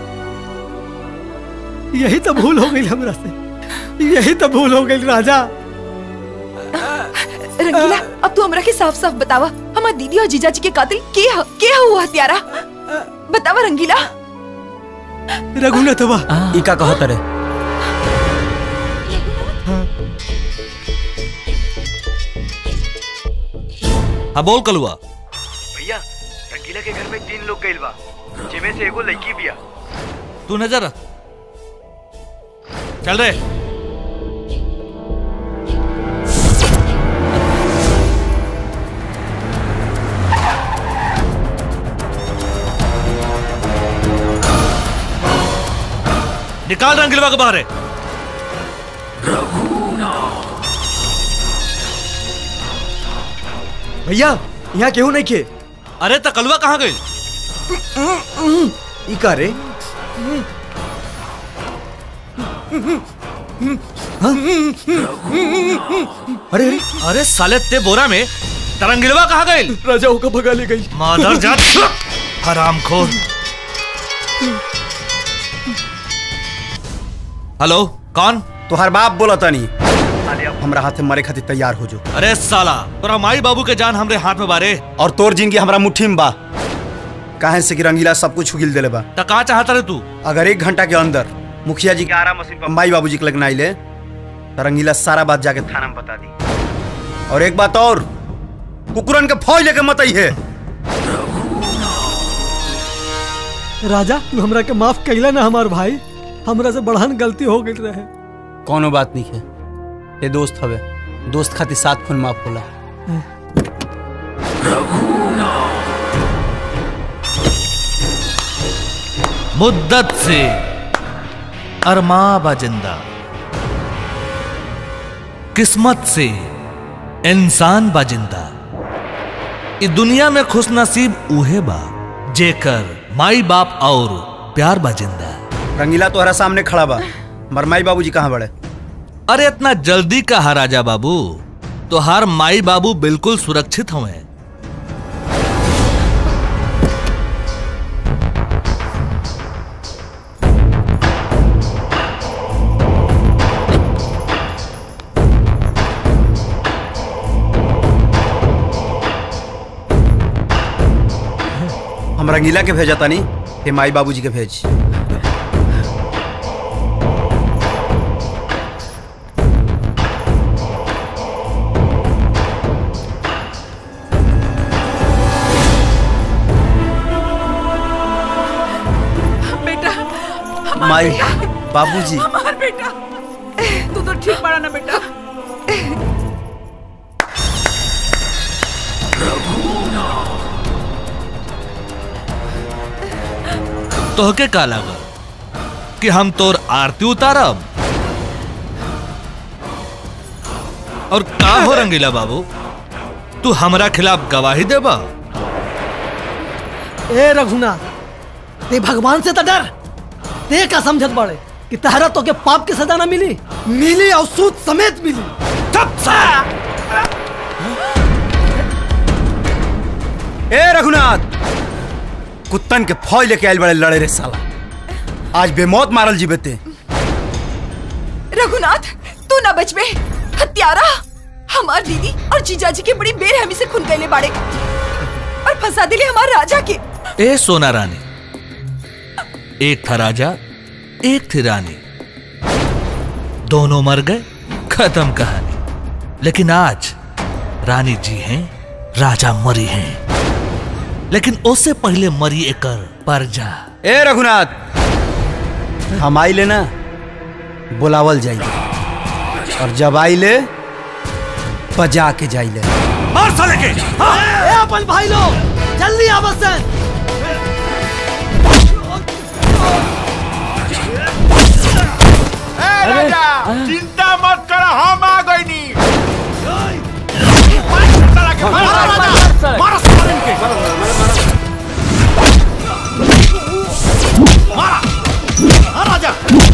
यही तो भूल हो गई हमरा से यही तो भूल हो गई राजा रंगीला अब तू हमरा के साफ साफ बतावा हमार दीदी और जीजा जी के कातिल के ह के ह हुआ हत्यारा बतावा रंगीला रघुनाथ बा ई का कहत रे हाँ बोल कलुआ भैया रंगीला के घर में तीन लोग गइल बा जिमे से एगो लड़की बिया तू नजर रख। चल रे निकाल रंगीलवा के बाहर है भैया यहाँ केहू नहीं खे अरे तकलुआ कहाँ गई ई का रे अरे अरे साले ते बोरा में तरंगिलवा कहाँ गई राजा होकर भगा ले गई मादर जात हरामखोर हेलो कौन तोहर बाप बोला तनी हमरा हाथे मरे खातिर तैयार हो जो अरे साला तोरा माई बाबू के जान हमरे हाथ में बारे और तोर जिंदगी हमरा मुट्ठी में बा काहे से कि रंगीला सब कुछ उगिल देले बा त का चाहता रे तू अगर एक घंटा के अंदर मुखिया जी के आरा मशीन पर माई बाबूजी के लगना आइले तो रंगीला सारा बात जाके थाना में बता दी और एक बात और कुकुरन के फौज लेके मत है राजा तू हमरा के माफ कैला ना हमार भाई हमरा से बढ़न गलती हो गई रहे कोनो बात नहीं है ये दोस्त हवे दोस्त खातिर सात खून माफ होला मुद्दत से अरमा बाजिंदा किस्मत से इंसान बाजिंदा इ दुनिया में खुश नसीब उहे बा जेकर माई बाप और प्यार बाजिंदा रंगीला तोहरा सामने खड़ा बा मर माई बाबूजी कहाँ बड़े अरे इतना जल्दी कहा राजा बाबू तो हर माई बाबू बिल्कुल सुरक्षित हुए हम रंगीला के भेजा तानी हे माई बाबूजी के भेज बेटा हमार माई बेटा, बाबूजी हमार बेटा तू तो ठीक पड़ा ना बेटा तोहके का लगा कि हम तोर आरती उतारब और का हो रंगीला बाबू तू हमरा खिलाफ गवाही देबा ए रघुनाथ ते भगवान से तो डर ते का समझत बाड़े कि तहरा तो के पाप की सजा ना मिली मिली और सूद समेत मिली चुप ए रघुनाथ कुत्तन के फौज लेके आयल बड़े लड़े रे साला आज बेमौत मारल जीवे ते रघुनाथ तू ना बचबे हत्यारा हमार दीदी और जीजाजी के बड़ी बेरहमी से खून कैले बाड़े और फंसा दिले हमार राजा के ए सोना रानी एक था राजा एक थी रानी दोनों मर गए खत्म कहानी लेकिन आज रानी जी हैं राजा मरी हैं लेकिन उससे पहले मरी एकर परजा ए रघुनाथ हम आई ले ना बुलावल जाइए और जब आई ले बजा के जाई ले मार साले के ए अपन भाई लोग जल्दी आवत से ए राजा चिंता मत कर हम आ गई नी राजा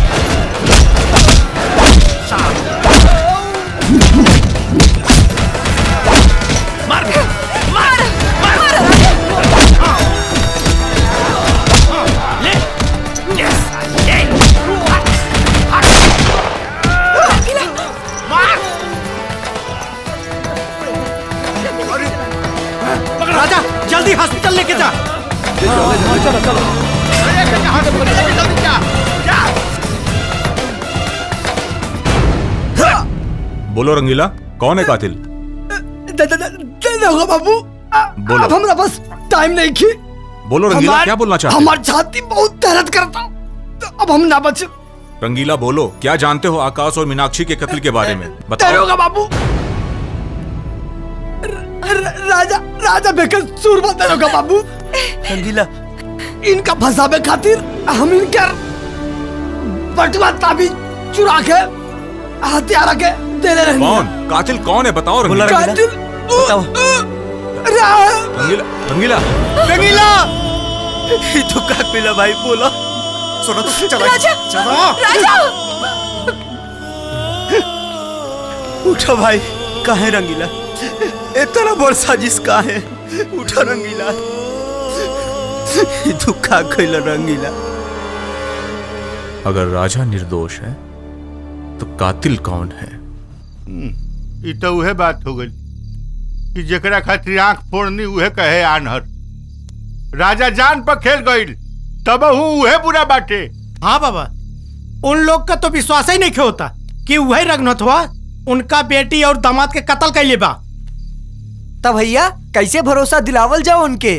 राजा जल्दी हॉस्पिटल लेके जा चलो चलो बोलो रंगीला कौन है कातिल होगा बाबू बोलो। अब हमरा पास टाइम नहीं की बोलो रंगीला क्या बोलना चाहते हमारी छाती बहुत दर्द करता तो अब हम ना बचे हो रंगीला बोलो क्या जानते हो आकाश और मीनाक्षी के कत्ल के बारे में बताओ होगा बाबू र- र- राजा राजा बेकर सूरमा होगा बाबू रंगीला इनका फंसावे खातिर हम इनकर बटवा ताबीज चुरा के हथियारा के दे रहे कौन कातिल कौन है बताओ रंगीला कातिल बताओ रंगीला रंगीला रंगीला ये तो का पिला भाई बोला सुनो तो चलो राजा चलो राजा उठो भाई काहे रंगीला इतना बड़ साजिश काहे उठो रंगीला तू का खइला रंगीला अगर राजा निर्दोष है तो कातिल कौन है ई तो उहे बात हो गई कि जेकरा खातिर आंख फोड़नी उहे कहे आनहर राजा जान पर खेल गईल तब उहे बुरा बाटे हाँ बाबा उन लोग का तो विश्वास ही नहीं होता कि वही रघुनाथ हुआ उनका बेटी और दामाद के कत्ल कैले बा तब भैया कैसे भरोसा दिलावल जाओ उनके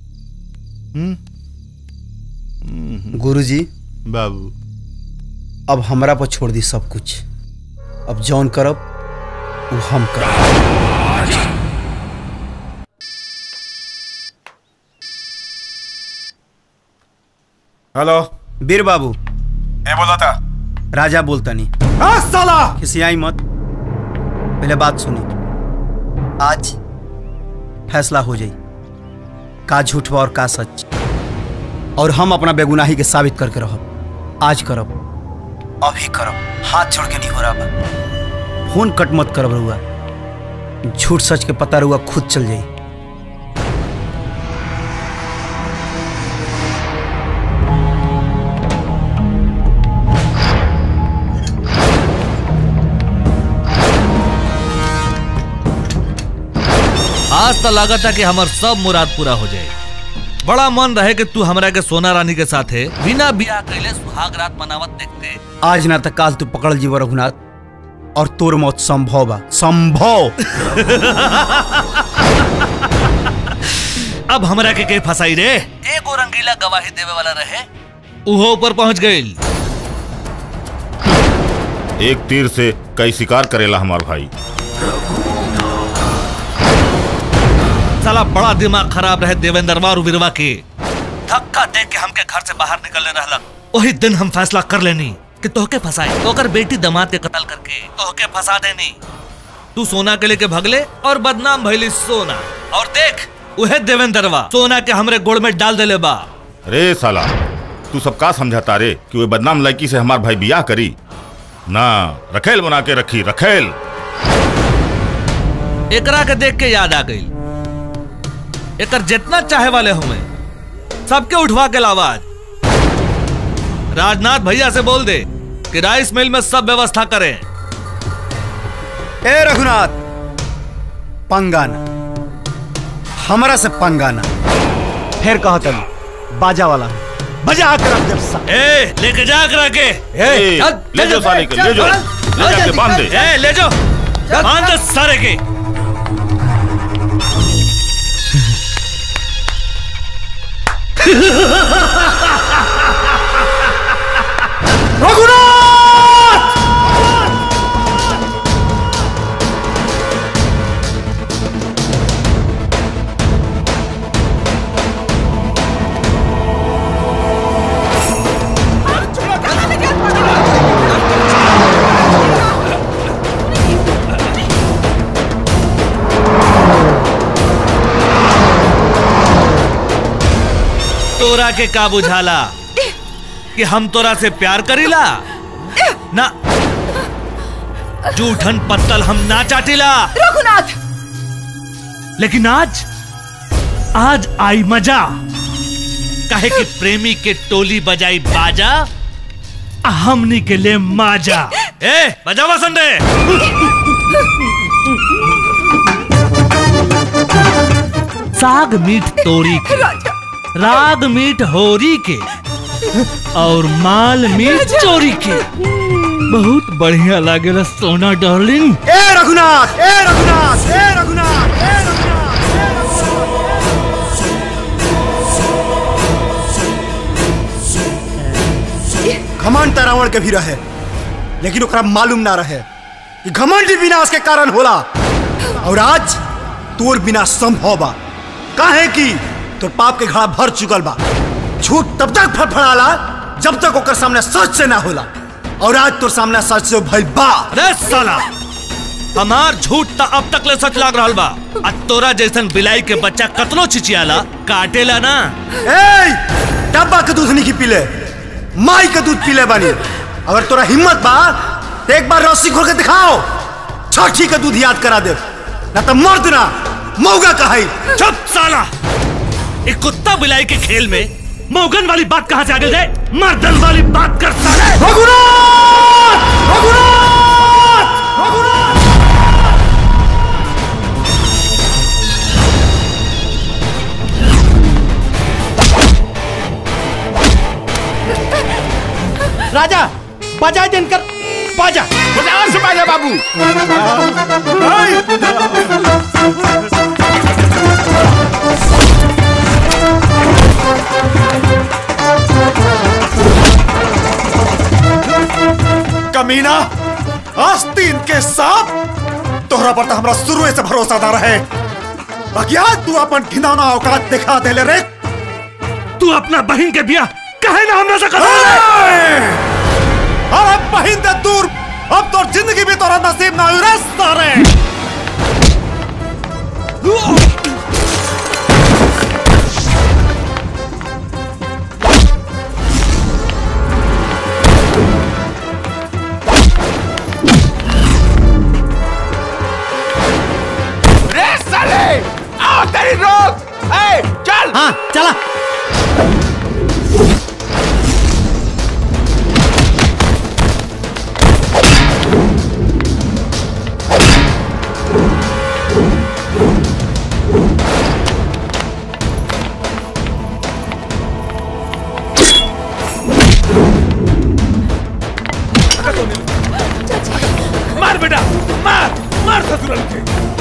गुरुजी बाबू अब हमरा पर छोड़ दी सब कुछ अब जौन करब वो हम करब हेलो वीर बाबू ए बोला था राजा बोलता नहीं हाँ साला किसी आई मत पहले बात सुनी आज फैसला हो जाई का झूठ बा और का सच और हम अपना बेगुनाही के साबित करके रहब आज करब अभी करब हाथ छोड़ के नहीं हो रहा बा फोन कट मत करब रहुआ झूठ सच के पता रहुआ खुद चल जाई आज तो लागत है कि हमार सब मुराद पूरा हो जाए बड़ा मन रहे कि तू हमरा के सोना रानी के साथे बिना बियाह कैले सुहाग रात मनावत देखते आज ना तक काल तू पकड़ जीव रघुनाथ और तोर मौत संभव बा संभव अब हमरा के के फसाई रे एगो रंगीला गवाही देवे वाला रहे उहो ऊपर पहुंच गईल एक तीर से कई शिकार करेला हमार भाई साला बड़ा दिमाग खराब रहे देवेंद्रवा और वीरवा के धक्का दे के हमके घर से बाहर निकलने रहला वही दिन हम फैसला कर लेनी कि तोहके फंसाए तो अगर बेटी दमाद के कत्ल करके तोहके फंसा देनी तू सोना के लेके भगले और बदनाम भइली सोना और देख उहे देवेंद्रवा सोना के हमरे गोड़ में डाल देले बा रे साला तू सब का समझाता रे कि वो बदनाम लड़की से हमार भाई बियाह करी ना रखेल बना के रखी रखेल एकरा के देख के याद आ गई एकर जितना चाहे वाले हुए सबके उठवा के लावा आज राजनाथ भैया से बोल दे कि राइस मिल में सब व्यवस्था करें ए रघुनाथ पंगाना हमरा से पंगाना फिर कहा तब बाजा वाला बजा कर अब जब सा ए लेके जा करा के ए, ले जाओ साले के, ले जाओ। ले जाके बांध दे। ए ले जाओ बांध दे सारे के तोरा के का बुझाला कि हम तोरा से प्यार करीला ना जूठन पत्तल हम ना चाटीला रघुनाथ लेकिन आज आज आई मजा काहे कि प्रेमी के टोली बजाई बाजा आ हमनी के लिए माजा ए बजावा संडे साग मीठ तोरी के राग मीठ होरी के और माल मीठ चोरी के बहुत बढ़िया लागेला सोना डार्लिंग ए रघुनाथ ए रघुनाथ ए रघुनाथ ए घमंड त रावण के भी रहे लेकिन ओकरा मालूम ना रहे कि घमंड ही विनाश के कारण होला और आज तोर बिना संभव बा काहे कि तोर पाप के घड़ा भर चुकल बा झूठ तब तक फड़फड़ाला जब तक ओकर सामने सच से ना होला और आज तोर सामने सच से भइल बा अरे साला हमार झूठ त अब तक ले सच लाग रहल बा आ तोरा जैसन बिलाई के बच्चा कतनो चिचियाला काटेला ना ए डब्बा के दूध नहीं पीले माई के दूध पीले बानी अगर तोरा हिम्मत बा तो एक बार रस्सी खोल के दिखाओ छठी का दूध याद करा दे ना तो मर्द ना मौगा कहाई चुप साला एक कुत्ता बिलाई के खेल में मौगन वाली बात कहां से आ गई है मर्दन वाली बात कर साले राजा बजा दिनकर बाजा बजा से बाजा बाबू कमीना आस्तीन के साथ तोहरा पर तो हमरा शुरू से भरोसा ना रहे बाकी आज तू अपन घिनौना औकात दिखा दे ले रे तू अपना बहन के बिया कहे ना हमरा से कर अरे बहिन दे दूर अब तो जिंदगी भी तोरा नसीब ना हुई रे सारे रे साले आओ तेरी रोक ए चल हाँ चला मार बेटा मार मार ससुराल के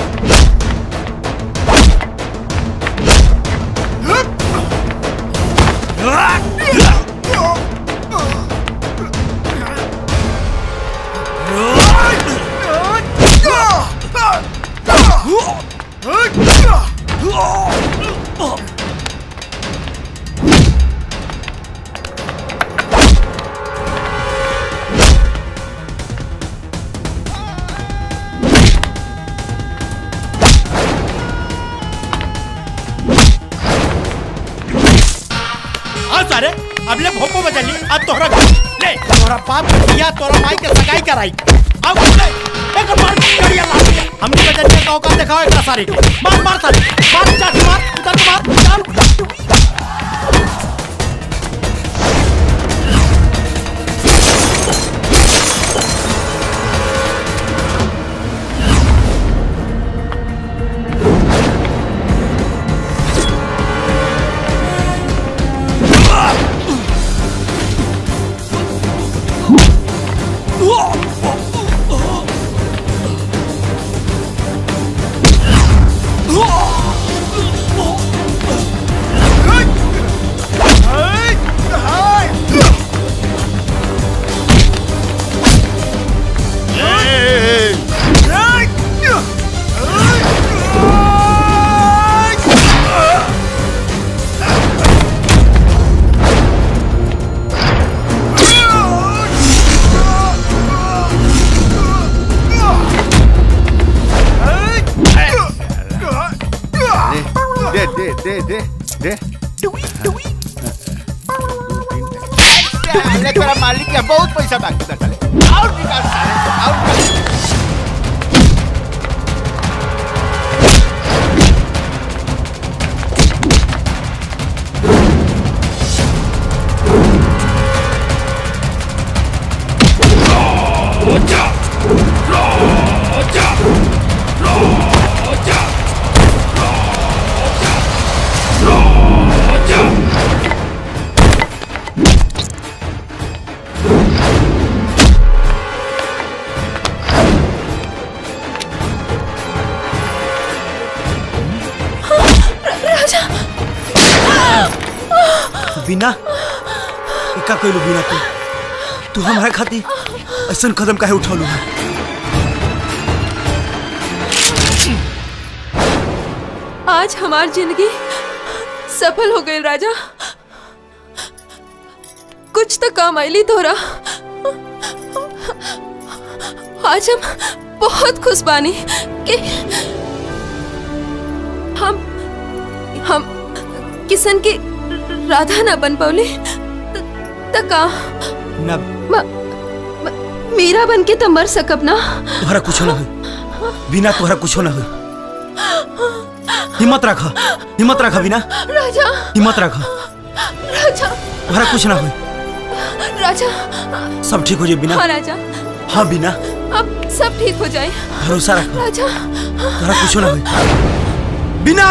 हाँ सारे अब ले भोपो बजा ली अब तोहरा ले तोहरा बाप के बिया तोहरा माई के सगाई कराई आओ ले, एक मार करिया ला हमने बजट का औकात दिखाओ एक सारी के मार मार सारी मार चाची मार उधर को मार चल दे दे दे दे दे अरे तेरा मालिक है बहुत पैसा बाकी था चले और निकाल सारे को, और निकाल राजा बिना का कोई बिना तू तू हमारे खातिर ऐसा कदम काहे उठौलू है आज हमार जिंदगी सफल हो गई राजा कुछ तो काम आईली तोरा आज हम बहुत खुश बानी कि हम हम किसन की राधा ना बन पौली त का ना म- म- मीरा बन के तो मर सकब ना तुम्हारा कुछ ना हो बिना तुम्हारा कुछ ना हो हिम्मत रखा हिम्मत रखा बिना राजा हिम्मत रखा राजा तुम्हारा कुछ ना हो राजा सब ठीक हो जाए बिना हाँ राजा हाँ बिना अब सब ठीक हो जाए भरोसा रखो राजा तुम्हारा कुछ ना हो बिना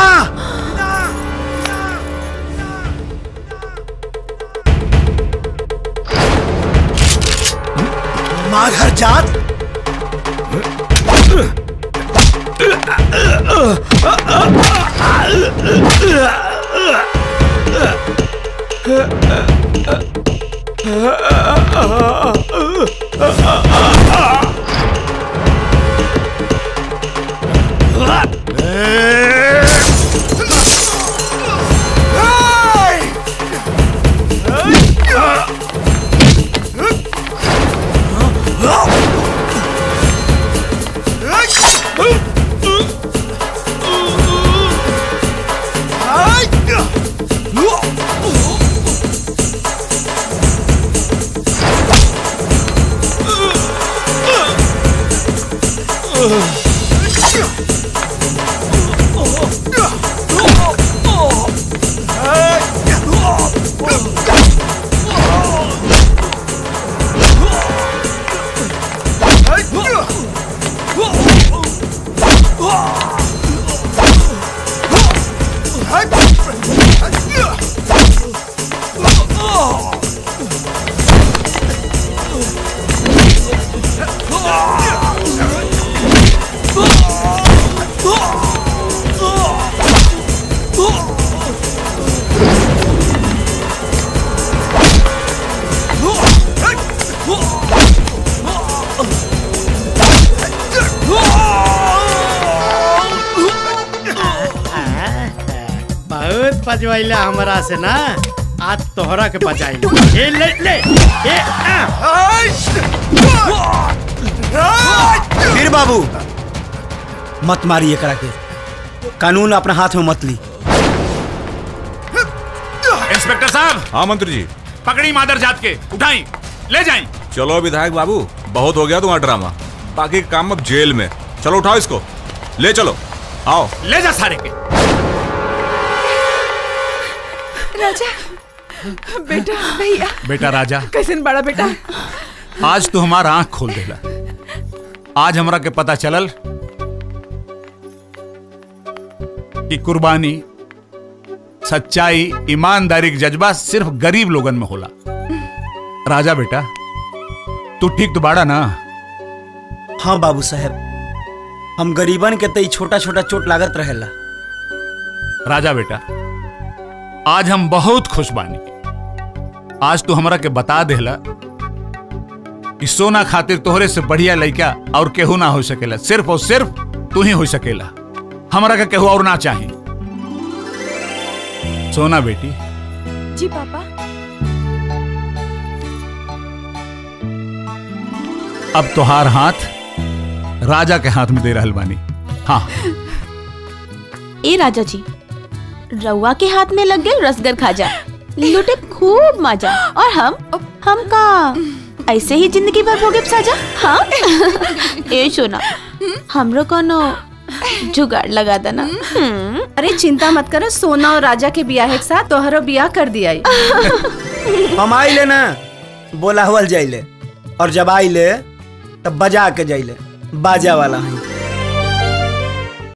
माघर जात बहुत पजवाइला हमरा से ना आज तोहरा के बजाई ए ले ले ए वीर बाबू मत मारिए करा के कानून अपना हाथ में मत ली इंस्पेक्टर साहब हाँ मंत्री जी पकड़ी मादर जात के उठाई ले जाई चलो विधायक बाबू बहुत हो गया तुम्हारा ड्रामा बाकी काम अब जेल में चलो उठाओ इसको ले चलो आओ ले जा सारे के राजा बेटा भैया बेटा राजा कैसन बड़ा बेटा आज तू हमारा आंख खोल देला आज हमरा के पता चलल कि कुर्बानी सच्चाई ईमानदारी के जज्बा सिर्फ गरीब लोगन में होला राजा बेटा तू ठीक तो बाड़ा ना हाँ बाबू साहब हम गरीबन के तई छोटा छोटा चोट लागत रहेला राजा बेटा आज हम बहुत खुश बानी आज तू हमरा के बता देला कि सोना खातिर तोहरे से बढ़िया लड़का और केहू ना हो सकेला सिर्फ और सिर्फ तू ही हो सकेला हमरा का केहू और ना चाही सोना बेटी जी पापा अब तोहार हाथ राजा के हाथ में दे रहल बानी हाँ ए राजा जी रउआ के हाथ में लग गए रसगर खाजा लुटे खूब मजा और हम हम का ऐसे ही जिंदगी भर भोगे साजा हाँ ए सोना हमरो कोनो जुगाड़ लगा देना अरे चिंता मत करो सोना और राजा के बियाह के साथ तोहरो बियाह कर दिया हम आइले ना बोला हुआ जाइले और जब आइले तब बजा के जाइले बाजा वाला है